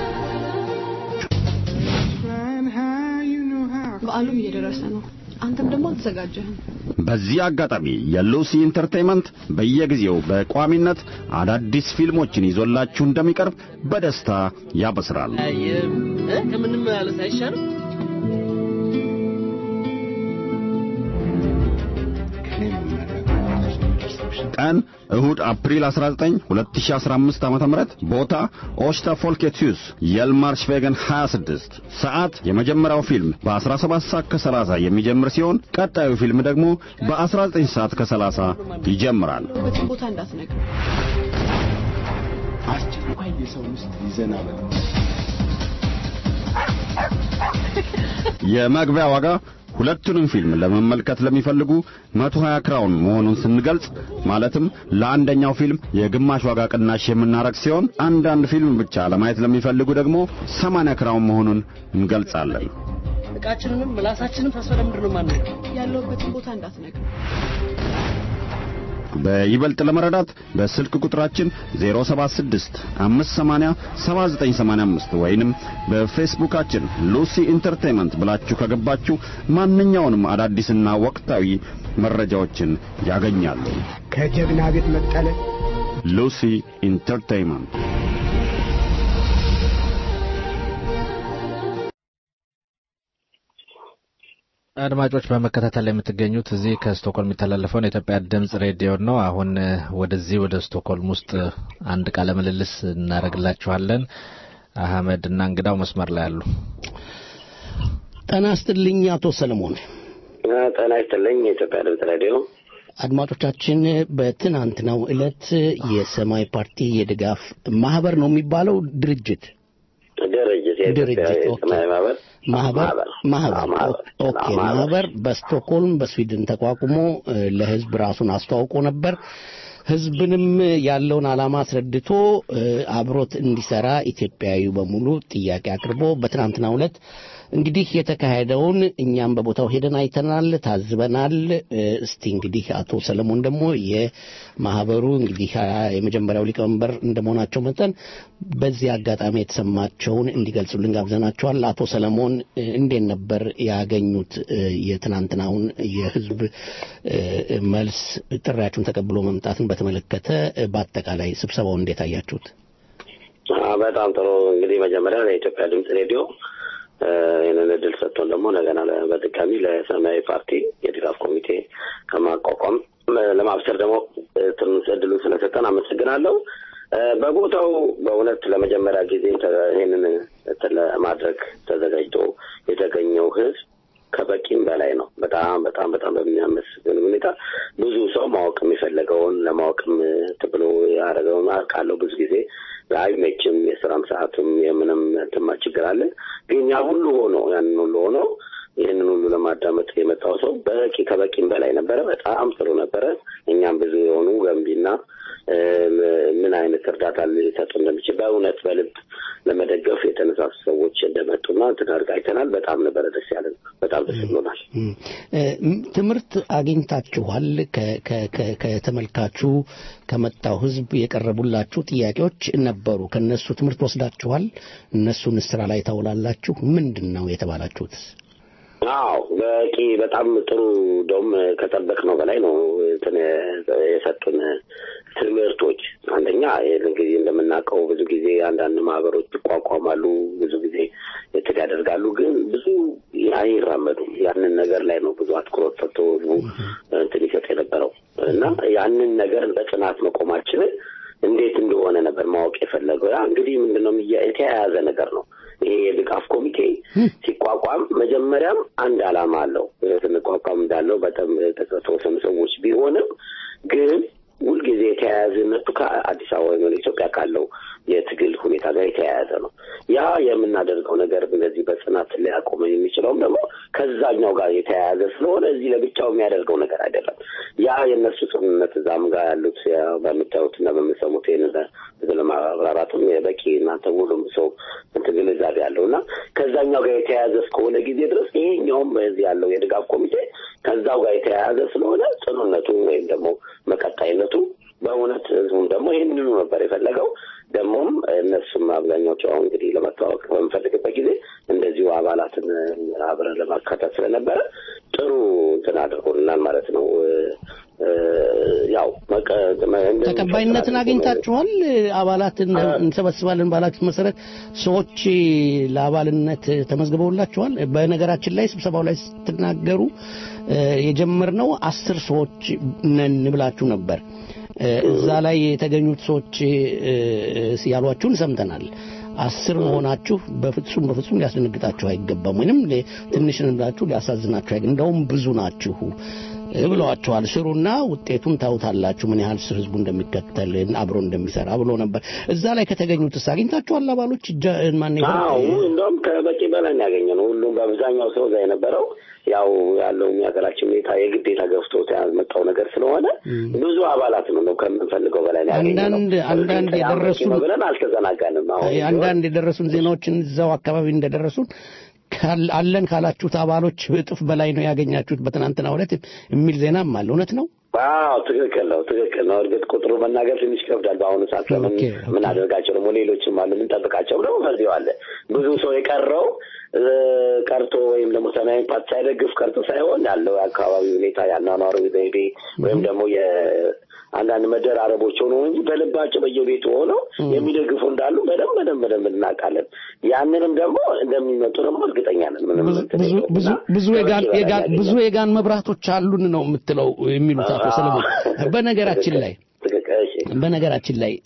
በዓሉም እየደረሰ ነው። አንተም ደግሞ አልተዘጋጀህም። በዚህ አጋጣሚ የሉሲ ኢንተርቴይንመንት በየጊዜው በቋሚነት አዳዲስ ፊልሞችን ይዞላችሁ እንደሚቀርብ በደስታ ያበስራል። ከምንም ማለት አይሻልም? ቀን እሁድ አፕሪል 19 2015 ዓ.ም ቦታ ኦሽታ ፎልኬትዩስ የልማርሽ ቬገን 26 ሰዓት የመጀመሪያው ፊልም በ17 ሰዓት ከ30 የሚጀምር ሲሆን ቀጣዩ ፊልም ደግሞ በ19 ሰዓት ከ30 ይጀምራል። በትን ቦታ እንዳትነግር። አስቸኳይ የሰው ምስት ይዘናል። የመግቢያ ዋጋ ሁለቱንም ፊልም ለመመልከት ለሚፈልጉ 120 ክራውን መሆኑን ስንገልጽ ማለትም ለአንደኛው ፊልም የግማሽ ዋጋ ቅናሽ የምናረግ ሲሆን አንዳንድ ፊልም ብቻ ለማየት ለሚፈልጉ ደግሞ 80 ክራውን መሆኑን እንገልጻለን። እቃችንንም ምላሳችንም ተስፋ ለምንድን ነው የማንነግር? ያለሁበትን ቦታ እንዳትነግር። በይበልጥ ለመረዳት በስልክ ቁጥራችን 076 580 7985 ወይንም በፌስቡካችን ሉሲ ኢንተርቴይንመንት ብላችሁ ከገባችሁ ማንኛውንም አዳዲስና ወቅታዊ መረጃዎችን ያገኛሉ። ከጀግና ቤት መጠለ ሉሲ ኢንተርቴይንመንት አድማጮች በመከታተል ላይ የምትገኙት እዚህ ከስቶኮልም የሚተላለፈውን የኢትዮጵያ ድምጽ ሬዲዮ ነው። አሁን ወደዚህ ወደ ስቶኮልም ውስጥ አንድ ቃለ ምልልስ እናደርግላችኋለን። አህመድ እና እንግዳው መስመር ላይ አሉ። ጤና ይስጥልኝ አቶ ሰለሞን። ጤና ይስጥልኝ የኢትዮጵያ ድምጽ ሬዲዮ አድማጮቻችን በትናንትናው ዕለት የሰማይ ፓርቲ የድጋፍ ማህበር ነው የሚባለው ድርጅት ድርጅት የኢትዮጵያ የሰማያዊ ማህበር ማህበር ማህበር ኦኬ ማህበር በስቶክሆልም በስዊድን ተቋቁሞ ለህዝብ ራሱን አስተዋውቆ ነበር። ህዝብንም ያለውን ዓላማ አስረድቶ አብሮት እንዲሰራ ኢትዮጵያዊ በሙሉ ጥያቄ አቅርቦ በትናንትናው ዕለት እንግዲህ የተካሄደውን እኛም በቦታው ሄደን አይተናል፣ ታዝበናል። እስቲ እንግዲህ አቶ ሰለሞን ደግሞ የማህበሩ እንግዲህ የመጀመሪያው ሊቀመንበር እንደመሆናቸው መጠን በዚህ አጋጣሚ የተሰማቸውን እንዲገልጹልን ጋብዘናቸዋል። አቶ ሰለሞን እንዴት ነበር ያገኙት የትናንትናውን የህዝብ መልስ ጥሪያችሁን ተቀብሎ መምጣትን በተመለከተ በአጠቃላይ ስብሰባውን እንዴት አያችሁት? በጣም ጥሩ እንግዲህ መጀመሪያ ለኢትዮጵያ ድምፅ ሬዲዮ ይህንን እድል ሰጥቶን ደግሞ እንደገና በድጋሚ ለሰማያዊ ፓርቲ የድጋፍ ኮሚቴ ከማቋቋም ለማብሰር ደግሞ ትንሽ እድሉን ስለሰጠን አመሰግናለሁ። በቦታው በእውነት ለመጀመሪያ ጊዜ ይህንን ለማድረግ ተዘጋጅቶ የተገኘው ህዝብ ከበቂም በላይ ነው። በጣም በጣም በጣም በሚያመስግን ሁኔታ ብዙ ሰው ማወቅ የሚፈለገውን ለማወቅም ብሎ ያደረገውን አውቃለሁ። ብዙ ጊዜ አይመችም፣ የስራም ሰዓቱም የምንም ትማ ችግር አለ። ግን ያ ሁሉ ሆኖ ያንን ሁሉ ሆኖ ይህንን ሁሉ ለማዳመጥ የመጣው ሰው በቂ ከበቂም በላይ ነበረ። በጣም ጥሩ ነበረ። እኛም ብዙ የሆኑ ገንቢና ምን አይነት እርዳታ ሊሰጡ እንደሚችል በእውነት በልብ ለመደገፍ የተነሳሱ ሰዎች እንደመጡና ትናርግ አይተናል። በጣም ነበረ ደስ ያለን። በጣም ደስ ብሎናል። ትምህርት አግኝታችኋል? ከተመልካቹ ከመጣው ህዝብ የቀረቡላችሁ ጥያቄዎች ነበሩ። ከነሱ ትምህርት ወስዳችኋል? እነሱን ስራ ላይ ታውላላችሁ? ምንድን ነው የተባላችሁት? አዎ በቂ በጣም ጥሩ እንደውም ከጠበቅነው በላይ ነው እንትን የሰጡን ትምህርቶች። አንደኛ ይህን ጊዜ እንደምናውቀው ብዙ ጊዜ አንዳንድ ማህበሮች ይቋቋማሉ፣ ብዙ ጊዜ እንትን ያደርጋሉ፣ ግን ብዙ አይራመዱም። ያንን ነገር ላይ ነው ብዙ አትኩሮት ሰጥቶ ህዝቡ እንትን ይሰጥ የነበረው እና ያንን ነገር በጽናት መቆማችንን እንዴት እንደሆነ ነበር ማወቅ የፈለገው። ያ እንግዲህ ምንድነው የተያያዘ ነገር ነው። ይሄ የድጋፍ ኮሚቴ ሲቋቋም መጀመሪያም አንድ ዓላማ አለው። ስንቋቋም እንዳለው በጣም የተወሰኑ ሰዎች ቢሆንም ግን ሁልጊዜ የተያያዘነቱ ከአዲስ አበባ ወይም ኢትዮጵያ ካለው የትግል ሁኔታ ጋር የተያያዘ ነው። ያ የምናደርገው ነገር እንደዚህ በጽናት ሊያቆመን የሚችለውም ደግሞ ከዛኛው ጋር የተያያዘ ስለሆነ እዚህ ለብቻው የሚያደርገው ነገር አይደለም። ያ የእነሱ ጽኑነት እዛም ጋር ያሉት በምታዩት እና በምሰሙት ይህን ለማብራራትም የበቂ እናንተ ሁሉም ሰው እንትን ግንዛቤ ያለው እና ከዛኛው ጋር የተያያዘ እስከሆነ ጊዜ ድረስ ይሄኛውም በዚህ ያለው የድጋፍ ኮሚቴ ከዛው ጋር የተያያዘ ስለሆነ ጽኑነቱ ወይም ደግሞ መቀጣይነቱ በእውነት ህዝቡም ደግሞ ይህንኑ ነበር የፈለገው። ደግሞም እነሱም አብዛኛዎቹ አሁን እንግዲህ ለመተዋወቅ በምፈልግበት ጊዜ እንደዚሁ አባላትን አብረን ለማካተት ስለነበረ ጥሩ እንትን አድርጎልናል ማለት ነው። ያው ተቀባይነትን አግኝታችኋል። አባላትን እንሰበስባለን ባላችሁት መሰረት ሰዎች ለአባልነት ተመዝግበውላችኋል። በነገራችን ላይ ስብሰባው ላይ ስትናገሩ የጀመርነው አስር ሰዎች ነን ብላችሁ ነበር። እዛ ላይ የተገኙት ሰዎች ያሏችሁን ሰምተናል። አስር መሆናችሁ በፍጹም በፍጹም ሊያስደነግጣችሁ አይገባም፣ ወይንም ትንሽ ብላችሁ ሊያሳዝናችሁ አይገባም። እንደውም ብዙ ናችሁ ብለዋቸዋል። ስሩና ውጤቱን ታውታላችሁ፣ ምን ያህል ስር ህዝቡ እንደሚከተል አብሮ እንደሚሰራ ብሎ ነበር። እዛ ላይ ከተገኙትስ አግኝታችኋል? አባሎች ማን አዎ፣ እንደውም ከበቂ በላይ ያገኘ ነው። ሁሉም በአብዛኛው ሰው እዛ የነበረው ያው ያለው የሀገራችን ሁኔታ የግዴታ ገፍቶ ያመጣው ነገር ስለሆነ ብዙ አባላት ነው ነው ከምንፈልገው በላይ አንዳንድ አንዳንድ የደረሱን ብለን አልተዘናጋንም። አሁን አንዳንድ የደረሱን ዜናዎችን እዛው አካባቢ እንደደረሱን አለን ካላችሁት አባሎች እጥፍ በላይ ነው ያገኛችሁት በትናንትና ዕለት የሚል ዜናም አለ። እውነት ነው? አዎ ትክክል ነው፣ ትክክል ነው። እርግጥ ቁጥሩ መናገር ትንሽ ይከብዳል። በአሁኑ ሰዓት ለምን ምናደርጋቸው ደግሞ ሌሎችም አሉ የምንጠብቃቸው ደግሞ በዚሁ አለ። ብዙ ሰው የቀረው ቀርቶ ወይም ደግሞ ሰማያዊ ፓርቲ ሳይደግፍ ቀርቶ ሳይሆን ያለው የአካባቢ ሁኔታ ያኗኗሩ ዘይቤ ወይም ደግሞ አንዳንድ መደራረቦች ሆኖ እንጂ በልባቸው በየቤቱ ሆነው የሚደግፉ እንዳሉ በደንብ በደንብ በደንብ እናውቃለን። ያንንም ደግሞ እንደሚመጡ ደግሞ እርግጠኛ ነን። ብዙ የጋን መብራቶች አሉን ነው የምትለው የሚሉት አቶ ሰለሞን። በነገራችን ላይ በነገራችን ላይ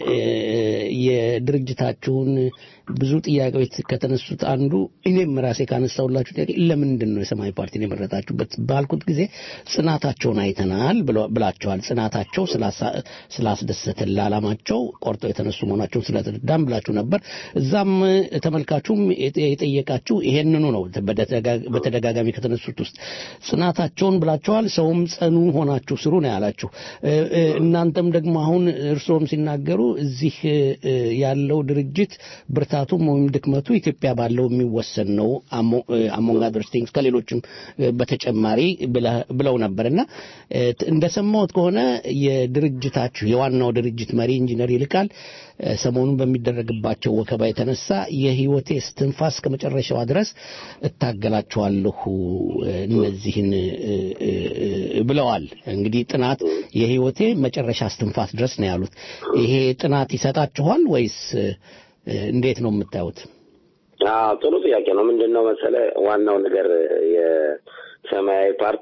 የድርጅታችሁን ብዙ ጥያቄዎች ከተነሱት አንዱ እኔም ራሴ ካነሳውላችሁ ጥያቄ ለምንድን ነው የሰማያዊ ፓርቲን የመረጣችሁበት ባልኩት ጊዜ ጽናታቸውን አይተናል ብላችኋል። ጽናታቸው ስላስደሰተን ለዓላማቸው ቆርጠው የተነሱ መሆናቸውን ስለተረዳን ብላችሁ ነበር። እዛም ተመልካቹም የጠየቃችሁ ይሄንኑ ነው። በተደጋጋሚ ከተነሱት ውስጥ ጽናታቸውን ብላችኋል። ሰውም ጸኑ ሆናችሁ ስሩ ነው ያላችሁ። እናንተም ደግሞ አሁን እርስዎም ሲናገሩ እዚህ ያለው ድርጅት ብርታቱም ወይም ድክመቱ ኢትዮጵያ ባለው የሚወሰን ነው አሞንግ አዘር ቲንግስ ከሌሎችም በተጨማሪ ብለው ነበር እና እንደሰማሁት ከሆነ የድርጅታችሁ የዋናው ድርጅት መሪ ኢንጂነር ይልቃል ሰሞኑን በሚደረግባቸው ወከባ የተነሳ የህይወቴ እስትንፋስ ከመጨረሻዋ ድረስ እታገላቸዋለሁ እነዚህን ብለዋል። እንግዲህ ጥናት የህይወቴ መጨረሻ እስትንፋስ ድረስ ነው ያሉት። ይሄ ጥናት ይሰጣችኋል ወይስ እንዴት ነው የምታዩት? ጥሩ ጥያቄ ነው። ምንድን ነው መሰለ ዋናው ነገር የሰማያዊ ፓርቲ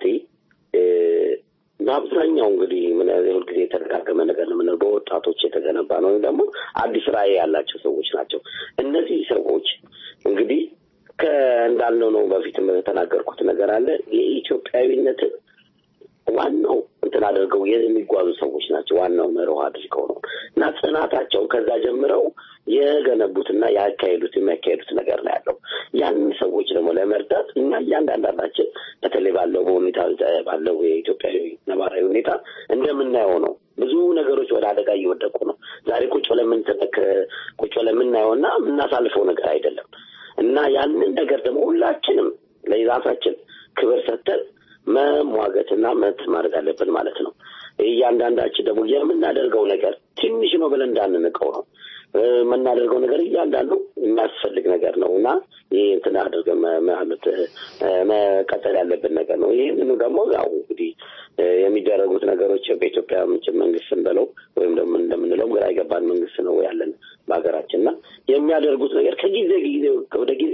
በአብዛኛው እንግዲህ ምን ሁልጊዜ የተደጋገመ ነገር ነው የምንለው በወጣቶች የተገነባ ነው ወይም ደግሞ አዲስ ራዕይ ያላቸው ሰዎች ናቸው። እነዚህ ሰዎች እንግዲህ ከእንዳልነው ነው በፊት የተናገርኩት ነገር አለ የኢትዮጵያዊነትን ዋናው እንትን አድርገው የሚጓዙ ሰዎች ናቸው። ዋናው መርህ አድርገው ነው እና ጽናታቸው ከዛ ጀምረው የገነቡትና ያካሄዱት የሚያካሄዱት ነገር ነው ያለው። ያንን ሰዎች ደግሞ ለመርዳት እኛ እያንዳንዳችን በተለይ ባለው በሁኔታ ባለው የኢትዮጵያዊ ነባራዊ ሁኔታ እንደምናየው ነው። ብዙ ነገሮች ወደ አደጋ እየወደቁ ነው። ዛሬ ቁጭ ብለን ቁጭ ብለን የምናየውና የምናሳልፈው ነገር አይደለም እና ያንን ነገር ደግሞ ሁላችንም ለራሳችን ክብር ሰጥተን መሟገትና መት ማድረግ አለብን ማለት ነው። እያንዳንዳችን ደግሞ የምናደርገው ነገር ትንሽ ነው ብለን እንዳንንቀው ነው የምናደርገው ነገር እያንዳንዱ የሚያስፈልግ ነገር ነው እና ይህ እንትን አድርገን ማለት መቀጠል ያለብን ነገር ነው። ይህንኑ ደግሞ ያው እንግዲህ የሚደረጉት ነገሮች በኢትዮጵያ ምንጭ መንግስትን በለው ወይም ደግሞ እንደምንለው ግራ የገባን መንግስት ነው ያለን በሀገራችን እና የሚያደርጉት ነገር ከጊዜ ጊዜ ወደ ጊዜ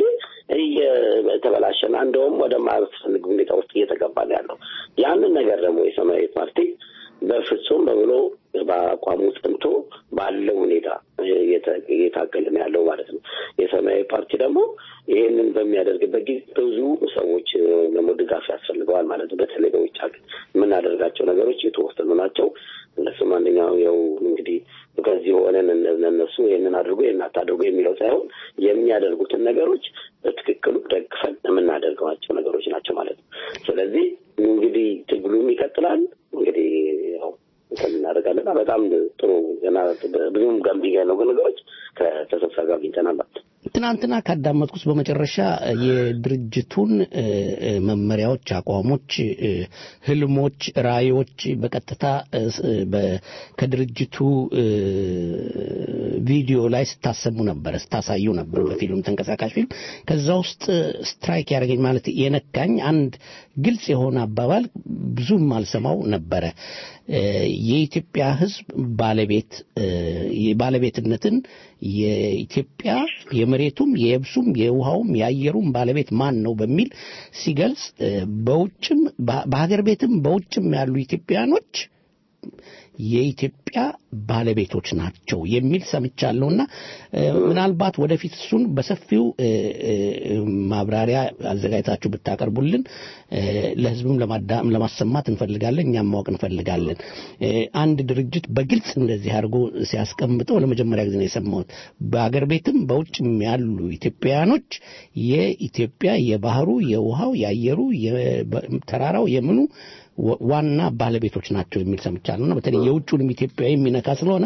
እየተበላሸና እንደውም ወደማያስፈልግ ሁኔታ ውስጥ እየተገባ ነው ያለው። ያንን ነገር ደግሞ የሰማያዊ ፓርቲ በፍጹም በብሎ በአቋሙ ጽንቶ ባለው ሁኔታ እየታገለ ነው ያለው ማለት ነው። የሰማያዊ ፓርቲ ደግሞ ይህንን በሚያደርግበት ጊዜ ብዙ ሰዎች ደግሞ ድጋፍ ያስፈልገዋል ማለት ነው። በተለይ በውጭ ሀገር የምናደርጋቸው ነገሮች የተወሰኑ ናቸው። እነሱም አንደኛው ያው እንግዲህ ከዚህ ሆነን እነሱ ይህንን አድርጎ ይህን አታድርጎ የሚለው ሳይሆን የሚያደርጉትን ነገሮች በትክክሉ ደግፈን የምናደርገዋቸው ነገሮች ናቸው ማለት ነው። ስለዚህ እንግዲህ ትግሉም ይቀጥላል። እንግዲህ ያው እናደርጋለን። በጣም ጥሩ ገና ብዙም ገንቢ ነው ነገሮች ከተሰብሳቢ ጋር አግኝተናል ማለት ነው። ትናንትና ካዳመጥኩት በመጨረሻ የድርጅቱን መመሪያዎች፣ አቋሞች፣ ህልሞች፣ ራዕዮች በቀጥታ ከድርጅቱ ቪዲዮ ላይ ስታሰሙ ነበረ፣ ስታሳዩ ነበር በፊልም ተንቀሳቃሽ ፊልም። ከዛ ውስጥ ስትራይክ ያደረገኝ ማለት የነካኝ አንድ ግልጽ የሆነ አባባል ብዙም አልሰማው ነበረ። የኢትዮጵያ ሕዝብ ባለቤት ባለቤትነትን የኢትዮጵያ የመሬቱም የየብሱም የውሃውም የአየሩም ባለቤት ማን ነው በሚል ሲገልጽ በውጭም በሀገር ቤትም በውጭም ያሉ ኢትዮጵያኖች የኢትዮጵያ ባለቤቶች ናቸው የሚል ሰምቻለሁና ምናልባት ወደፊት እሱን በሰፊው ማብራሪያ አዘጋጅታችሁ ብታቀርቡልን ለህዝብም ለማሰማት እንፈልጋለን፣ እኛም ማወቅ እንፈልጋለን። አንድ ድርጅት በግልጽ እንደዚህ አድርጎ ሲያስቀምጠው ለመጀመሪያ ጊዜ ነው የሰማሁት። በአገር ቤትም በውጭም ያሉ ኢትዮጵያውያኖች የኢትዮጵያ የባህሩ፣ የውሃው፣ የአየሩ፣ ተራራው፣ የምኑ ዋና ባለቤቶች ናቸው የሚል ሰምቻለሁ እና በተለይ የውጭውንም ኢትዮጵያዊ የሚነካ ስለሆነ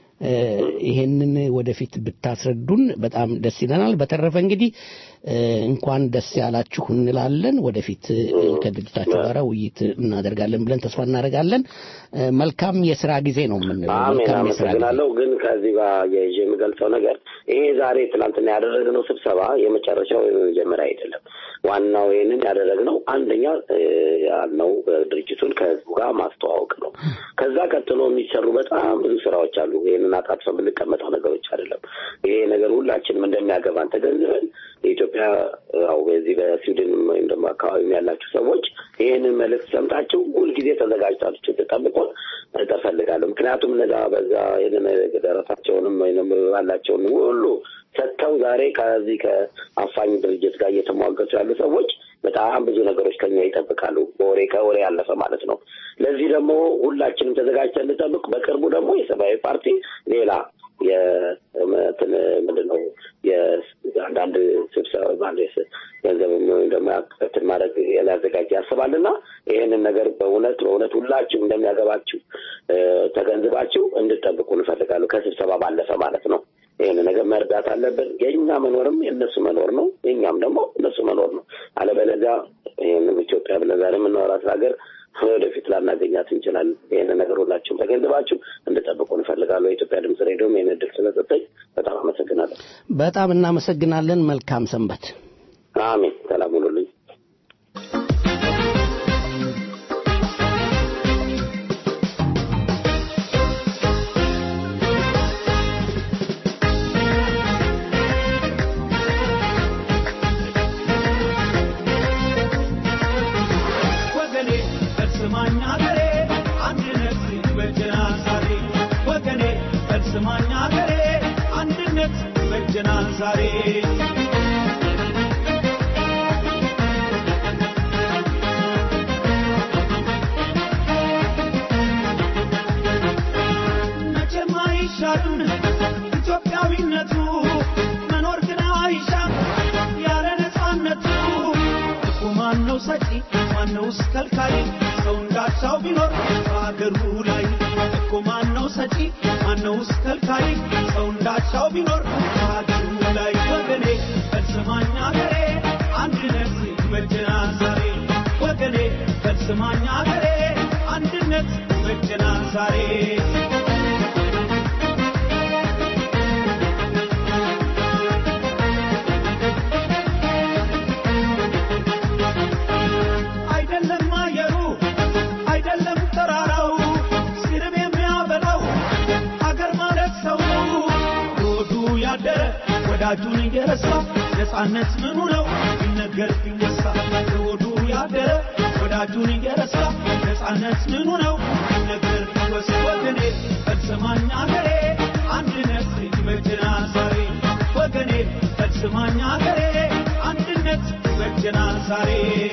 ይሄንን ወደፊት ብታስረዱን በጣም ደስ ይለናል። በተረፈ እንግዲህ እንኳን ደስ ያላችሁ እንላለን። ወደፊት ከድርጅታችሁ ጋር ውይይት እናደርጋለን ብለን ተስፋ እናደርጋለን። መልካም የስራ ጊዜ ነው የምንለው። አሜን፣ አመሰግናለሁ። ግን ከዚህ ጋር የይዤ የምገልጸው ነገር ይሄ ዛሬ ትናንትና ያደረግነው ስብሰባ የመጨረሻው የመጀመሪያ አይደለም። ዋናው ይህንን ያደረግነው አንደኛ ያልነው ድርጅቱን ከህዝቡ ጋር ማስተዋወቅ ነው። ከዛ ቀጥሎ የሚሰሩ በጣም ብዙ ስራዎች አሉ። ይህንን አጣጥፈን የምንቀመጠው ነገሮች አይደለም። ይሄ ነገር ሁላችንም እንደሚያገባን ተገንዝበን የኢትዮጵያ ያው በዚህ በስዊድን ወይም ደግሞ አካባቢም ያላችሁ ሰዎች ይህንን መልእክት ሰምታችሁ ሁልጊዜ ተዘጋጅታችሁ ተጠብቆን እፈልጋለሁ። ምክንያቱም እነዛ በዛ ይህንን ደረሳቸውንም ወይም ባላቸውን ሁሉ ሰጥተው ዛሬ ከዚህ ከአፋኝ ድርጅት ጋር እየተሟገቱ ያሉ ሰዎች በጣም ብዙ ነገሮች ከኛ ይጠብቃሉ። በወሬ ከወሬ ያለፈ ማለት ነው። ለዚህ ደግሞ ሁላችንም ተዘጋጅተን እንጠብቅ። በቅርቡ ደግሞ የሰማያዊ ፓርቲ ሌላ የእንትን ምንድን ነው የአንዳንድ ስብሰባ ማለት ገንዘብ ወይም ደግሞ እንትን ማድረግ ሊያዘጋጅ ያስባል እና ይህንን ነገር በእውነት በእውነት ሁላችሁ እንደሚያገባችሁ ተገንዝባችሁ እንድጠብቁ እንፈልጋለሁ። ከስብሰባ ባለፈ ማለት ነው። ይህን ነገር መርዳት አለብን። የእኛ መኖርም የእነሱ መኖር ነው፣ የእኛም ደግሞ እነሱ መኖር ነው። አለበለዚያ ይህንም ኢትዮጵያ ብለን ዛሬ የምናወራት ሀገር ወደፊት ላናገኛት እንችላለን። ይህን ነገር ሁላችሁም ተገንዝባችሁ እንድጠብቁ እንፈልጋለሁ። የኢትዮጵያ ድምጽ ሬዲዮም ይህን እድል ስለሰጠኝ በጣም አመሰግናለሁ። በጣም እናመሰግናለን። መልካም ሰንበት። አሜን። ሰላም ሁኑልኝ። ወገኔ እርስማኝ አገሬ አንድነት በጀናል ዛሬ ወገኔ እርስማኝ አገሬ አንድነት በጀናል ዛሬ መቼም አይሻርም ኢትዮጵያዊነቱ መኖር ግን አይሻም ያለ ነፃነቱ እኮ ማነው ሰጪ ማነውስ ከልካይ ሰው እንዳቻው ቢኖር በሀገሩ ላይ እኮ ማነው ሰጪ ማነውስ ከልካይ ሰው እንዳቻው ቢኖር በሀገሩ ላይ ወገኔ ፈጽማኝ አገሬ አንድነት ይበጀናል ዛሬ ወገኔ ፈጽማኝ አገሬ አንድነት ይበጀናል ዛሬ አይደለም አየሩ አይደለም ተራራው ሲርብ የሚያበላው አገር ማለት ሰው ነው ሮዱ ያደረ ወዳጁን እየረሳ ነፃነት ምኑ ነው ቢነገር ቢወሳ ሮዱ ያደረ ወዳጁን እየረሳ ነፃነት ምኑ ነው ቢነገር ቢወሳ ወገኔ ፈጽማኝ አገሬ አንድነት ይበጀናል ዛሬ ወገኔ ፈጽማኝ አገሬ አንድነት ይበጀናል ዛሬ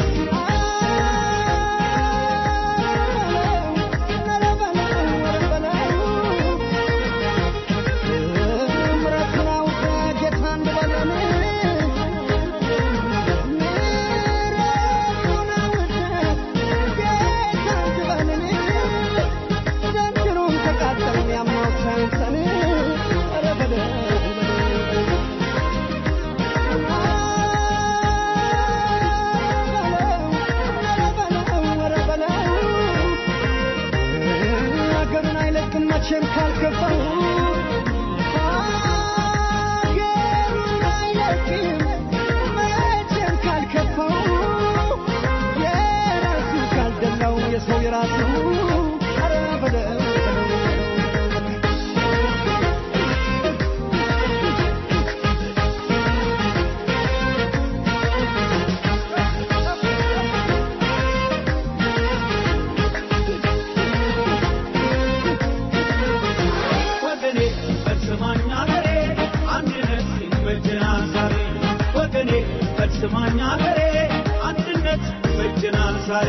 ሀገሩን አይለቅም መቼም ካልከፋው ሀገሩን አይለቅም መቼም ካልከፋው የራሱ ካልደላው የሰው የራሱ ኧረ በለው ወገኔ ፈጽማኝ አገሬ አንድነት ይበጀናል ዛሬ ወገኔ ፈጽማኝ አገሬ አንድነት ይበጀናል ዛሬ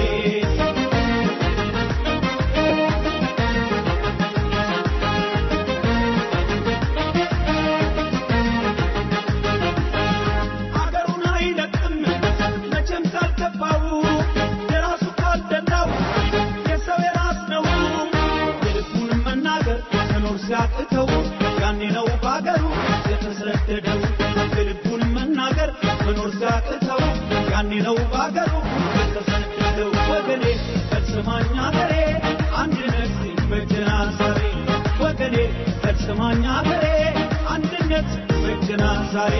አገሩን አይለቅም መቼም ካልገባው የራሱ ካልደላው የሰው የራስ ነው የልቡን መናገር መኖር ሲያቅተው ያኔ ነው በአገሩ የተሰደደው የልቡን መናገር መኖር ሲያቅተው ያኔ ነው በአገሩ የተሰደደው ወገኔ ፈጽማኝ አገሬ አንድነት ይበጀናል ዛሬ ወገኔ ፈጽማኝ አገሬ አንድነት ይበጀናል ዛሬ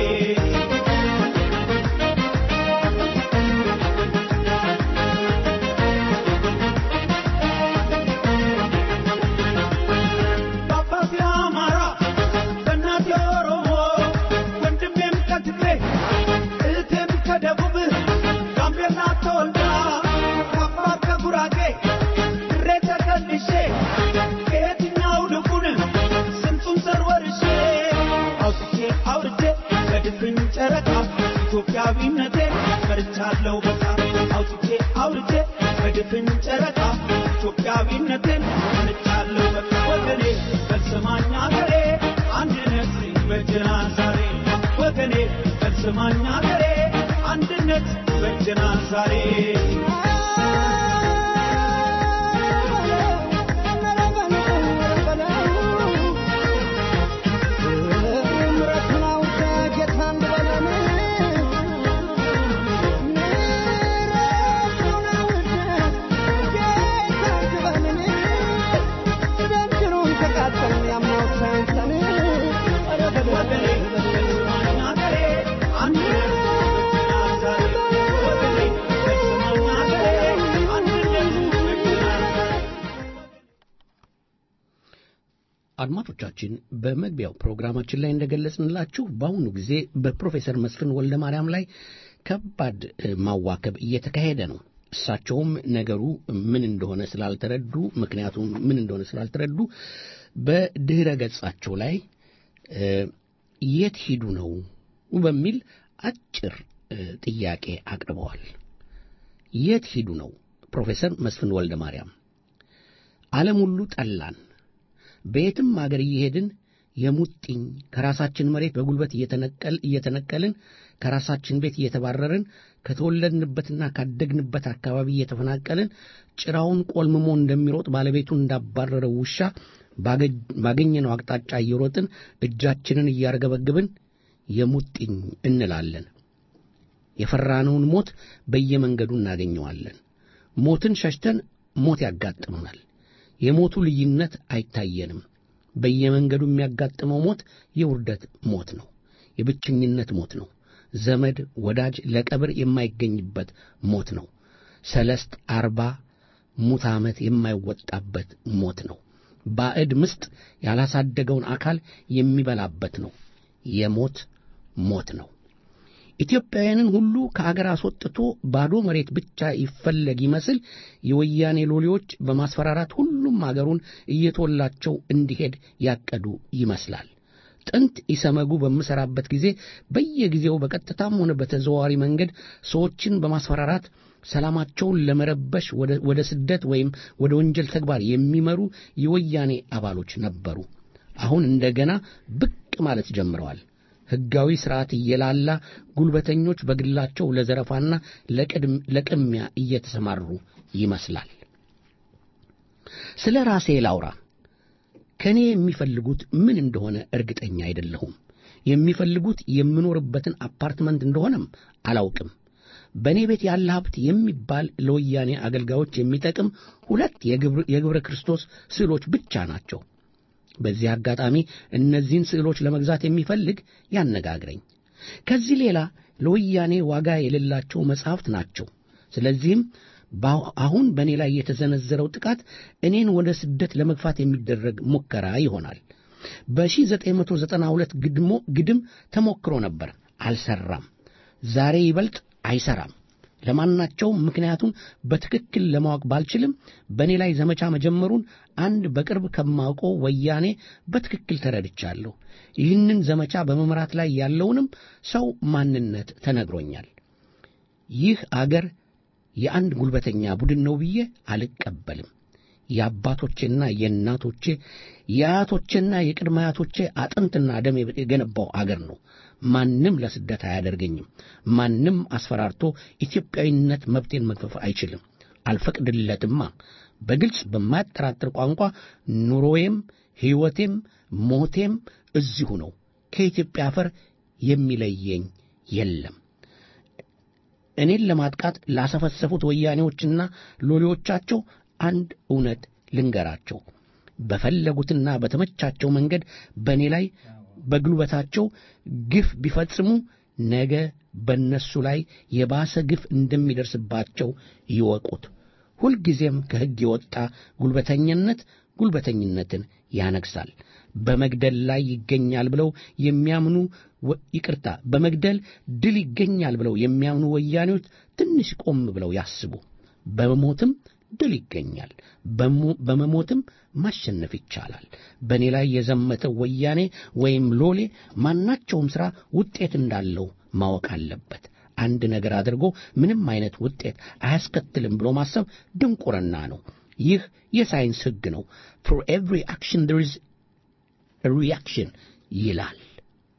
በአባቴ አማራ በእናቴ ኦሮሞ ወንድሜም ከትግሬ እህቴም ከደቡብ ጋምቤላ ተወልዳ ከአፋር ከጉራጌ ድሬ ተከልሼ ከየትኛው ልቡን ስንቱን ዘር ወርሼ አውጥቼ አውርቼ በድፍን ጨረቃ ኢትዮጵያዊነቴን መርቻለሁ በጣም አውጥቼ አውርቼ በድፍን ጨረቃ ኢትዮጵያዊነቴን መርቻለሁ በቃ ወገኔ ፈጽማኝ አገሬ አንድ በጀናል ዛሬ ወገኔ በልስማኝ አገሬ አንድነት በጀናል ዛሬ አድማጮቻችን በመግቢያው ፕሮግራማችን ላይ እንደገለጽንላችሁ በአሁኑ ጊዜ በፕሮፌሰር መስፍን ወልደ ማርያም ላይ ከባድ ማዋከብ እየተካሄደ ነው። እሳቸውም ነገሩ ምን እንደሆነ ስላልተረዱ ምክንያቱም ምን እንደሆነ ስላልተረዱ በድህረ ገጻቸው ላይ የት ሂዱ ነው በሚል አጭር ጥያቄ አቅርበዋል። የት ሂዱ ነው ፕሮፌሰር መስፍን ወልደ ማርያም ዓለም ሁሉ ጠላን በየትም አገር እየሄድን የሙጥኝ ከራሳችን መሬት በጉልበት እየተነቀልን ከራሳችን ቤት እየተባረርን ከተወለድንበትና ካደግንበት አካባቢ እየተፈናቀልን ጭራውን ቆልምሞ እንደሚሮጥ ባለቤቱን እንዳባረረው ውሻ ባገኘነው አቅጣጫ እየሮጥን እጃችንን እያርገበግብን የሙጥኝ እንላለን። የፈራነውን ሞት በየመንገዱ እናገኘዋለን። ሞትን ሸሽተን ሞት ያጋጥመናል። የሞቱ ልዩነት አይታየንም። በየመንገዱ የሚያጋጥመው ሞት የውርደት ሞት ነው። የብቸኝነት ሞት ነው። ዘመድ ወዳጅ ለቀብር የማይገኝበት ሞት ነው። ሰለስት አርባ ሙት ዓመት የማይወጣበት ሞት ነው። ባዕድ ምስጥ ያላሳደገውን አካል የሚበላበት ነው። የሞት ሞት ነው። ኢትዮጵያውያንን ሁሉ ከአገር አስወጥቶ ባዶ መሬት ብቻ ይፈለግ ይመስል የወያኔ ሎሌዎች በማስፈራራት ሁሉም አገሩን እየቶላቸው እንዲሄድ ያቀዱ ይመስላል። ጥንት ኢሰመጉ በምሠራበት ጊዜ በየጊዜው በቀጥታም ሆነ በተዘዋዋሪ መንገድ ሰዎችን በማስፈራራት ሰላማቸውን ለመረበሽ ወደ ስደት ወይም ወደ ወንጀል ተግባር የሚመሩ የወያኔ አባሎች ነበሩ። አሁን እንደገና ብቅ ማለት ጀምረዋል። ሕጋዊ ሥርዓት እየላላ ጉልበተኞች በግላቸው ለዘረፋና ለቅሚያ እየተሰማሩ ይመስላል። ስለ ራሴ ላውራ። ከእኔ የሚፈልጉት ምን እንደሆነ እርግጠኛ አይደለሁም። የሚፈልጉት የምኖርበትን አፓርትመንት እንደሆነም አላውቅም። በእኔ ቤት ያለ ሀብት የሚባል ለወያኔ አገልጋዮች የሚጠቅም ሁለት የግብረ ክርስቶስ ስዕሎች ብቻ ናቸው። በዚህ አጋጣሚ እነዚህን ስዕሎች ለመግዛት የሚፈልግ ያነጋግረኝ። ከዚህ ሌላ ለወያኔ ዋጋ የሌላቸው መጻሕፍት ናቸው። ስለዚህም አሁን በእኔ ላይ የተዘነዘረው ጥቃት እኔን ወደ ስደት ለመግፋት የሚደረግ ሙከራ ይሆናል። በ1992 ግድም ተሞክሮ ነበር፣ አልሰራም። ዛሬ ይበልጥ አይሰራም። ለማናቸውም ምክንያቱን በትክክል ለማወቅ ባልችልም በእኔ ላይ ዘመቻ መጀመሩን አንድ በቅርብ ከማውቀው ወያኔ በትክክል ተረድቻለሁ። ይህንን ዘመቻ በመምራት ላይ ያለውንም ሰው ማንነት ተነግሮኛል። ይህ አገር የአንድ ጉልበተኛ ቡድን ነው ብዬ አልቀበልም። የአባቶቼና የእናቶቼ የአያቶቼና የቅድመ አያቶቼ አጥንትና ደም የገነባው አገር ነው። ማንም ለስደት አያደርገኝም። ማንም አስፈራርቶ ኢትዮጵያዊነት መብቴን መግፈፍ አይችልም። አልፈቅድለትማ። በግልጽ በማያጠራጥር ቋንቋ ኑሮዬም ሕይወቴም ሞቴም እዚሁ ነው። ከኢትዮጵያ አፈር የሚለየኝ የለም። እኔን ለማጥቃት ላሰፈሰፉት ወያኔዎችና ሎሌዎቻቸው አንድ እውነት ልንገራቸው። በፈለጉትና በተመቻቸው መንገድ በእኔ ላይ በጉልበታቸው ግፍ ቢፈጽሙ ነገ በእነሱ ላይ የባሰ ግፍ እንደሚደርስባቸው ይወቁት። ሁልጊዜም ከሕግ የወጣ ጉልበተኝነት ጉልበተኝነትን ያነግሳል። በመግደል ላይ ይገኛል ብለው የሚያምኑ ይቅርታ፣ በመግደል ድል ይገኛል ብለው የሚያምኑ ወያኔዎች ትንሽ ቆም ብለው ያስቡ። በሞትም ድል ይገኛል። በመሞትም ማሸነፍ ይቻላል። በእኔ ላይ የዘመተ ወያኔ ወይም ሎሌ ማናቸውም ሥራ ውጤት እንዳለው ማወቅ አለበት። አንድ ነገር አድርጎ ምንም አይነት ውጤት አያስከትልም ብሎ ማሰብ ድንቁርና ነው። ይህ የሳይንስ ሕግ ነው። ፎር ኤቭሪ አክሽን there is a reaction ይላል።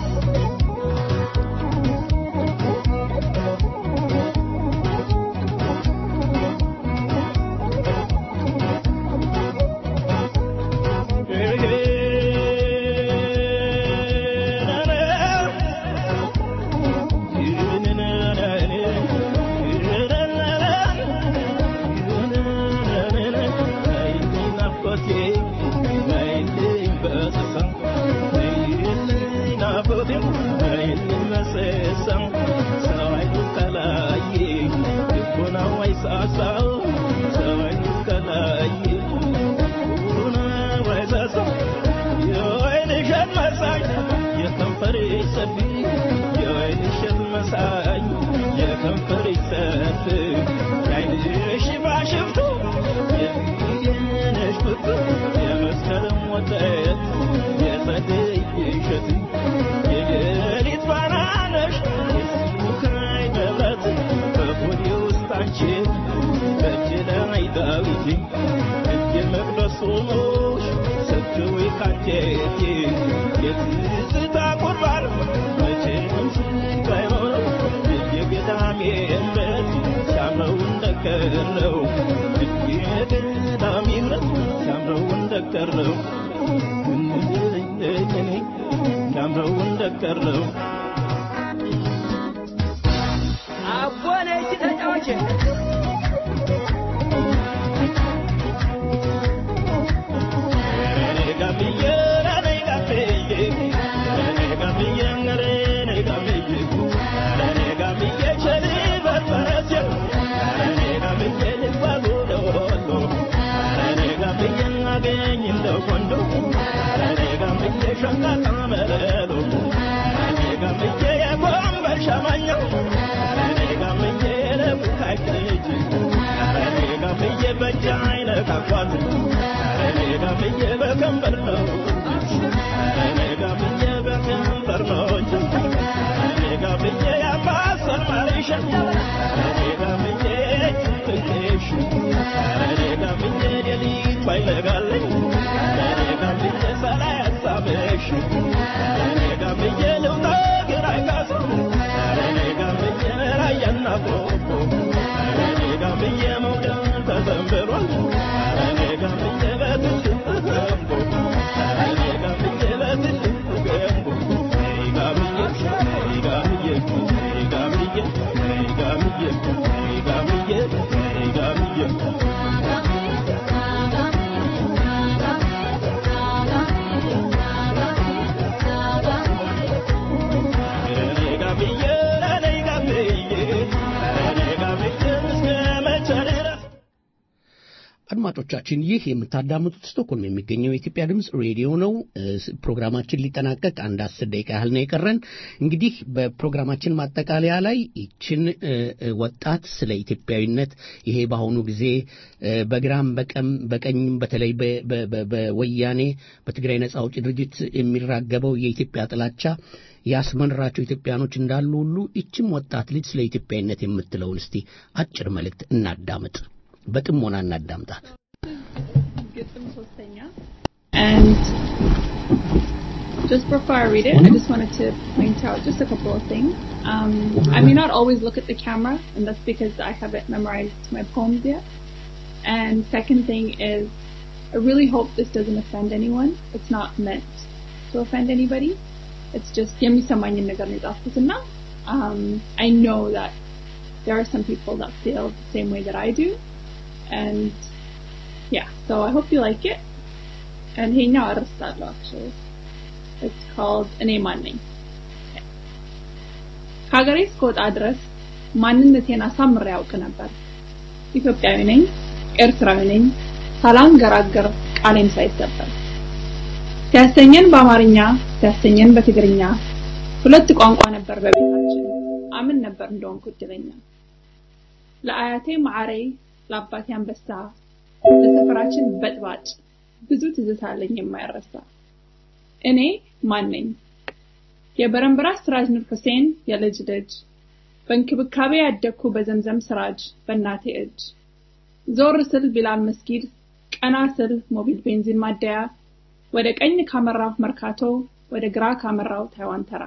አድማጮቻችን ይህ የምታዳምጡት ስቶክሆልም የሚገኘው የኢትዮጵያ ድምፅ ሬዲዮ ነው። ፕሮግራማችን ሊጠናቀቅ አንድ አስር ደቂቃ ያህል ነው የቀረን። እንግዲህ በፕሮግራማችን ማጠቃለያ ላይ ይችን ወጣት ስለ ኢትዮጵያዊነት ይሄ በአሁኑ ጊዜ በግራም በቀም በቀኝም በተለይ በወያኔ በትግራይ ነጻ አውጪ ድርጅት የሚራገበው የኢትዮጵያ ጥላቻ ያስመንራቸው ኢትዮጵያኖች እንዳሉ ሁሉ ይችም ወጣት ልጅ ስለ ኢትዮጵያዊነት የምትለውን እስቲ አጭር መልእክት እናዳምጥ። በጥሞና እናዳምጣት። And just before I read it, I just wanted to point out just a couple of things. Um, I may not always look at the camera, and that's because I haven't memorized my poems yet. And second thing is, I really hope this doesn't offend anyone. It's not meant to offend anybody. It's just የሚሰማኝን ነገር ነው የጻፍኩት እና um, I know that there are some people that feel the same way that I do. And yeah, so I hope you like it. And hey, now አረስታለሁ actually. It's called እኔ ማን ነኝ። ከሀገሬ እስከወጣ ድረስ ማንነቴን አሳምሬ ያውቅ ነበር። ኢትዮጵያዊ ነኝ፣ ኤርትራዊ ነኝ፣ ሳላንገራገር ቃሌም ሳይሰበር ሲያሰኘን በአማርኛ ሲያሰኘን በትግርኛ ሁለት ቋንቋ ነበር በቤታችን። አምን ነበር እንደሆንኩ እድለኛ ለአያቴ ማዕሬ ለአባቴ አንበሳ ለሰፈራችን በጥባጭ ብዙ ትዝታ አለኝ የማይረሳ። እኔ ማን ነኝ? የበረንበራ ስራጅ ኑር ሁሴን የልጅ ልጅ በእንክብካቤ ያደግኩ በዘምዘም ስራጅ በእናቴ እጅ ዞር ስል ቢላል መስጊድ ቀና ስል ሞቢል ቤንዚን ማደያ ወደ ቀኝ ካመራሁ መርካቶ ወደ ግራ ካመራው ታይዋን ተራ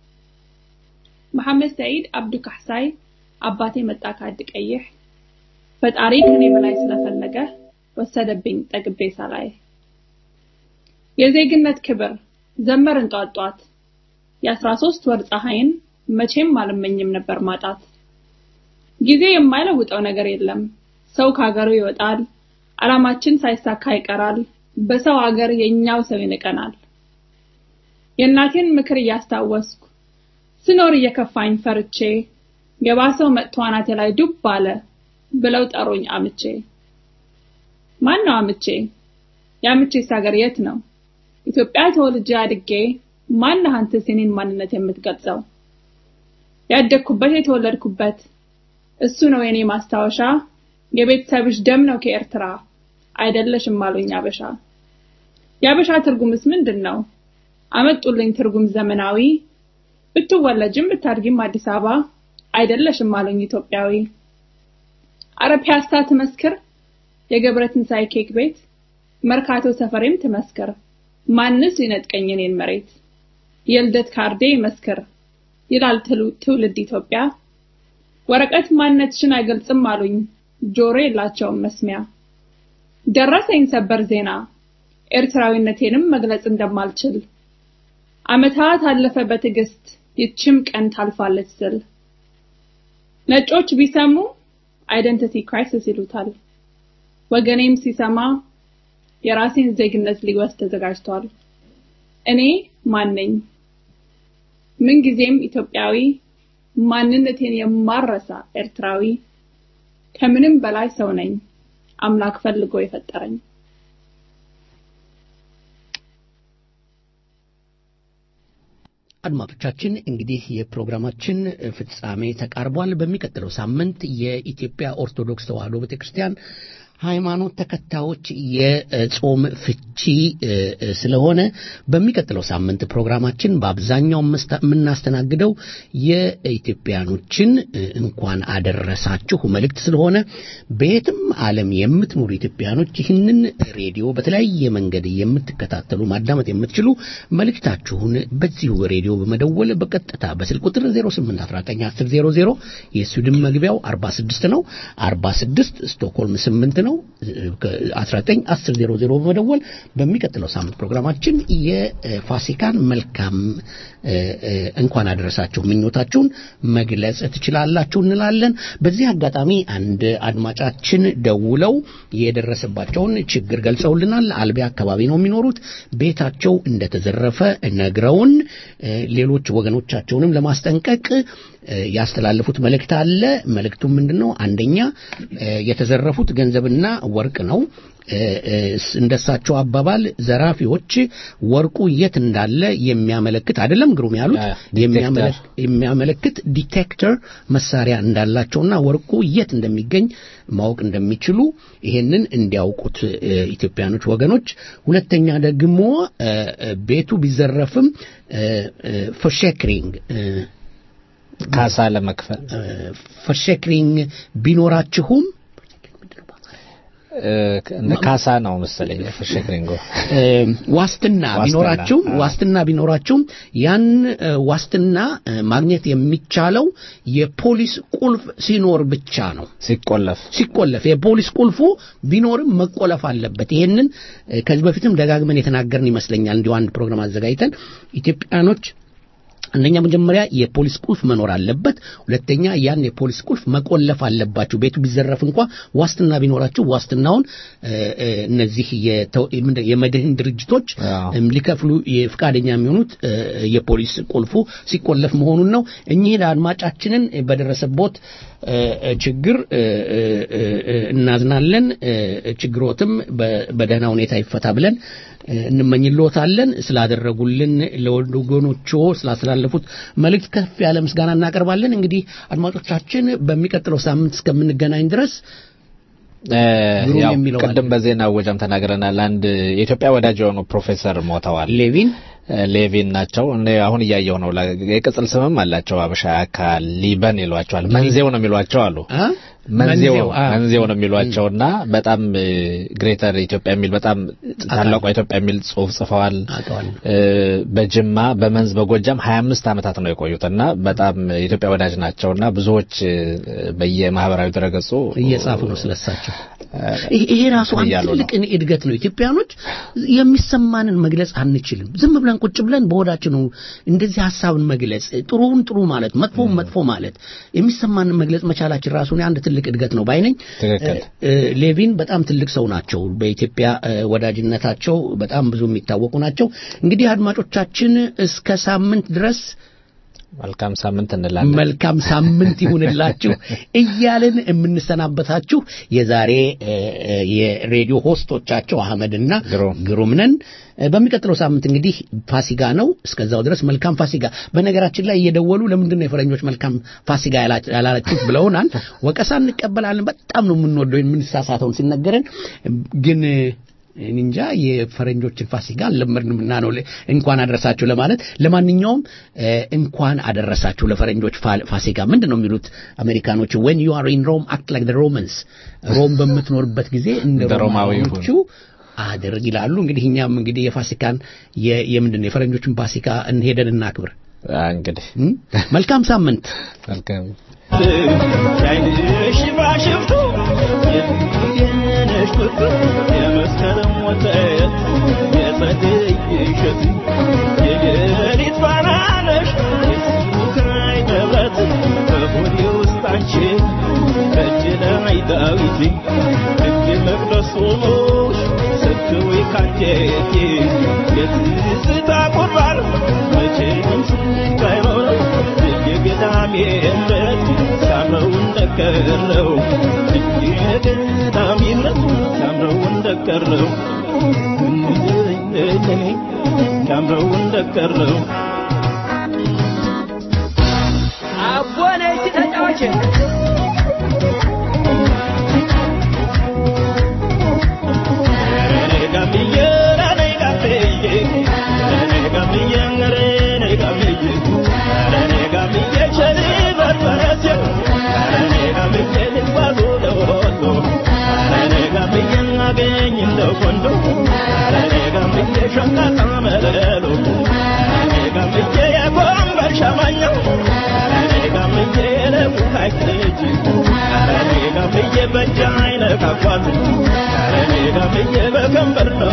መሐመድ ሰዒድ አብዱ ካሕሳይ አባቴ መጣ ካድ ቀይሕ ፈጣሪ ከኔ በላይ ስለፈለገ ወሰደብኝ ጠግቤ ሳላይ የዜግነት ክብር ዘመርን ጧት ጧት የአስራ ሶስት ወር ፀሐይን መቼም አልመኝም ነበር ማጣት ጊዜ የማይለውጠው ነገር የለም ሰው ከሀገሩ ይወጣል አላማችን ሳይሳካ ይቀራል በሰው ሀገር የኛው ሰው ይንቀናል የእናቴን ምክር እያስታወስኩ ስኖር እየከፋኝ ፈርቼ የባሰው መጥቶ አናቴ ላይ ዱብ አለ ብለው ጠሩኝ አምቼ ማን ነው አምቼ የአምቼስ ሀገር የት ነው ኢትዮጵያ ተወልጄ አድጌ ማነህ አንተስ የኔን ማንነት የምትገልጸው ያደግኩበት የተወለድኩበት እሱ ነው የኔ ማስታወሻ የቤተሰብሽ ደም ነው ከኤርትራ አይደለሽም አሉኝ አበሻ የአበሻ ትርጉምስ ምንድን ነው አመጡልኝ ትርጉም ዘመናዊ ብትወለጅም ብታድጊም አዲስ አበባ አይደለሽም አሉኝ ኢትዮጵያዊ አረ ፒያሳ ትመስክር የገብረ ትንሳኤ ኬክ ቤት መርካቶ ሰፈሬም ትመስክር ማንስ ይነጥቀኝ እኔን መሬት የልደት ካርዴ ይመስክር ይላል ትውልድ ኢትዮጵያ ወረቀት ማንነትሽን አይገልጽም አሉኝ ጆሮ የላቸውም መስሚያ ደረሰኝ ሰበር ዜና ኤርትራዊነቴንም መግለጽ እንደማልችል አመታት አለፈ በትዕግስት ይችም ቀን ታልፋለች ስል ነጮች ቢሰሙ አይደንቲቲ ክራይሲስ ይሉታል ወገኔም ሲሰማ የራሴን ዜግነት ሊወስድ ተዘጋጅቷል እኔ ማን ነኝ ምንጊዜም ኢትዮጵያዊ ማንነቴን የማረሳ ኤርትራዊ ከምንም በላይ ሰው ነኝ አምላክ ፈልጎ የፈጠረኝ አድማጮቻችን እንግዲህ የፕሮግራማችን ፍጻሜ ተቃርቧል። በሚቀጥለው ሳምንት የኢትዮጵያ ኦርቶዶክስ ተዋሕዶ ቤተክርስቲያን ሃይማኖት ተከታዮች የጾም ፍቺ ስለሆነ በሚቀጥለው ሳምንት ፕሮግራማችን በአብዛኛው የምናስተናግደው የኢትዮጵያኖችን እንኳን አደረሳችሁ መልእክት ስለሆነ በየትም ዓለም የምትኖሩ ኢትዮጵያኖች ይህንን ሬዲዮ በተለያየ መንገድ የምትከታተሉ ማዳመጥ የምትችሉ መልእክታችሁን በዚሁ ሬዲዮ በመደወል በቀጥታ በስልክ ቁጥር 08191000 የስዊድን መግቢያው 46 ነው 46 ስቶክሆልም 8 ነው 191000 በመደወል በሚቀጥለው ሳምንት ፕሮግራማችን የፋሲካን መልካም እንኳን አደረሳችሁ ምኞታችሁን መግለጽ ትችላላችሁ እንላለን። በዚህ አጋጣሚ አንድ አድማጫችን ደውለው የደረሰባቸውን ችግር ገልጸውልናል። አልቢያ አካባቢ ነው የሚኖሩት። ቤታቸው እንደተዘረፈ ነግረውን ሌሎች ወገኖቻቸውንም ለማስጠንቀቅ ያስተላለፉት መልእክት አለ። መልእክቱ ምንድን ነው? አንደኛ የተዘረፉት ገንዘብና ወርቅ ነው። እንደሳቸው አባባል ዘራፊዎች ወርቁ የት እንዳለ የሚያመለክት አይደለም ግሩም ያሉት የሚያመለክት ዲቴክተር መሳሪያ እንዳላቸውና ወርቁ የት እንደሚገኝ ማወቅ እንደሚችሉ ይሄንን እንዲያውቁት ኢትዮጵያኖች ወገኖች። ሁለተኛ ደግሞ ቤቱ ቢዘረፍም ፈሸክሪንግ ካሳ ለመክፈል ፈሸክሪንግ ቢኖራችሁም ካሳ ነው መሰለኝ ፈሸክሪንጎ ዋስትና ቢኖራችሁም ዋስትና ቢኖራችሁም ያን ዋስትና ማግኘት የሚቻለው የፖሊስ ቁልፍ ሲኖር ብቻ ነው። ሲቆለፍ ሲቆለፍ የፖሊስ ቁልፉ ቢኖርም መቆለፍ አለበት። ይሄንን ከዚህ በፊትም ደጋግመን የተናገርን ይመስለኛል። እንዲሁ አንድ ፕሮግራም አዘጋጅተን ኢትዮጵያኖች አንደኛ መጀመሪያ የፖሊስ ቁልፍ መኖር አለበት። ሁለተኛ ያን የፖሊስ ቁልፍ መቆለፍ አለባችሁ። ቤቱ ቢዘረፍ እንኳ ዋስትና ቢኖራችሁ ዋስትናውን እነዚህ የመድህን ድርጅቶች ሊከፍሉ ፍቃደኛ የሚሆኑት የፖሊስ ቁልፉ ሲቆለፍ መሆኑን ነው። እኚህ አድማጫችንን በደረሰቦት ችግር እናዝናለን። ችግሮትም በደህና ሁኔታ ይፈታ ብለን እንመኝልዎታለን። ስላደረጉልን ለወገኖቹ ስላስተላለፉት መልእክት ከፍ ያለ ምስጋና እናቀርባለን። እንግዲህ አድማጮቻችን በሚቀጥለው ሳምንት እስከምንገናኝ ድረስ ቅድም በዜና ወጃም ተናግረናል። አንድ የኢትዮጵያ ወዳጅ የሆኑ ፕሮፌሰር ሞተዋል። ሌቪን ሌቪን ናቸው። እኔ አሁን እያየው ነው። የቅጽል ስምም አላቸው። አበሻ አካል ሊበን ይሏቸዋል። መንዜው ነው የሚሏቸው አሉ። መንዜው መንዜው ነው የሚሏቸውና በጣም ግሬተር ኢትዮጵያ የሚል በጣም ታላቋ ኢትዮጵያ የሚል ጽሁፍ ጽፈዋል። በጅማ በመንዝ በጎጃም 25 ዓመታት ነው የቆዩትና በጣም የኢትዮጵያ ወዳጅ ናቸውና ብዙዎች በየማህበራዊ ድረገጹ እየጻፉ ነው ስለሳቸው። ይሄ ራሱ አንድ ትልቅ እድገት ነው። ኢትዮጵያኖች የሚሰማንን መግለጽ አንችልም። ዝም ብለን ቁጭ ብለን በሆዳችን ነው እንደዚህ ሀሳብን መግለጽ፣ ጥሩውን ጥሩ ማለት፣ መጥፎውን መጥፎ ማለት የሚሰማንን መግለጽ መቻላችን ራሱ አንድ ትልቅ እድገት ነው ባይነኝ። ሌቪን በጣም ትልቅ ሰው ናቸው። በኢትዮጵያ ወዳጅነታቸው በጣም ብዙ የሚታወቁ ናቸው። እንግዲህ አድማጮቻችን እስከ ሳምንት ድረስ መልካም ሳምንት እንላለን። መልካም ሳምንት ይሁንላችሁ እያልን የምንሰናበታችሁ የዛሬ የሬዲዮ ሆስቶቻቸው አህመድና ግሩም ነን። በሚቀጥለው ሳምንት እንግዲህ ፋሲጋ ነው። እስከዛው ድረስ መልካም ፋሲጋ። በነገራችን ላይ እየደወሉ ለምንድን ነው የፈረንጆች መልካም ፋሲጋ ያላላችሁት ብለውናል። ወቀሳ እንቀበላለን። በጣም ነው የምንወደው የምንሳሳተውን ሲነገረን ግን እንጃ የፈረንጆችን ፋሲካ አልለመድንም እና ነው እንኳን አደረሳችሁ ለማለት። ለማንኛውም እንኳን አደረሳችሁ ለፈረንጆች ፋሲካ። ምንድን ነው የሚሉት አሜሪካኖቹ? ዌን ዩ አር ኢን ሮም አክት ላይክ ሮማንስ፣ ሮም በምትኖርበት ጊዜ እንደ ሮማዎቹ አድርግ ይላሉ። እንግዲህ እኛም እንግዲህ የፋሲካን የምንድን ነው የፈረንጆችን ፋሲካ እንሄደን እናክብር። እንግዲህ መልካም ሳምንት መልካም ያይንሽ ባሽፍቱ የነሽ ፍቅር የመስከረም ወተት የጸደይ እሸት የሌሊት ፋና ነሽ የስሙካይ መብራት በሆዴ ውስጥ አንቺ በእጅ ላይ ዳዊት ሕግ መቅደሶች ስትዊ ካንጀቴ የትዝታ ቁርባን መቼም ስቃይኖር የገዳሜነት ሳምረው እንደቀረው የገዳሜነት ሳምረው እንደቀረው ሳምረው እንደቀረው አቦነች ተጫዋች በከንበር ነው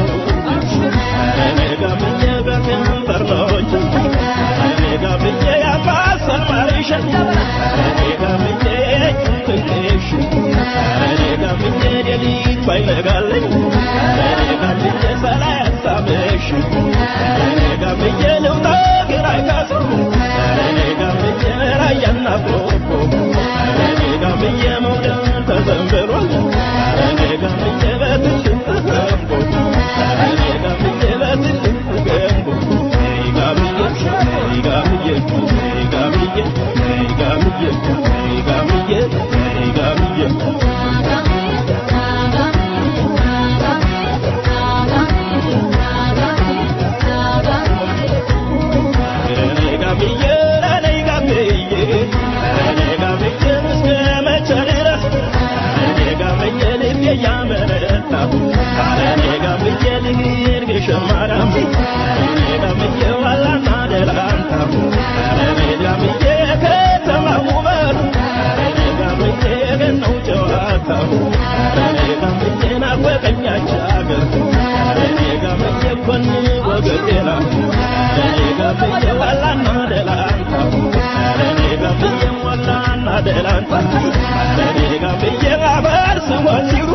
እኔ ጋብዬ በከንበር ነው እኔ ጋብዬ ያባሰማሪሽ እኔ ጋብዬ ትንሽ እኔ ጋብዬ ሌሊት ባይነጋልኝ እኔ ጋብዬ ሰላይ ሀሳብሽ እኔ ጋብዬ ልውጣ ግራ ካሱ እኔ ጋብዬ ራያና ቆቦ እኔ ጋብዬ መውደድ ተዘንብሏል እኔ ጋብዬ በትልቅ ገንቦ እኔ ጋብዬ በትልቅ ገንቦ ጋብዬ ጋብዬ ጋብዬ ጋብዬ ጋብዬ ጋብዬ adelanta, le diga, me llega a ver su